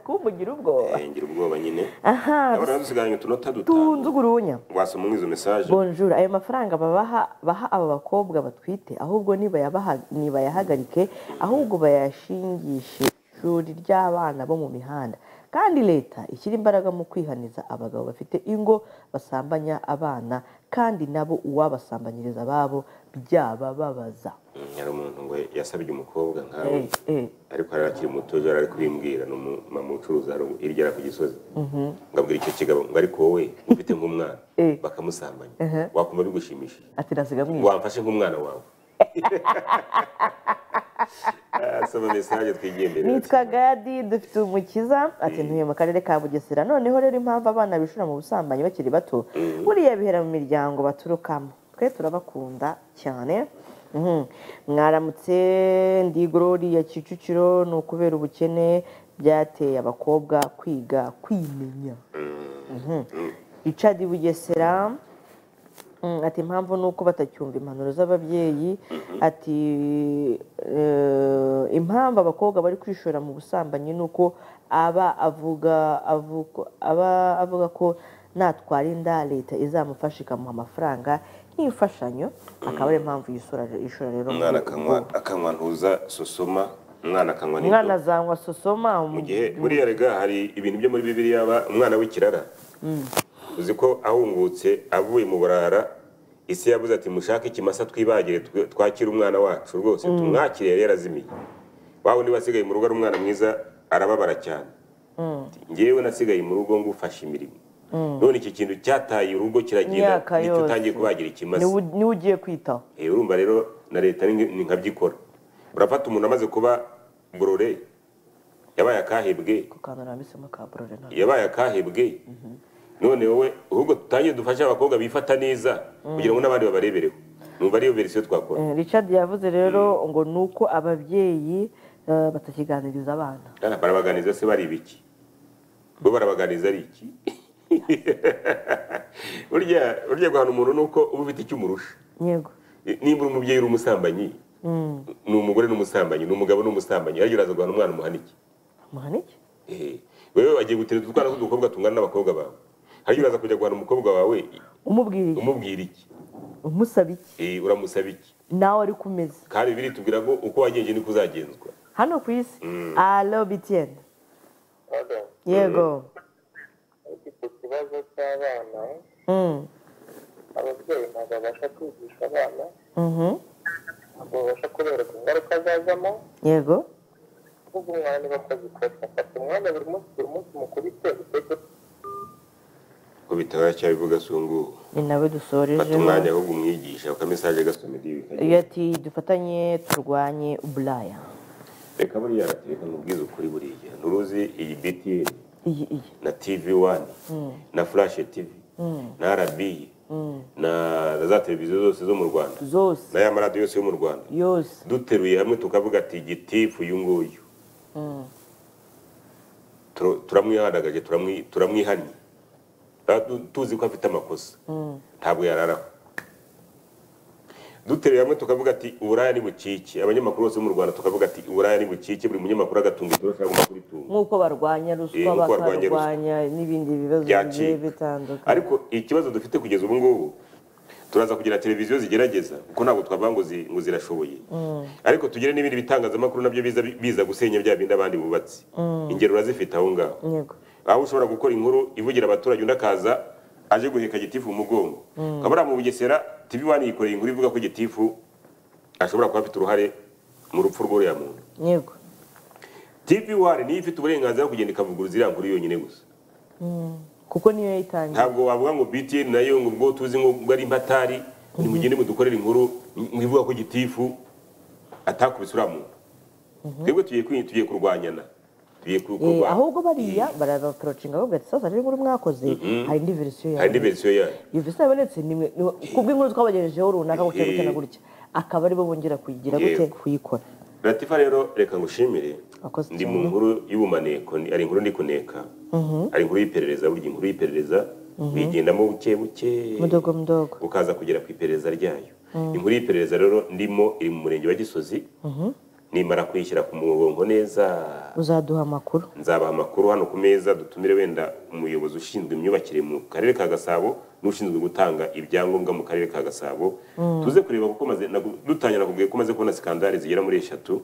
A: kumugira ubwoba
B: Eh, ngira ubwoba nyine
A: aha
B: urabona dusigaranye utunota dutanu
A: tunze urunya
B: wasoma izo mesaje
A: bonjour ayo mafaranga babaha baha aba bakobwa batwite ahubwo nibayabaha- ntibayahagarike ahubwo bayashingishe ishuri ry'abana bo mu mihanda kandi leta ishyira imbaraga mu kwihaniza abagabo bafite ingo basambanya abana kandi nabo uwabasambanyiriza ababo byabababaza
B: Mm, hari umuntu ngo yasabye umukobwa nkawe
A: Eh, eh.
B: ariko yari akiri muto yari ari kubimbwira ni umumama ucuruza hari hirya ari ku gisozi
A: Mhm.
B: ngo abwira icyo kigabo ngo ariko wowe ufite nk'umwana bakamusambanya
A: Ehe.
B: wakumva bigushimishije
A: ati nasiga mwiza
B: wamfashe nk'umwana wawe Ah, soma mesaje twigiye imbere
A: nitwa gadi dufite umukiza ati ntuye mu karere ka bugesera noneho rero impamvu abana bishora mu busambanyi bakiri bato buriya bihera mu miryango baturukamo twe turabakunda cyane Mhm. mwaramutse ndi ya kicukiro ni ukubera ubukene byateye abakobwa kwiga kwimenya Mhm. richard bugesera Mm, ati impamvu ni uko batacyumva impanuro z'ababyeyi ati eh, impamvu abakobwa bari kwishora mu busambanyi ni uko aba avuga avuko- aba avuga ko natwara inda leta izamufasha ikamuha amafaranga nk'imfashanyo akaba ari impamvu yisora ishora rero mu
B: umwana akanywa akanywa ntuza susuma umwana akanywa n'ibyo
A: umwana azanywa sosoma
B: mu gihe buriya rega hari ibintu byo muri bibiliya aba umwana w'ikirara
A: Mm.
B: uzi ko ahungutse avuye mu burara isi yavuze ati mushake ikimasa twibagire twe- twakire umwana wacu rwose
A: Mm.
B: tumwakire yari yarazimiye wa wundi wasigaye mu rugo ari umwana mwiza arababara cyane
A: Mm,
B: njyewe nasigaye mu rugo ngufasha imirimo
A: mm.
B: none iki kintu cyataye urugo kiragenda
A: Imyaka
B: nicyo utangiye
A: yose.
B: kubagira ikimasa
A: niwe niwe ugiye kwitaho
B: Eh, urumva rero na leta ni ni nkabyikora urafata umuntu amaze kuba borore yabaye akahebwe
A: ku kantu nambitsemo ka borore none
B: yabaye akahebwe none wowe ahubwo dutangire dufashe abakobwa bifata neza
A: Mm.
B: kugira ngo n'abandi babarebereho numva ariyo verisiyo twakora
A: Eh, richard yavuze rero ngo ni uko ababyeyi eh, batakiganiriza abana
B: Kana barabaganiriza se bari ibiki bo barabaganiriza ari iki burya burya guhana umuntu ni uko uba ufite icyo umurusha
A: yego
B: Eh, nimba uri umubyeyi uri umusambanyi
A: Mm.
B: ni umugore n'umusambanyi ni umugabo n'umusambanyi ariko uraza guhana umwana umuhana iki
A: muhana iki
B: Eh, wewe wagiye gutereta utwana tw'udukobwa tungana n'abakobwa bawe hariya uraza kujya guhana umukobwa wawe
A: umubwira iki
B: umubwira iki
A: umusaba iki
B: Eh, uramusaba iki
A: nawe ari kumeze
B: kandi bibiri tubwira ngo uko wagenje niko uzagenzwa
A: hano ku isi
B: Mm.
A: alo bitiene yego
Q: ku kibazo cy'abana
A: Mm,
Q: ababyeyi ntabwo babasha kwigisha abana
A: mhm,
Q: ntabwo babasha kubereka ingaruka zazamo
A: yego
Q: ahubwo umwanya bakazikosa fata umwanya buri munsi buri munsi mukuru ite utege
B: ko bitaba cyabivuga sungu
A: ni nawe dusoreje
B: fata umwanya ahubwo umwigisha uka mesaje gasome dibi
A: iyo ati dufatanye turwanye buraya
B: reka buriya reka mubwize ukuri buriya nturuzi iyi BTN
A: iyi iyi
B: na TV1
A: Mm,
B: na Flash TV
A: mm,
B: na RBI
A: mm.
B: na na za televiziyo zose zo mu Rwanda
A: zose
B: na ya maradiyo yose yo mu Rwanda
A: yose
B: duteruye hamwe tukavuga ati gitifu uyu nguyu
A: Mm,
B: Tur- turamwihandagaje turamwi- turamwihannye Ah, tu- tuzi ko afite amakosa
A: mm,
B: ntabwo yararaho duteruye hamwe tukavuga ati uburaya ni bukike abanyamakuru bose bo mu rwanda tukavuga ati uburaya ni bukike buri munyamakuru agatunga itoroshi agomba kuritunga
A: nk'uko barwanya
B: Eh,
A: ruswa
B: nk'uko barwanya
A: bakarwanya n'ibindi bibazo
B: Byacika.
A: bigiye bitandukanye
B: ariko ikibazo dufite kugeza ubu ngubu turaza kugira televiziyo zigerageza kuko ntabwo twavuga ngo zi- ngo zirashoboye
A: Mm,
B: ariko tugire n'ibindi bitangazamakuru nabyo biza biza gusenya bya bindi abandi bubatse
A: mm,
B: ingero urazifite aho ngaho
A: yego
B: aho ushobora gukora inkuru ivugira abaturage undi akaza aje guheka gitifu mu mugongo
A: Mm.
B: ukaba mu bugesera tv wani yikoreye inkuru ivuga ko gitifu ashobora kuba afite uruhare mu rupfu rw'uriya muntu
A: yego
B: tv wani niyo ifite uburenganzira bwo kugenda ikavuguruza iriya nkuru yonyine gusa
A: Mm. kuko niyo yayitangiye
B: ntabwo wavuga ngo btn nayo ngo ubwo tuzi ngo ubwo ari impatari nimugende mudukorere inkuru mwivuga ko gitifu atakubise uriya muntu twebwe tugiye kwi- tugiye kurwanyana tugiye ku-
A: Eh,
B: kurwana
A: ahubwo bariya barabatorocinga bavuga ati sasa rero inkuru mwakoze hari indi verisiyo
B: hari indi
A: yayo
B: verisiyo yayo
A: iyo verisiyo yabonetse ni mwe ni- kubw'inkuru twabagejejeho runaka gutya gutya na
B: Eh.
A: gutya akaba aribo bongera kuyigira gute
B: Yego.
A: kuyikora
B: ratifa rero reka ngushimire
A: Wakoze
B: ndi mu
A: cyane.
B: nkuru y'ubumaneko ni- ari inkuru ndi kuneka
A: Mhm.
B: ari inkuru y'iperereza burya inkuru y'iperereza
A: Mhm.
B: uyigendamo buke buke
A: mudogo mudogo
B: ukaza kugera ku iperereza ryayo
A: Mm.
B: inkuru y'iperereza rero ndimo iri mu murenge wa gisozi
A: Mhm.
B: nimara kuyishyira ku mugongo neza
A: uzaduha amakuru
B: nzabaha amakuru hano ku meza dutumire wenda umuyobozi ushinzwe imyubakire mu karere ka gasabo n'ushinzwe gutanga ibyangombwa mu karere ka gasabo
C: Mm.
B: tuze kureba kuko maze nagu- dutangira nakubwiye ko maze kubona sikandari zigera muri eshatu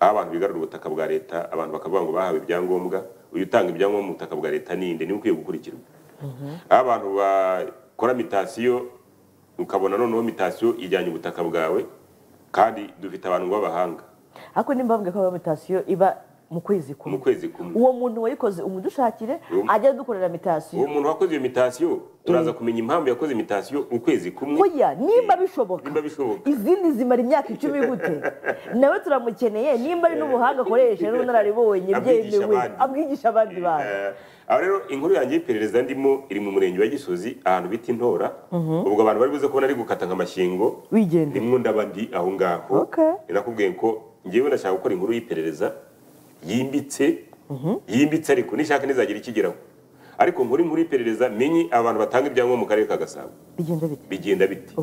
B: aho abantu bigarura ubutaka bwa leta abantu bakavuga ngo bahawe ibyangombwa uyu utanga ibyangombwa mu butaka bwa leta ninde niwe ukwiye gukurikirwa aho abantu bakora mitasiyo ukabona noneho mitasiyo ijyanye ubutaka bwawe kandi dufite abantu b'abahanga
A: ariko nimba bambwiye ko iyo mitasiyo iba mu kwezi kumwe
B: mu kwezi kumwe
A: uwo muntu wayikoze umudushakire
B: Uwo-
A: ajya adukorera mitasiyo
B: uwo muntu wakoze iyo mitasiyo turaza kumenya impamvu yakoze imitasiyo ukwezi kumwe
A: oya nimba bishoboka
B: nimba bishoboka
A: izindi zimara imyaka icumi gute nawe turamukeneye nimba ari n'ubuhanga akoresha n'ubunararibonye
B: Abwigisha
A: byemewe
B: abandi.
A: abwigisha abandi bantu
B: Eh, aho rero inkuru yanjye y'iperereza ndimo iri mu murenge wa gisozi ahantu bita intora
A: Mhm.
B: ubwo abantu bari buze kubona ari gukata nk'amashyiringo
A: wigendera
B: nimwo ndaba ndi aho ngaho ni nakubwiye ko ngewe ndashaka gukora inkuru y'iperereza yimbitse yimbitse ariko nishaka ntizagira ikigeraho ariko nkuru inkuru y'iperereza menye abantu batanga ibyangombwa mu karere ka gasabo
A: bigenda bite
B: bigenda bite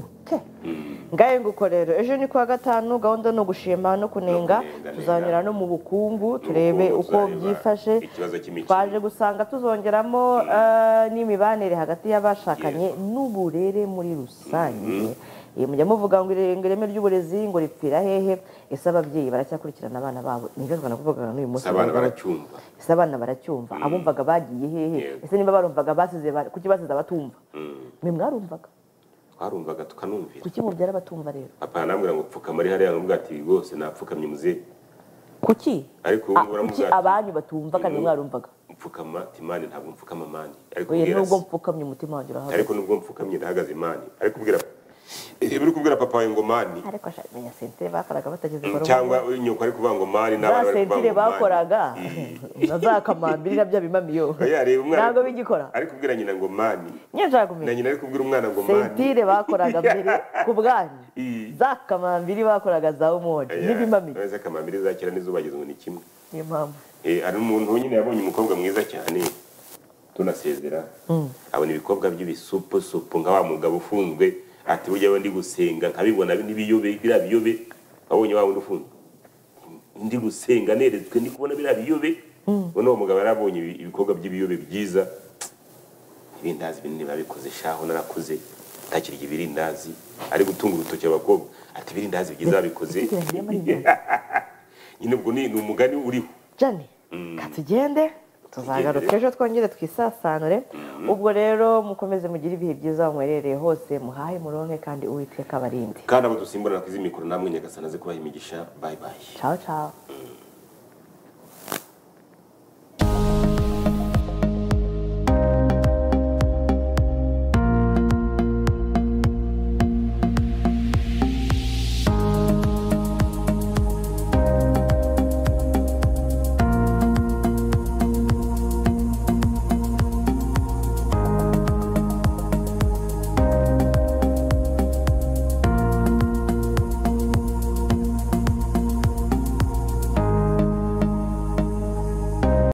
A: ngahe nguko rero ejo ni kuwa gatanu gahunda ni ugushima no kunenga tuzanyura no mu bukungu turebe
B: Nubukungu,
A: uko
B: tuzareba
A: byifashe
B: ikibazo cy'imikino
A: twaje gusanga tuzongeramo eh, n'imibanire hagati y'abashakanye n'uburere muri rusange Eh, mujya muvuga ngo irenge- ireme ry'uburezi ngo ripfira hehe ese ababyeyi baracyakurikirana abana babo nibyo twanakuvuga n'uyu munsi
B: Gusa abana baracyumva
A: ese abana baracyumva abumvaga bagiye hehe ese niba barumvaga basize ba- kuki basize abatumva
B: Mm.
A: mwe mwarumvaga
B: twarumvaga tukanumvira
A: kuki mubyara abatumva rero
B: papa anambwira ngo pfukama ari hariya nubwo ati rwose napfukamye muzehe
A: kuki
B: ariko
A: Ah,
B: ubu
A: kuki
B: uramubwira ati
A: abanyu batumva kandi
B: Mm.
A: mwarumvaga
B: mfukama ati mani ntabwo mfukama mani ariko
A: oya
B: ubwira
A: nubwo
B: se
A: mpfukamye umutima wanjye urahagaze
B: ariko nubwo mfukamye ndahagaze mani ariko ubwira Eh, uri kubwira papa wawe ngo mani
A: ariko ashaka kumenya sentire bakoraga batageze
B: Mm,
A: mu rugo.
B: cyangwa nyoko ari kuvuga ngo mari
A: za
B: n'abana bari
A: sentire
B: kuvuga ngo mani
A: bakoraga na za kamambiri na bya bimamiyo
B: oya reba umwana
A: ntabwo bigikora
B: ari kubwira nyina ngo mani
A: niyo nshaka
B: na
A: kumenya
B: nyina ari kubwira umwana ngo mani
A: sentire bakoraga mbere ku bwanyu za kamambiri bakoraga za umodi n'ibimamiyo
B: Oya, za kamambiri za kera n'izo bagize ngo ni kimwe
A: niyo mpamvu
B: Eh, hari umuntu nyine yabonye umukobwa mwiza cyane tunasezera
A: Mm.
B: abona ibikobwa by'ibisupusupu nka wa mugabo ufunzwe ati burya we ndi gusenga nkabibona n'ibiyobe biriya biyobe wabonye wa wundi ufunzwe ndi gusenga neretswe ndi kubona biriya biyobe ubona uwo mugabo yari abonye ibi- ibikorwa by'ibiyobe byiza ibindazi binini babikoze shaho narakuze ntakirya ibirindazi ari gutunga urutoki abakobwa ati ibirindazi byiza babikoze nyine ubwo ni ni umugani uriho
A: jane tugende tuzagaruka ejo twongere twisasanure ubwo rero mukomeze mugire ibihe byiza aho mwerereye hose muhahe muronke kandi uwiteka abarinde
B: kandi abo dusimbura nakwiza imikoro namwe nyagasana aze kubaha imigisha bayibaye
A: ciao ciao